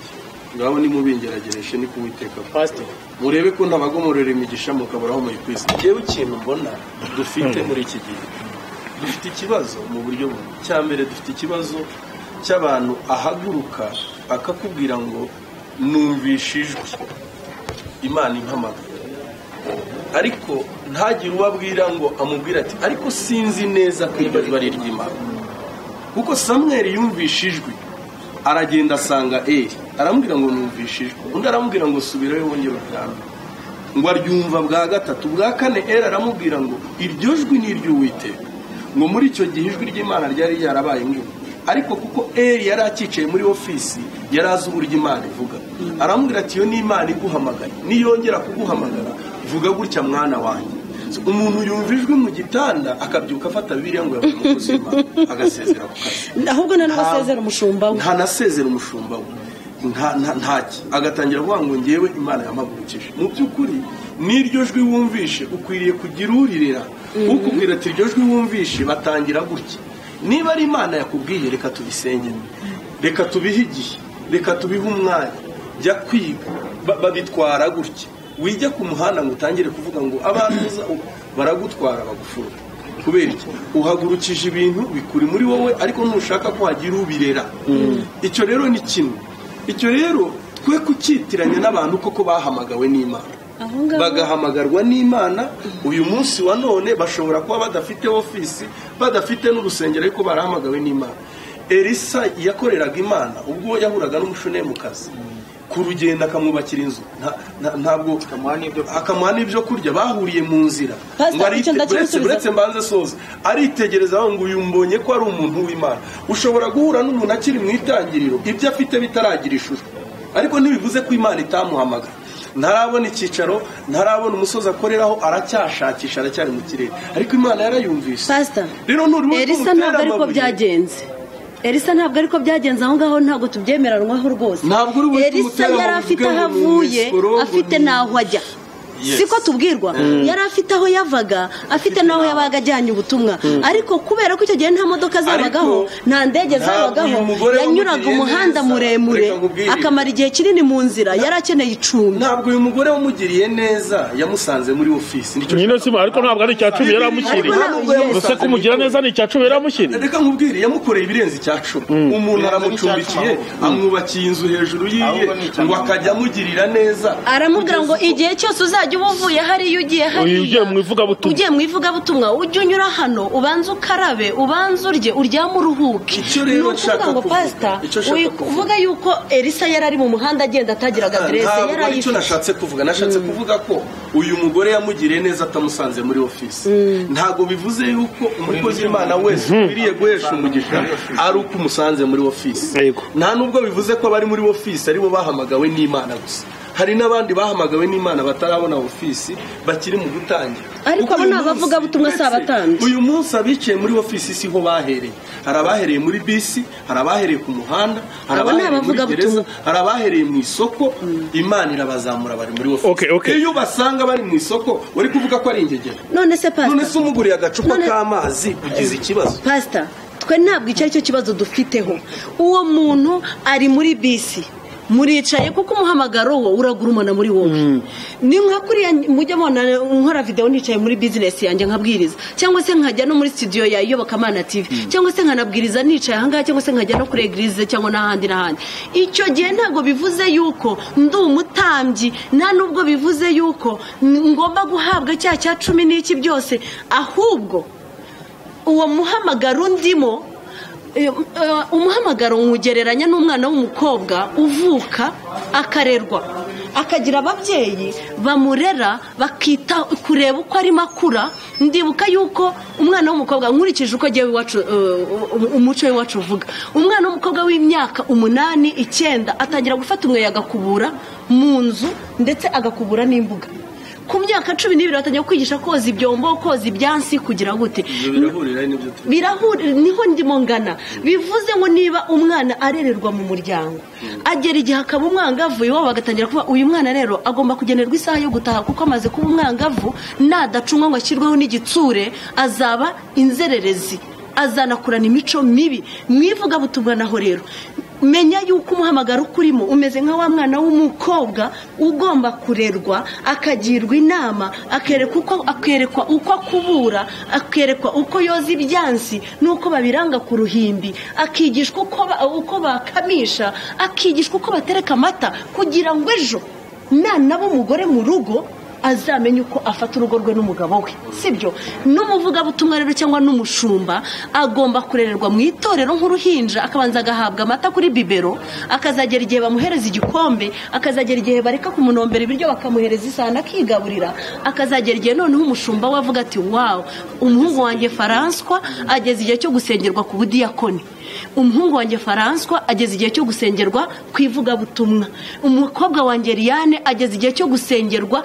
ngaho nimubingeragereshe ni kuwiteka pasite murebe ko ntabagomorera imigisha mukaburaho muyikwisa njyewe ikintu mbona dufite muri iki gihe dufite ikibazo mu buryo bumwe cya mbere dufite ikibazo cy'abantu ahaguruka akakubwira ngo numvishe ijwi imana impamagara ariko ntagire uwo abwira ngo amubwire ati ariko sinzi neza ko iryo jwi ari iry'imana kuko samweri yumvishe ijwi aragenda asanga eri aramubwira ngo numvishe ijwi undi aramubwira ngo subirayo wongere ubwami ngo aryumva bwa gatatu bwa kane eri aramubwira ngo iryo jwi ni iry'uwiteka ngo muri icyo gihe ijwi ry'imana ryari ryarabaye nk'ubu ariko kuko eri yari acyicaye muri ofisi yari azi uburyo imana ivuga aramubwira ati iyo ni imana iguhamagaye niyongera kuguhamagara vuga gutya mwana wanjye So, umuntu yumva ijwi mu gitanda akabyuka afata bibiliya ngo yavuge ubuzima agasezera ku kazi ahubwo nta n'abasezera umushumba we ntanasezera umushumba we Nta- nta- ntaki agatangira kuvuga ngo ngewe imana yampagurukije mu by'ukuri n'iryo jwi wumvishe ukwiriye kugira uririra ukubwira ati iryo jwi wumvishe batangira gutya niba ari imana yakubwiye reka tubisengere reka tubihe igihe reka tubihe umwanya jya kwiga Ba- babitwara gutya wijya ku muhanda ngo utangire kuvuga ngo abantu muza ubu," baragutwara bagufura kubera iki uhagurukije ibintu bikuri muri wowe ariko ntushaka ko hagira ubirera icyo rero ni kimwe icyo rero twe kucyitiranya n'abantu koko bahamagawe n'imana aho ngaho bagahamagarwa n'imana uyu munsi wa none bashobora kuba badafite ofisi badafite n'urusengero ariko barahamagawe n'imana elisa yakoreraga imana ubwo yahuraga n'umushunemu kazi ku rugendo akamwubakira inzu nta- nta- ntabwo Akamuha n'ibyo kurya. akamuha n'ibyo kurya bahuriye mu nzira Pastor, Ngo arite- icyo ndakimusubiza. uretse- uretse mbanze soza aritegereza aho ngo uyu mbonye ko ari umuntu w'imana ushobora guhura n'umuntu akiri mu itangiriro ibyo afite bitaragira ishusho ariko ntibivuze ko imana itamuhamagara ntarabona icyicaro ntarabona umusozi akoreraho aracyashakisha aracyari mu kirere ariko imana yarayumvise pasita rero nurubona ko elisa umutera ntabwo ariko amabuye. byagenze elisa ntabwo ariko byagenze aho ngaho ntabwo tubyemeranwaho rwose Ntabwo uri buhite elisa umutere yari ngo afite uvuge aho ngo ni avuye misikologo, afite ni- n'aho ajya Yes. siko tubwirwa yari afite aho yavaga afite n'aho yabaga ajyanye ubutumwa ariko kubera ko icyo gihe nta modoka zabagaho Ariko nta ndege ntabwo zabagaho uyu mugore yanyuraga wamugiriye umuhanda neza. muremure Reka nkubwire. akamara igihe kinini mu nzira yari akeneye icumbi ntabwo uyu mugore wamugiriye neza yamusanze muri ofisi nicyo nyine sima ariko ntabwo ari icya cumi yari amushyiriye Ariko ntabwo yamusanze gusa kumugira neza ni icya cumi yari amushyiriye reka nkubwire yamukoreye ibirenze icya cumi umuntu aramupfundikiye amwubakiye inzu hejuru yiye Ahubwo ni icya ngo cumi. akajya amugirira neza aramubwira ngo igihe cyose uzajya uba uvuye hariya ugiye hariya ugiye mu ivugabutumwa. ugiye mu ivugabutumwa ujye unyura hano ubanze ukarabe ubanze urye uryame uruhuke Icyo rero Ni ukuvuga nshaka ngo kuvuga, pasita icyo nshaka uri kuvuga. kuvuga yuko elisa yari ari mu muhanda agenda atagira aderese yari ntabwo aricyo ayifite nashatse kuvuga nashatse kuvuga ko uyu mugore yamugiriye neza atamusanze muri ofisi ntabwo bivuze yuko umukozi w'imana wese ukwiriye guhesha umugisha ari uko umusanze muri ofisi Yego. nta nubwo bivuze ko abari muri ofisi aribo bahamagawe n'imana gusa hari n'abandi bahamagawe n'imana batarabona ofisi bakiri mu gutangira Ariko Kuko abo uyu ni abavugabutumwa, munsi- si abatambyi. uyu munsi abicaye muri ofisi siho bahereye hari abahereye muri bisi hari abahereye ku muhanda Abo ni hari abahereye muri abavugabutumwa. gereza hari abahereye mu isoko imana irabazamura bari muri Okay, okay. ofisi iyo basanga bari mu isoko uri kuvuga ko ari ingegera none se none pasita se umuguriye agacupa None- k'amazi ugize ikibazo pasita twe ntabwo icyo ari cyo kibazo dufiteho uwo muntu ari muri bisi muricaye kuko umuhamagaro wo uragurumana muri wowe ni nka kuriya mujya mubona nkora videwo nicaye muri bizinesi yanjye nkabwiriza cyangwa se nkajya no muri studio ya iyobokamana tv cyangwa se nkanabwiriza nicaye ahangaha cyangwa se nkajya no kuri egirize cyangwa n'ahandi n'ahandi icyo gihe ntabwo bivuze yuko ndi umutambyi nta nubwo bivuze yuko ngomba guhabwa cya cya cumi n'iki byose ahubwo uwo muhamagaro ndimo umuhamagaro nywugereranya n'umwana w'umukobwa uvuka akarerwa akagira ababyeyi bamurera bakita kureba uko arimo akura ndibuka yuko umwana w'umukobwa nkurikije uko agiye umuco w'iwacu uvuga umwana w'umukobwa w'imyaka umunani icyenda atangira gufata umweyo agakubura mu nzu ndetse agakubura n'imbuga ku myaka cumi n'ibiri batangira kwigisha koza ibyombo koza ibyansi kugira gute birahurira n'ibyo turi birahuri niho ndimo ngana bivuze ngo niba umwana arererwa mu muryango agera igihe akaba umwangavu iwabo bagatangira kuba uyu mwana rero agomba kugenerwa isaha yo gutaha kuko amaze kuba umwangavu nadacunywa ngo ashyirweho n'igitsure azaba inzererezi azanakurana imico mibi mwivugabutumwa naho rero menya yuko umuhamagaro ukurimo umeze nka wa mwana w'umukobwa ugomba kurerwa akagirwa inama akerekwa uko akubura akerekwa uko yoza ibyansi n'uko babiranga ku ruhimbi akigishwa uko bakamisha akigishwa uko batereka amata kugira ngo ejo nanaba umugore mu rugo azamenye uko afata urugo rwe n'umugabo we sibyo n'umuvugabutumwa rero cyangwa n'umushumba agomba kurererwa mu itorero nk'uruhinja akabanza agahabwa amata kuri bibero akazagera igihe bamuhereza igikombe akazagera igihe bareka kumunombera ibiryo bakamuhereza isahani akigaburira akazagera igihe noneho umushumba we avuga ati wawu umuhungu wanjye faranswa ageze igihe cyo gusengerwa ku budiyakoni umuhungu wanjye faranswa ageze igihe cyo gusengerwa ku ivugabutumwa umukobwa wanjye Liliane ageze igihe cyo gusengerwa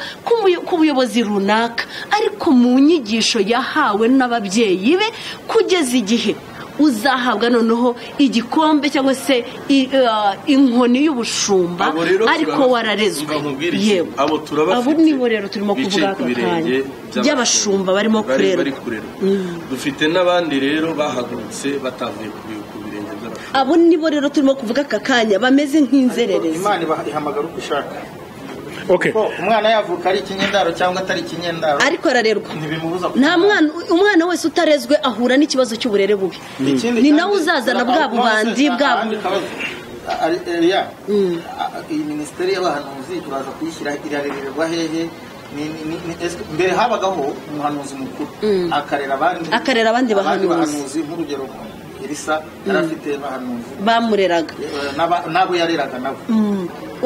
ku buyobozi runaka ariko mu nyigisho yahawe n'ababyeyi be kugeza igihe uzahabwa noneho igikombe cyangwa se inkoni y'ubushumba ariko wararezwe yewe abo nibo rero turimo kuvuga aka kanya by'abashumba barimo kurerwa dufite n'abandi rero bahagurutse batavuye ku birenge by'abashumba abo nibo rero turimo kuvuga aka kanya bameze nk'inzererezi imana ihamagara uko ishaka okay ko umwana yavuka ari ikinyendaro cyangwa atari ikinyendaro ariko ararerwa ntibimubuza nta mwana umwana wese utarezwe ahura n'ikibazo cy'uburere bubi Ikindi ni kandi, nawe uzazana hari bwa akandi bubanzi kabazo, bwa- akandi kabazo. Ari- Eliya, a- iyi minisiteri y'abahanuzi turaza kuyishyira irarererwa hehe Ni- ni- ni- ni- ese- mbere habagaho umuhanuzi mukuru akarera abandi Akarera abandi bahanuzi. bahanuzi nk'urugero elisa yari afite bahanuzi bamureraga Eh, n'aba- n'abo yareraga nabo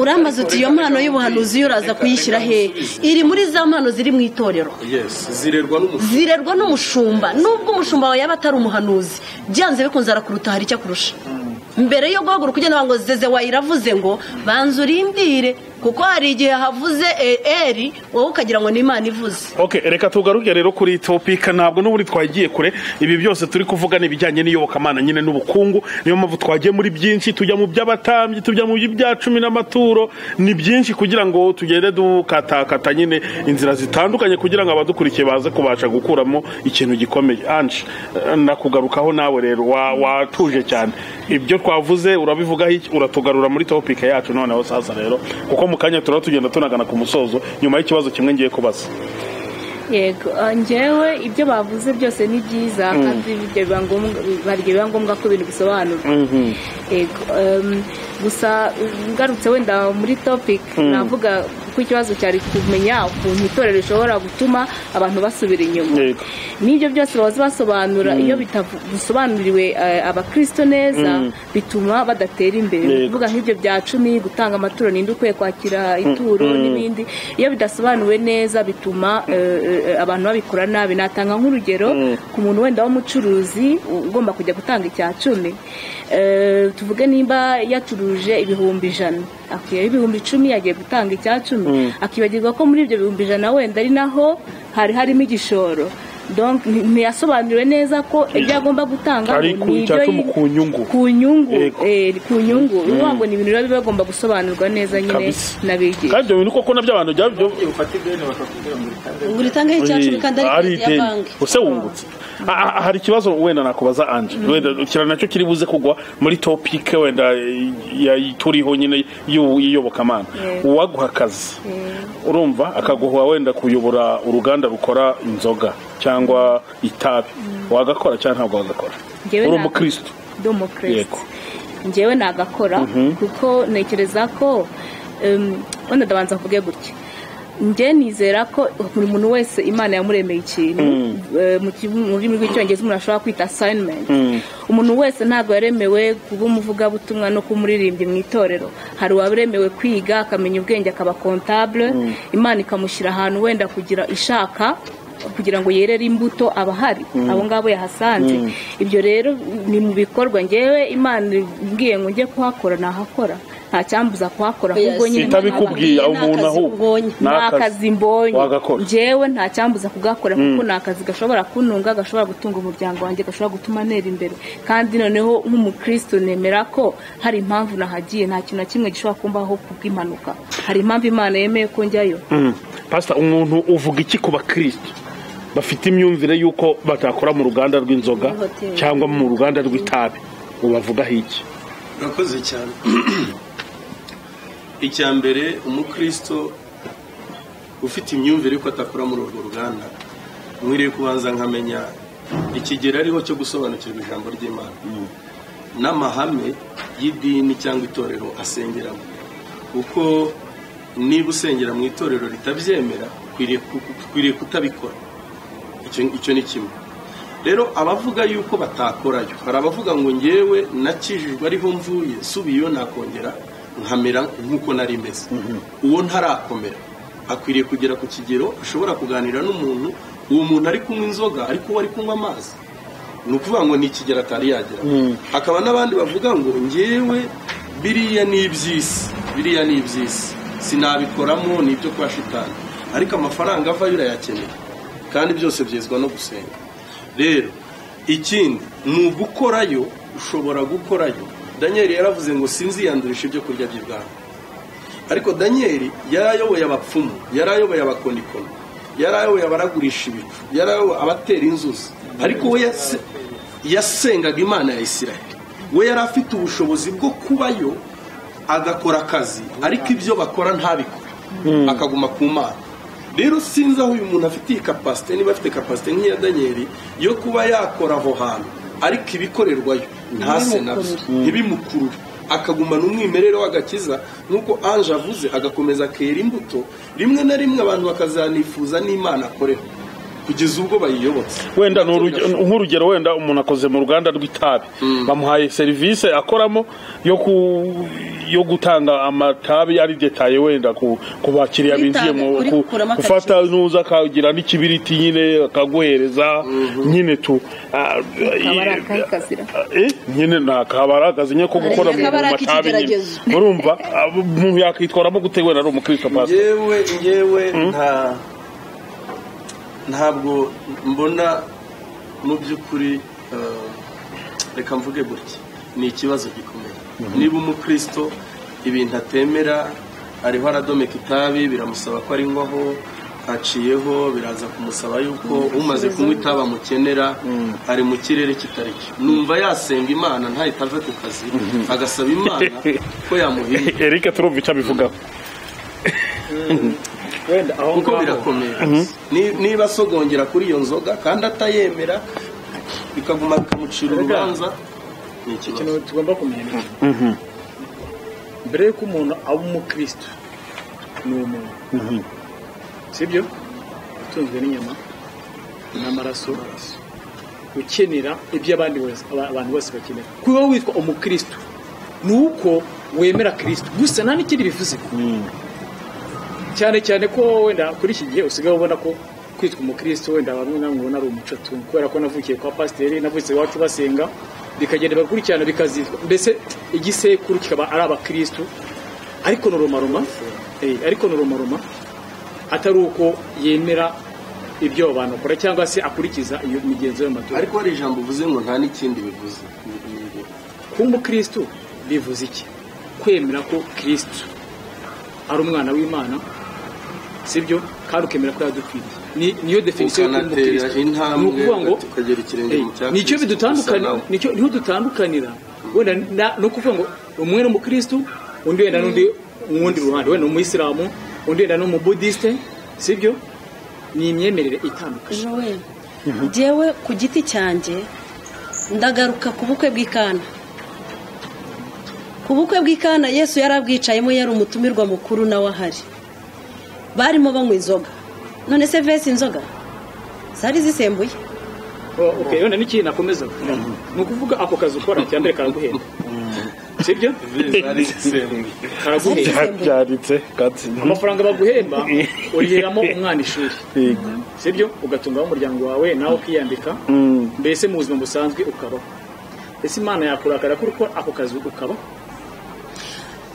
urambaza uti iyo mpano y'ubuhanuzi yo uraza kuyishyira hehe iri muri za mpano ziri mu itorero yesi zirerwa n'umushumba zirerwa n'umushumba nubwo umushumba wawe yaba atari umuhanuzi byanze bikunze arakuruta hari icyo akurusha mbere yo guhaguruka ugenda ngo zeze wayiravuze ngo banza urimbire kuko hari igihe havuze e- eri wowe ukagira ngo ni imana ivuze ok reka tugaruke rero kuri topika ntabwo n'ubundi twagiye kure ibi byose turi kuvuga ni ibijyanye n'iyobokamana nyine n'ubukungu niyo mpamvu twagiye muri byinshi tujya mu by'abatambyi tujya mu by'ibya cumi n'amaturo ni byinshi kugira ngo tugende dukatakata nyine inzira zitandukanye kugira ngo abadukurikiye baze kubasha gukuramo ikintu gikomeye anshi eh, ndakugarukaho nawe rero wa- watuje cyane ibyo twavuze urabivugaho iki? uratugarura muri topika yacu noneho sasa rero kuko mu kanya turaba tugenda tunagana ku musozo nyuma y'ikibazo kimwe ngiye kubaza yego ah, njyewe ibyo bavuze byose ni byiza kandi ibyo biba ngombwa- biba biba ngombwa ko ibintu bisobanurwa yego em, gusa ngarutse wenda muri topic navuga ko ikibazo cyari kumenya ukuntu itorero rishobora gutuma abantu basubira inyuma Yego. n'ibyo byose bahoze basobanura iyo bitavu- bisobanuriwe eh, abakristo neza bituma badatera imbere ni Yego. ukuvuga nk'ibyo bya cumi gutanga amaturo ninde ukwiye kwakira ituro n'ibindi iyo bidasobanuwe neza bituma eh, eh, abantu babikora nabi natanga nk'urugero ku muntu wenda w'umucuruzi u- ugomba kujya gutanga icya cumi Eh, tuvuge nimba yacuruje ibihumbi ijana akwiyeho ibihumbi icumi yagiye gutanga icya cumi akibagirwa ko muri ibyo bihumbi ijana wenda ari naho hari harimo igishoro Donc, nti- ntiyasobanuriwe neza ko ibyo agomba gutanga Ari ku ni icya ibyo cumi yi- ku nyungu. ku nyungu Yego. eh, ku nyungu bivuga ngo ni ibintu biba bigomba gusobanurwa neza nyine Kabisa. n'abigisha kandi ibyo bintu koko nabyo abantu byaba byo iyo ufata ideni bakakubwira ngo uritange ngo uritangeho icya cumi kandi ari ari kode ya ideni banki use wungutse Ah, ah, hari ikibazo wenda nakubaza anje wenda kira nacyo kiri buze kugwa muri topike wenda ya- turiho nyine y'u- y'iyobokamana Yego. uwaguha akazi urumva akaguha wenda kuyobora uruganda rukora inzoga cyangwa itabi wagakora cyangwa ntabwo wagakora Njyewe uri nta- umukristo Democracy. Yego. njyewe nagakora kuko ntekereza ko em, wenda ndabanza mvuge gutya njye nizera ko buri muntu wese imana yamuremeye ikintu eh, mu ki- mu rurimi rw'icyongereza umuntu ashobora kwita asayinimenti umuntu wese ntabwo yaremewe kuba umuvugabutumwa no kuba umuririmbyi mu itorero hari uwaremewe kwiga akamenya ubwenge akaba kontabule imana ikamushyira ahantu wenda kugira ishaka kugira ngo yerere imbuto aba ahari abo ngabo yahasanze ibyo rero ni mu bikorwa ngewe imana mbwiye ngo njye kuhakora nahakora nta cyambuza kuhakora ahubwo nyine Ni itabikubwiye umuntu akazi ahubwo ubonye. ni ni akazi akazi mbonye wagakora. njyewe nta cyambuza kugakora kuko ni akazi gashobora kuntunga gashobora gutunga umuryango wanjye gashobora gutuma ntera imbere kandi noneho nk'umukristo nemera ko hari impamvu nahagiye nta kintu na kimwe gishobora kumbaho kubw'impanuka hari impamvu imana yemeye ko njyayo Mm. pasita umuntu uvuga iki ku bakirisitu bafite imyumvire y'uko batakora mu ruganda rw'inzoga hoteli. cyangwa mu ruganda rw'itabi ubavugaho iki urakoze cyane icya mbere umukristo ufite imyumvire ko atakora muri urwo ruganda nkwiriye kubanza nkamenya ikigero ariho cyo gusobanukirwa ijambo ry'imana n'amahame y'idini cyangwa itorero asengeramo kuko niba usengera mu itorero ritabyemera ukwiriye ku- ukwiriye kutabikora icyo icyo ni kimwe rero abavuga yuko batakorayo hari abavuga ngo ngewe nakijijwe ariho mvuye subiyeyo nakongera nkamera nk'uko nari meze uwo ntarakomera akwiriye kugera ku kigero ashobora kuganira n'umuntu uwo muntu ari kunywa inzoga ariko uwo ari kunywa amazi ni ukuvuga ngo ni ikigero atari yagera hakaba n'abandi bavuga ngo ngewe biriya ni iby'isi biriya ni iby'isi sinabikoramo ni ibyo kwa shitani ariko amafaranga avayo urayakenera kandi byose byezwa no gusenga rero ikindi ni ugukorayo ushobora gukorayo daniel yaravuze ngo sinziyandurisha ibyo kurya by'ibwami ariko daniyeli yari ayoboye abapfumu yari ayoboye abakonikoni yari ayoboye abaragurisha ibicu yari ayoboye abatera inzuzi ariko we yase- yasengaga imana ya isiraheli we yari afite ubushobozi bwo kubayo agakora akazi ariko ibyo bakora ntabikore akaguma ku mana rero sinzi aho uyu muntu afite iyi kapasite niba afite kapasite nk'iya daniyeli yo kuba yakora aho hantu ariko ibikorerwayo ntase nabyo ntibimukurure akagumana umwimerere w'agakiza nk'uko anje avuze agakomeza akera imbuto rimwe na rimwe abantu bakazanifuza n'imana akorera kugeza ubwo bayiyobotse wenda ni uruge- nk'urugero wenda umuntu akoze mu ruganda rw'itabi bamuhaye serivisi akoramo yo ku- yo gutanga amatabi ari detaye wenda ku ku bakiriya Kuritanga, binjiye mu ku- kurikuramo agaciro. gufata nuza akagira n'ikibiriti nyine akaguhereza nyine tu ah, akaba ari eh, akahe kazira Eh, nyine ntakaba ari akazi nyine ko gukora mu Kaba ari matabi nyine ak'ikigeragezo. urumva ah, umuntu yakwitwaramo gute wenda ari umukristo pastor ngewe ngewe nta ntabwo mbona mu by'ukuri eh, reka mvuge gutya ni ikibazo gikomeye niba umukristo ibintu atemera ariho aradomeka itabi biramusaba ko arinywaho haciyeho biraza kumusaba yuko umaze kunywa itabi amukenera ari mu kirere kitari cyo numva yasenga imana ntahita ave ku kazi agasaba imana ko yamuhindura Eric turumva icyo abivugaho wenda aho kuko ngaho birakomeye Ni- niba asogongera kuri iyo nzoga kandi atayemera bikaguma bikamucira Erega. urubanza ni ikibazo ikintu tugomba kumenya ni iki? mbere y'uko umuntu aba umukristo ni umuntu sibyo utunzwe n'inyama n'amaraso ukenera ibyo abandi bose aba- abantu bose bakenera kuba witwa umukristo ni uko wemera kristo gusa nta n'ikindi bivuze cyane cyane ko wenda kuri iki gihe usigaye ubona ko kwitwa umukristo wenda bamwe namwe ubona ari umuco tu kubera ko navukiye kwa pasiteri navutse iwacu basenga bikagenda bigakurikirana bikazitwa mbese igisekuru kikaba ari abakristo ariko norumaruma ariko norumaruma atari uko yemera ibyo abo bantu bakora cyangwa se akurikiza iyo migenzo y'amatora ariko hari ijambo uvuze ngo nta n'ikindi bivuze kuba umukristo bivuze iki kwemera ko kristo ari umwana w'imana sibyo kandi ukemera ko yadupfiriye Ni- niyo definisiyo yo kuba ukanatera umukristo ni intambwe ukuvuga ngo ukagera ikirenge mu cya Eh, nicyo Kristo, bidutandukana gusa nawe. nicyo niho dutandukanira wenda na- no kuvuga ngo umwe ni umukristo undi wenda n'undi mu wundi ruhande wenda ni umuyisilamu undi wenda ni umubudisite sibyo ni imyemerere itandukanye Joel, njyewe ku giti cyanjye ndagaruka ku bukwe bw'ikana ku bukwe bw'ikana yesu yarabwicayemo yari umutumirwa mukuru nawe ahari barimo banywa inzoga none se vese inzoga zari zisembuye ok none n'ikintu nakomeza ni ukuvuga ako kazi ukora cya mbere karaguhenda sibyo zari zisembuye karaguhenda byanditse kandi amafaranga baguhemba uriheramo umwana ishuri Yego. sibyo ugatungaho umuryango wawe nawe ukiyambika Mm. mbese mu buzima busanzwe ukabaho ese imana yakurakara ko ukora ako kazi ukabaho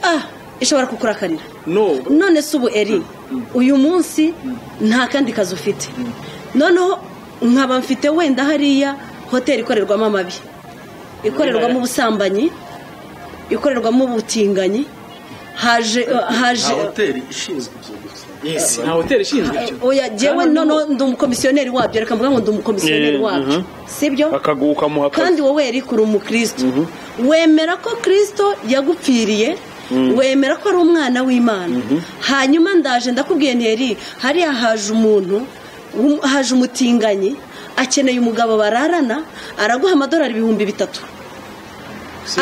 ah ishobora kukurakarira no none se ubu eri uyu munsi nta kandi kazi ufite noneho nkaba mfite wenda hariya hoteli ikorerwamo amabi ikorerwamo ubusambanyi ikorerwamo ubutinganyi haje haje nta hoteli ishinzwe ibyo gusa yes nta hoteli ishinzwe icyo oya jewe noneho ndi umukomisiyoneri wabyo reka mvuga ngo ndi umukomisiyoneri Eh, wabyo mhm. sibyo akaguka mu hakazi kandi wowe eri kuri umukristo wemera ko kirisito yagupfiriye wemera ko ari umwana w'imana hanyuma ndaje ndakubwiye ntiyari hariya haje umuntu wum- haje umutinganyi akeneye umugabo bararana araguha amadolari ibihumbi bitatu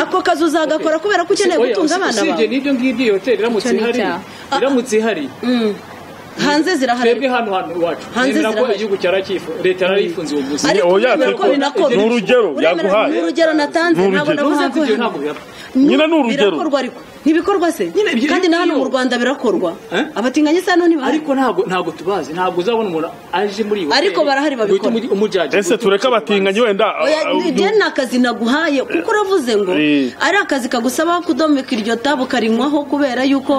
ako kazi uzagakora kubera ko ukeneye Oya, gutunga abana usibye bawe n'ibyo ngibyo iyo hoteli iramutse Icyo ni ihari icyaha. iramutse ihari Mm. hanze twebwe zirahari hano hano iwacu Hanze nemera ko zirahari. igihugu cyaracyifuza leta yarayifunze uwo munsi Ariko oya, uremera ariko ko ni nako biri. ni urugero Uremera- yaguhaye. ni urugero natanze Ni ntabwo urugero. navuze Nubwo ibyo ntabwo ko bihaba. Nyine ni urugero. birakorwa ariko ntibikorwa se Nyine ibyo- kandi na hano iyo- mu rwanda birakorwa Eh? abatinganyi se hano ntibahari ariko ntabwo ntabwo tubazi ntabwo uzabona umuntu aje muri iyo Ariko hoteli. barahari Ngo uhite babikora. umugi- umujaji ngo ese uhite tureke umucamanza. abatinganyi wenda oya ah, njye ni akazi naguhaye kuko uravuze ngo Eh. ari akazi kagusaba kudomeka iryo tabu karinywaho kubera yuko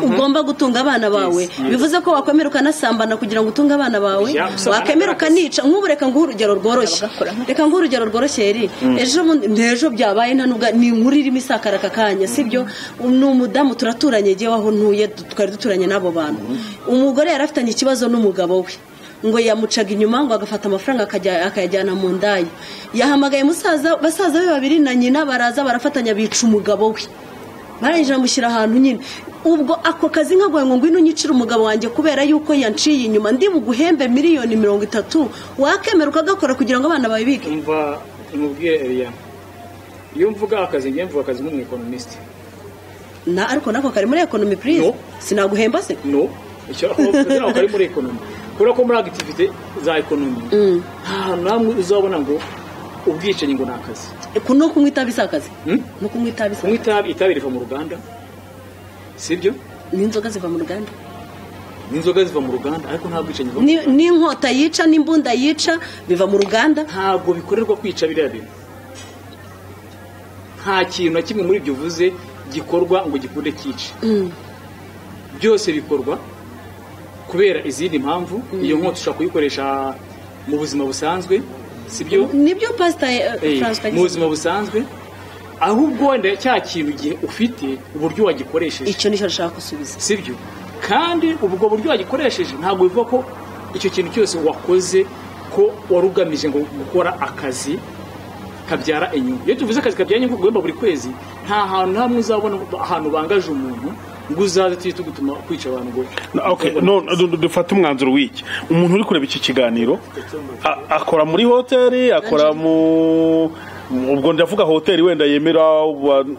ugomba gutunga abana bawe bivuze ko wakwemera ukanasambana kugira ngo utunge abana bawe Yeah, gusambana wakwemera ni akazi. ukanica nk'ubu reka nguhe urugero rworoshye reka nguhe urugero rworoshye eri ejo bundi ntejo byabaye nta nubwo ni inkuru irimo isakara aka kanya sibyo ni umudamu turaturanye jyewe aho ntuye du- twari duturanye n'abo bantu umugore yari afitanye ikibazo n'umugabo we ngo yamucaga inyuma ngo agafata amafaranga akajya- akayajyana mu ndaya yahamagaye musaza basaza be babiri na nyina baraza barafatanya bica umugabo we barangije bamushyira ahantu nyine ubwo ako kazi nkaguhaye ngo ngwino unyicire umugabo wanjye kubera yuko yanciye inyuma ndi buguhembe miliyoni mirongo itatu wakemera ukagakora kugira ngo abana bawe bige umva umubwiye eriya iyo mvuga akazi ngiye mvuga akazi nk'umwekonomisite na ariko nako kari muri ekonomi purize No. sinaguhemba se no icyo kugira ngo kari muri ekonomi kubera ko muri agitivite za ekonomi Mm. nta hantu na hamwe uzabona ngo ubwicanyi ngo ni akazi Ku- no kunywa itabi si akazi Hmm? no kunywa itabi si kunywa itabi itabi riva mu ruganda sibyo n'inzoga ziva mu ruganda n'inzoga ziva mu ruganda ariko nta bwicanyi buva mu Ni- n'inkota yica n'imbunda yica biva mu ruganda ntabwo bikorerwa kwica biriya bintu nta kintu na kimwe muri ibyo uvuze gikorwa ngo gikunde cyice Mm. byose bikorwa kubera izindi mpamvu iyo nkota ushobora kuyikoresha mu buzima busanzwe sibyo nibyo pasita Eh, François yagize. mu buzima busanzwe ahubwo wenda cya kintu igihe ufite uburyo wagikoresheje icyo nicyo nshaka gusubiza sibyo kandi ubwo buryo wagikoresheje ntabwo bivuga ko icyo kintu cyose wakoze ko wari ugamije ngo gukora akazi kabyara inyungu iyo tuvuze akazi kabyara inyungu guhemba buri kwezi nta hantu na hamwe uzabona ahantu bangaje umuntu ngo uzaze tujye tugutuma kwica abantu ngo Okay, no, no, no, dufate umwanzuro w'iki umuntu uri kureba iki kiganiro a- akora muri hoteli akora mu ubwo ndavuga hoteli wenda yemera abantu-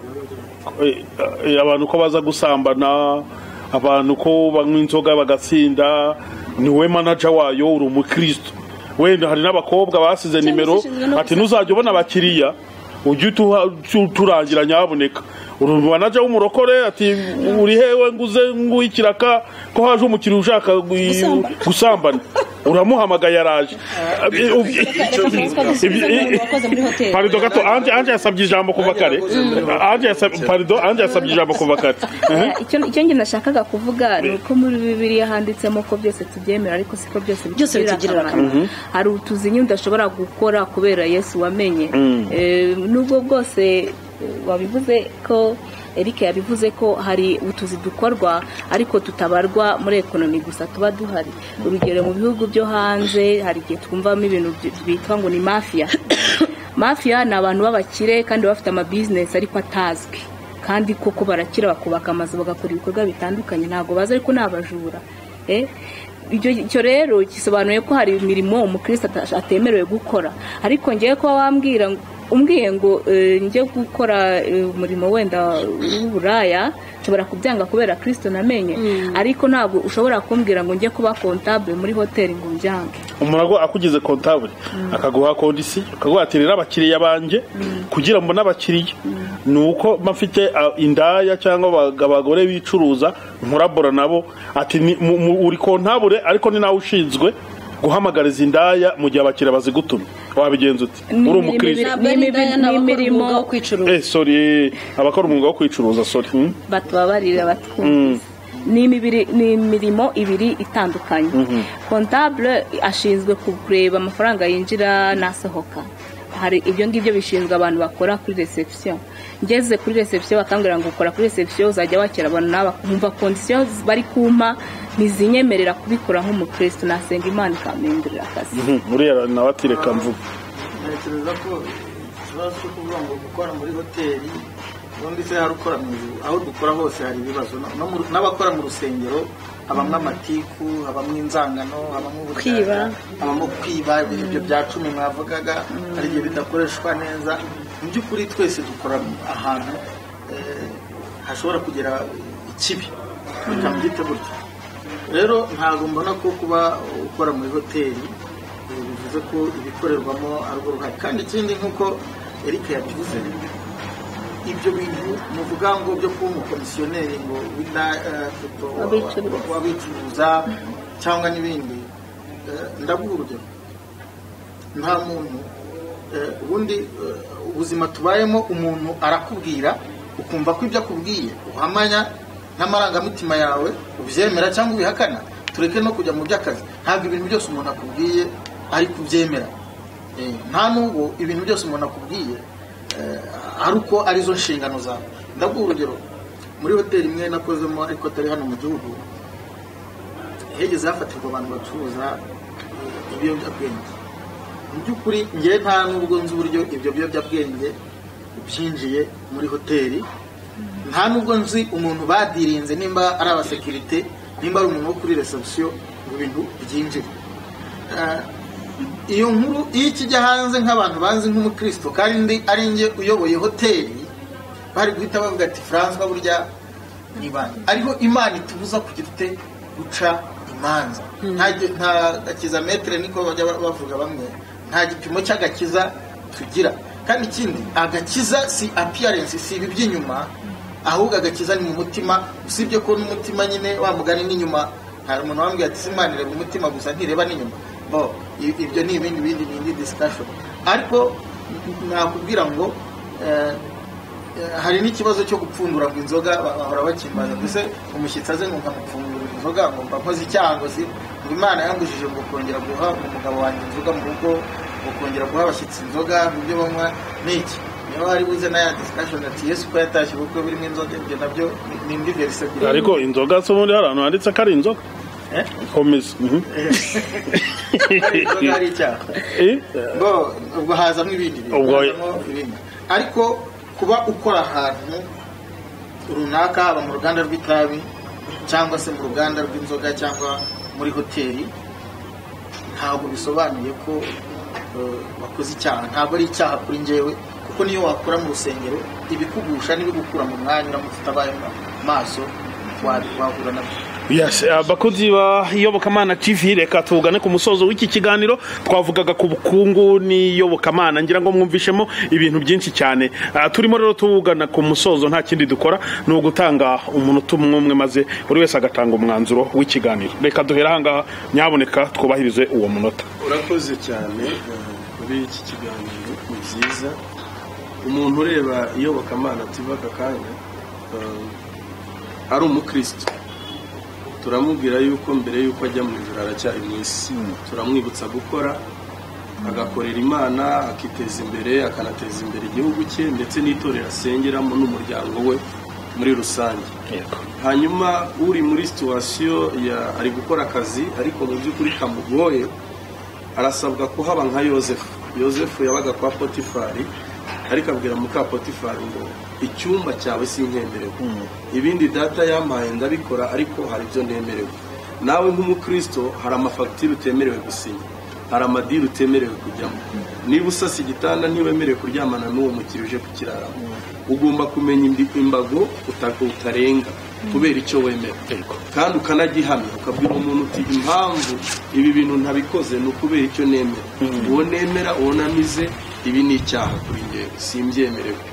eh, eh, abantu ko baza gusambana abantu ko banywa inzoga bagatsinda ni we manaja wayo uri umukristo wenda hari n'abakobwa basize nimero ushinzwe no ati ntuzajya ubona abakiriya ujye utuha- utu- uturangira nyabuneka uri manaja w'umurokore ati uri hewe nguze nguhe ikiraka ko haje umukiriya ushaka gui- Gusambana. gusambana uramuhamagaye araje Reka François dusubize umuntu wakoze muri hoteli parido gato anje anje yasabye ijambo kuva kare anje yasabye parido anje yasabye ijambo kuva kare Mhm. icyo icyo njye nashakaga kuvuga ni uko muri bibiliya handitsemo ko byose tubyemera ariko siko byose Byose bitugirira akamaro hari utuzinyo udashobora gukora kubera yesu wamenye Eh, nubwo bwose eh, wabivuze ko Eric yabivuze ko hari utuzi dukorwa ariko tutabarwa muri ekonomi gusa tuba duhari urugero mu bihugu byo hanze hari igihe twumvamo ibintu by- bitwa ngo ni mafiya mafiya ni abantu b'abakire kandi bafite amabizinesi ariko atazwi kandi koko barakira bakubaka amazu bagakora ibikorwa bitandukanye ntabwo bazi ariko ni abajura Eh, icyo icyo rero gisobanuye ko hari imirimo umukristo ata- atemerewe gukora ariko ngewe kuba wambwira ngo- umbwiye ngo eh, njye gukora eh, umurimo wenda w'uburaya nshobora kubyanga kubera kirisito namenye ariko ntabwo ushobora kumbwira ngo njye kuba kontabule muri hoteli ngo mbyange umuntu ago- akugize kontabule akaguha kondisi akaguha ati rero abakiriya banjye kugira mbone abakiriya ni uko mba mfite ah, indaya cyangwa abag- abagore bicuruza nkorabora nabo ati ni- mu- mu- uri kontabule ariko ni nawe ushinzwe guhamagariza indaya mu gihe abakiriya bazigutumye wabigenza ute Ni uri imirimo- umukirisitu Ni Bene Daya ni abakora imirimo- umwuga wo kwicuruza eh sorry abakora umwuga wo kwicuruza sorry hmm? batubabarire Mm. batwumvise ni imibiri- ni imirimo ibiri itandukanye kontabule ashinzwe ku- kureba amafaranga yinjira n'asohoka hari ibyo ngibyo bishinzwe abantu bakora kuri reception ngeze kuri reception bakambwira ngo ukora kuri reception uzajya wakira abantu n'aba nkumva kondisiyo bari kumpa ntizinyemerera kubikora nk'umukristo nasenga imana ikamwemberera akazi Mhm, uriya nawe ati reka mvuge ntekereza ko ikibazo cyo kuvuga ngo gukora muri hoteli ubundi se hari ukora mu ijuru aho dukora hose hari ibibazo Na- no mu- n'abakora mu rusengero habamo amatiku habamo inzangano habamo uburiganya, Kwiba. habamo kwiba ibyo bya cumi mwavugaga hari igihe bidakoreshwa neza mu by'ukuri twese dukora ahantu eh, hashobora kugera ikibi bitabyite gutyo rero ntabwo mbona ko kuba ukora muri hoteli eh, bivuze ko ibikorerwamo ari urwo ruhare kandi ikindi nk'uko erike yabivuze ibyo bintu ni ukuvuga ngo byo kuba umukomisiyoneri ngo w'inda- eh, foto- Abicuruza. w'abicuruza cyangwa n'ibindi Eh, ndaguha urugero nta muntu eh, ubundi eh, ubuzima tubayemo umuntu arakubwira ukumva ko ibyo akubwiye uhamanya n'amarangamutima yawe ubyemera cyangwa ubihakana tureke no kujya mu by'akazi ntabwo ibintu byose umuntu akubwiye ari kubyemera Eh, nta n'ubwo ibintu byose umuntu akubwiye eh, ari uko arizo nshingano zawe ndaguha urugero muri hoteli imwe nakozemo ariko atari hano mu gihugu hegeze hafatirwa abantu bacuruza eh, ibiyobyabwenge mu by'ukuri ngewe nta n'ubwo nzi uburyo ibyo biyobyabwenge byinjiye muri hoteli nta n'ubwo nzi umuntu badirinze nimba ari abasekirite nimba ari umuntu wo kuri reception ngo ibintu byinjire Eh, iyo nkuru iyo ikijya hanze nk'abantu banzi nk'umukristo kandi ari njye uyoboye hoteli bari guhita bavuga ati furanswa burya ni banki ariho imana itubuza kugira ute guca imanza nta gi- nta gakiza metero niko bajya ba- bavuga bamwe nta gipimo cy'agakiza tugira kandi ikindi agakiza si apiyarensi si ibi by'inyuma ahubwo agakiza ni mu mutima usibye ko n'umutima nyine wa mugani n'inyuma hari umuntu wambwiye ati simana ireba umutima gusa ntireba n'inyuma bo i- ibyo ni ibindi bindi ni indi discussion ariko n- nakubwira ngo eh, eh, hari n'ikibazo cyo gupfundura ngo inzoga ba- bahora bakimbaza mbese umushyitsi aze ngo nkamupfundura inzoga ngo mba nkoze icyaha ngo si ngo imana yangujije ngo kongera guha umugabo wanjye inzoga mu rugo ngo kongera guha abashyitsi inzoga mu byo banywa ni iki niba wari buze na ya discussion ati yesu ko yatashye ubukwe burimo inzoga ibyo nabyo ni- ni indi verisi ebyiri ariko inzoga se ubundi hari ahantu handitse ko ari inzoga Eh? komeza mhm. hari inzoga hari icyaha Eh? bo ubwo hazamo ibindi bintu Ubwo- hazamo ibindi. ariko kuba ukora ahantu runaka haba mu ruganda rw'itabi cyangwa se mu ruganda rw'inzoga cyangwa muri hoteli ntabwo bisobanuye ko eh, wakoze icyaha ntabwo ari icyaha kuri njyewe kuko niyo wakora mu rusengero ibikugusha n'ibigukura mu mwanya uramutse utabaye maso wa- wahura nabyo Yes, uh, bakozi ba iyobokamana tv reka tugane ku musozo w'iki kiganiro twavugaga ku bukungu n'iyobokamana ngira ngo mwumvishemo ibintu byinshi cyane uh, turimo rero tugana ku musozo nta kindi dukora ni ugutanga umunota umwe umwe maze buri wese agatanga umwanzuro w'ikiganiro reka duhere ahangaha nyaboneka twubahirize uwo munota urakoze cyane eh, kuri iki kiganiro ni byiza umuntu ureba iyobokamana tiva aka kanya eh, ari umukristo turamubwira yuko mbere yuko ajya mu ijoro aracyari mu isi turamwibutsa gukora agakorera imana akiteza imbere akanateza imbere igihugu cye ndetse n'itorero asengeramo n'umuryango we muri rusange hanyuma uri muri situwasiyo ya ari gukora akazi ariko mu by'ukuri kamugoye arasabwa kuhaba nka yosefu yosefu yabaga kwa potifari ariko abwira muka potifari ngo icyumba cyawe si nkemerewe ibindi data yampaye ndabikora ariko hari ibyo ntemerewe nawe nk'umukristo hari amafagitire utemerewe gusinya hari amadiri utemerewe kujyamo niba usasa igitanda ntiwemerewe kuryamana n'uwo mukiriya uje kukiraramo ugomba kumenya imbi- imbago uta- utarenga kubera icyo wemera kandi ukanagihamya ukabwira umuntu uti impamvu ibi bintu ntabikoze ni ukubera icyo nemera uwo nemera uwo namize ibi ni icyaha kuri njyewe simbyemerewe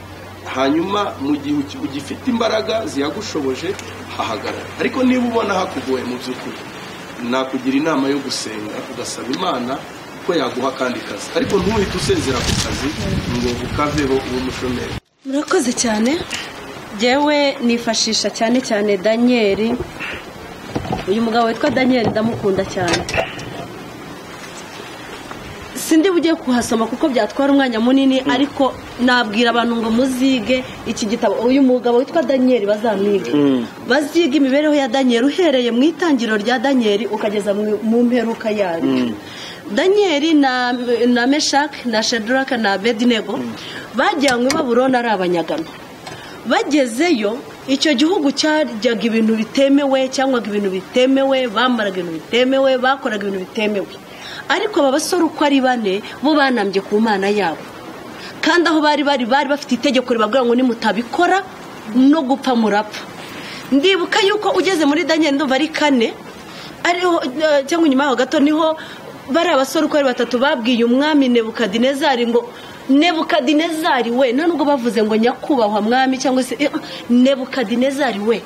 hanyuma mu gihe uki- ugifite imbaraga ziyagushoboje hahagarara ariko niba ubona hakugoye mu by'ukuri nakugira inama yo gusenga ugasaba imana ko yaguha akandi kazi ariko ntuhite usezera ku kazi ngo ukaveho uw'umushomeri murakoze cyane ngewe nifashisha cyane cyane daniel uyu mugabo witwa daniel ndamukunda cyane sindi bugiye kuhasoma kuko byatwara umwanya munini ariko nabwira abantu ngo muzige iki gitabo uyu mugabo witwa daniel bazamwige bazige imibereho ya daniel uhereye mu itangiriro rya daniel ukageza mu- mu mperuka yaryo daniel na, na meshak na shedraka na abedinego bajyanywe baburoni ari abanyagano bagezeyo icyo gihugu cyaryaga ibintu bitemewe cyangwa ibintu bitemewe bambaraga ibintu bitemewe bakoraga ibintu bitemewe ariko aba basore uko ari bane bo banambye ku mana yabo kandi aho bari bari bari bafite itegeko ribabwira ngo nimutabikora no gupfa murapfa ndibuka yuko ugeze muri daniel ndumva ari kane ariho eh, cyangwa inyuma yaho gato niho bari abasore uko ari batatu babwiye umwami nebukadinezari ngo nebukadinezari we nta nubwo bavuze ngo nyakubahwa mwami cyangwa se eh, nebukadinezari we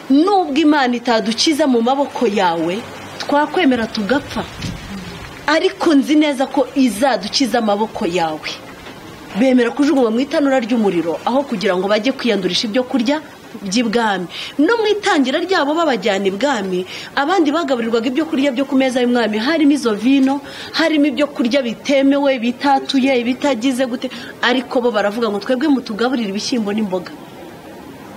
nubwo imana itadukiza mu maboko yawe twakwemera tugapfa ariko nzi neza ko izadukiza amaboko yawe bemera kujugunywa mu itanura ry'umuriro aho kugira ngo bajye kwiyandurisha ibyo kurya by'ibwami no mu itangira ryabo babajyana ibwami abandi bagaburirwaga ibyo kurya byo ku meza y'umwami harimo izo vino harimo ibyo kurya bitemewe bitatuye ibitagize gute ariko bo baravuga ngo twebwe mutugaburire ibishyimbo n'imboga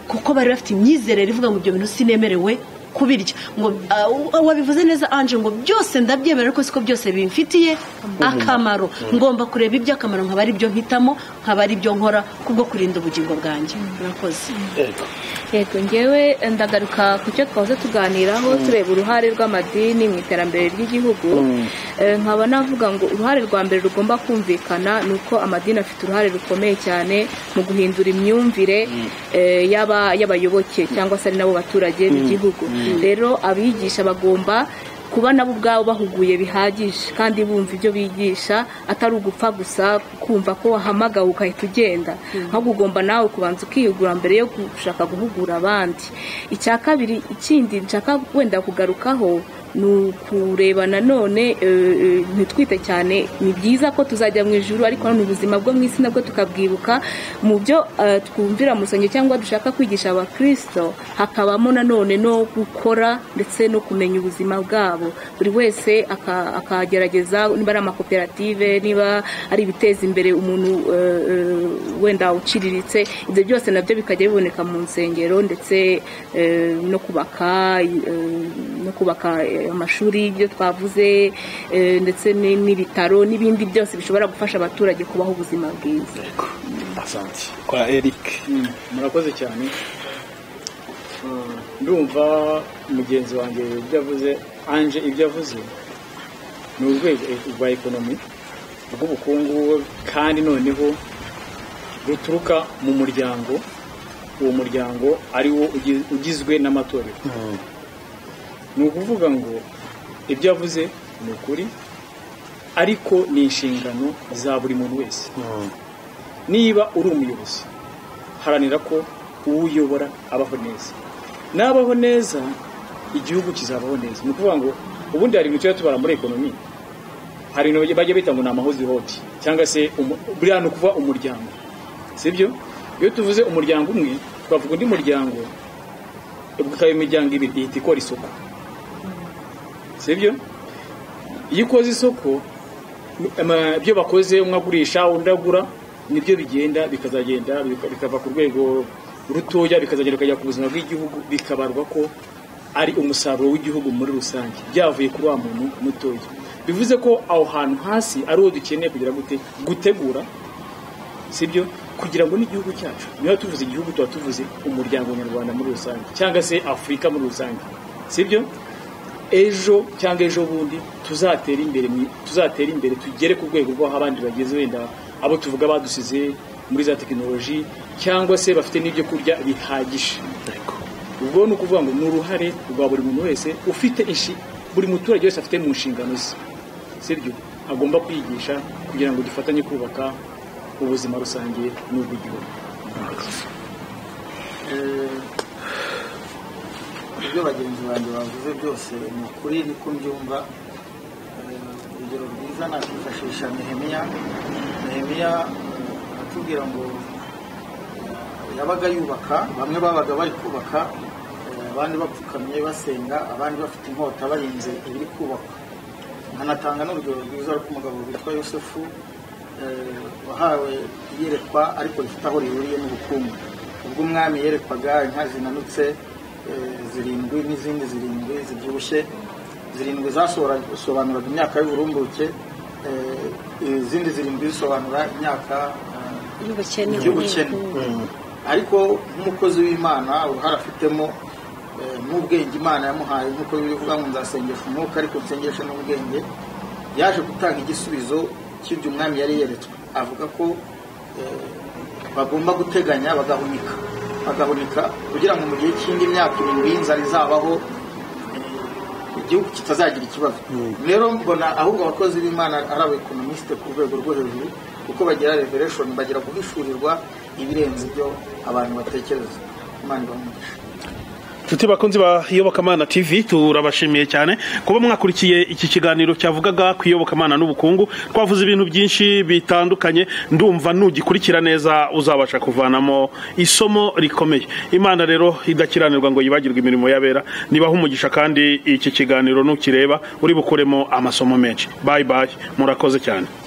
kuko bari bafite imyizerere ivuga ngo ibyo bintu sinemerewe kubirya ngo ah, wa- wabivuze neza anje ngo byose ndabyemera ariko siko byose bimfitiye akamaro ngomba kureba iby'akamaro nkaba ari byo mpitamo nkaba ari byo nkora kubwo kurinda ubugingo bwanjye murakoze Yego. yego ngewe ndagaruka ku cyo twahoze tuganiraho tureba uruhare rw'amadini mu iterambere ry'igihugu Eh, nkaba navuga ngo uruhare rwa mbere rugomba kumvikana ni uko amadini afite uruhare rukomeye cyane mu guhindura imyumvire eh, y'aba- y'abayoboke cyangwa se ari nabo baturage b'igihugu rero abigisha bagomba kuba nabo ubwabo bahuguye bihagije kandi bumva ibyo bigisha atari ugupfa gusa kumva ko wahamagawe ugahita ugenda ahubwo ugomba nawe kubanza ukihugura mbere yo gushaka guhugura abandi icya kabiri ikindi nshaka wenda kugarukaho ni ukureba nanone eh, eh, ntitwite cyane ni byiza ko tuzajya mu ijuru ariko nanone ubuzima bwo mu isi nabwo tukabwibuka mu byo eh, twumvira mu rusengero cyangwa dushaka kwigisha abakristo hakabamo nanone no gukora ndetse no kumenya ubuzima bwabo buri wese aka- akagerageza niba ari amakoperative niba ari ibiteza imbere umuntu eh, eh, wenda uciriritse ibyo byose nabyo bikajya biboneka mu nsengero ndetse eh, no kubaka eh, no kubaka eh, amashuri ibyo twavuze eh, ndetse ni- n'ibitaro n'ibindi byose bishobora gufasha abaturage kubaho ubuzima bwiza asante kwa eric murakoze cyane ndumva mugenzi wanjye ibyo avuze anje ibyo avuze ni urwego rwa ekonomi rw'ubukungu kandi noneho ruturuka mu muryango uwo muryango ari wo ugi- ugizwe n'amatorero ni ukuvuga ngo ibyo avuze ni ukuri ariko ni inshingano za buri muntu wese niba uri umuyobozi haranira ko uwuyobora abaho neza nabaho neza igihugu kizabaho neza ni ukuvuga ngo ubundi hari ibintu tujya tubara muri ekonomi hari ibintu bajya bita ngo ni amahozihoti cyangwa se umu- buriya ni ukuvuga umuryango sibyo iyo tuvuze umuryango umwe twavuga undi muryango ukaba imiryango ibiri ihita ikora isoko sibyo iyo ukoze isoko ama- ibyo bakoze umwe agurisha undi agura nibyo bigenda bikazagenda bika- bikava ku rwego rutoya bikazagenda bikajya ku buzima bw'igihugu bikabarwa ko ari umusaruro w'igihugu muri rusange byavuye kuri wa muntu mutoya bivuze ko aho hantu hasi ari wo dukeneye kugira gute gutegura sibyo kugira ngo n'igihugu cyacu niba tuvuze igihugu tuba tuvuze umuryango nyarwanda muri rusange cyangwa se afurika muri rusange sibyo ejo cyangwa ejo bundi tuzatera imbere mu- tuzatera imbere tugere ku rwego rw'aho abandi bageze wenda abo tuvuga badusize muri za tekinoloji cyangwa se bafite n'ibyo kurya bihagije ubwo ni ukuvuga ngo ni uruhare rwa buri muntu wese ufite inshi- buri muturage wese afite mu nshingano ze sibyo agomba kwigisha kugira ngo dufatanye kubaka ubuzima rusange n'ubw'igihugu ibyo bagenzi banjye bavuze byose ni ukuri niko mbyumva Eh, urugero rwiza nakwifashisha nehemiya nehemiya eh, atubwira ngo eh, yabaga yubaka bamwe babaga bari kubaka eh, abandi bapfukamye basenga abandi bafite inkota barinze ibiri kubakwa nkanatanga n'urugero rwiza rw'umugabo witwa yosefu eh, wahawe iyerekwa ariko rifite aho rihuriye n'ubukungu ubwo umwami yerekwaga inka zinanutse eh, zirindwi n'izindi zirindwi zibyibushye zirindwi zasobanuraga imyaka y'uburumbuke eh, izindi zirindwi zisobanura imyaka eh, y'ubukene y'ubukene ariko nk'umukozi w'imana uruhare afitemo eh, n'ubwenge imana yamuhaye nk'uko bivuga ngo nzasengesha umwuka ariko nsengeshe n'ubwenge yaje gutanga igisubizo cy'ibyo umwami yari yeretswe avuga ko eh, bagomba guteganya bagahunika bagahunika kugira ngo mu gihe cy'indi myaka irindwi y'inzara izabaho eh, igihugu kitazagira ikibazo rero mbona ahubwo abakozi b'imana ari abekonomisite ku rwego rwo hejuru kuko bagira revereshoni bagira guhishurirwa ibirenze ibyo abantu batekereza imana ibamugisha Tuti bakunzi ba Iyobokamana TV turabashimiye cyane kuba mwakurikiye iki kiganiro cyavugaga ku Iyobokamana n'ubukungu twavuze ibintu byinshi bitandukanye ndumva nugikurikira neza uzabasha kuvanamo isomo rikomeye Imana rero idakiranirwa ngo yibagirwe imirimo yabera nibaho umugisha kandi iki kiganiro nukireba uri bukuremo amasomo menshi bye bye murakoze cyane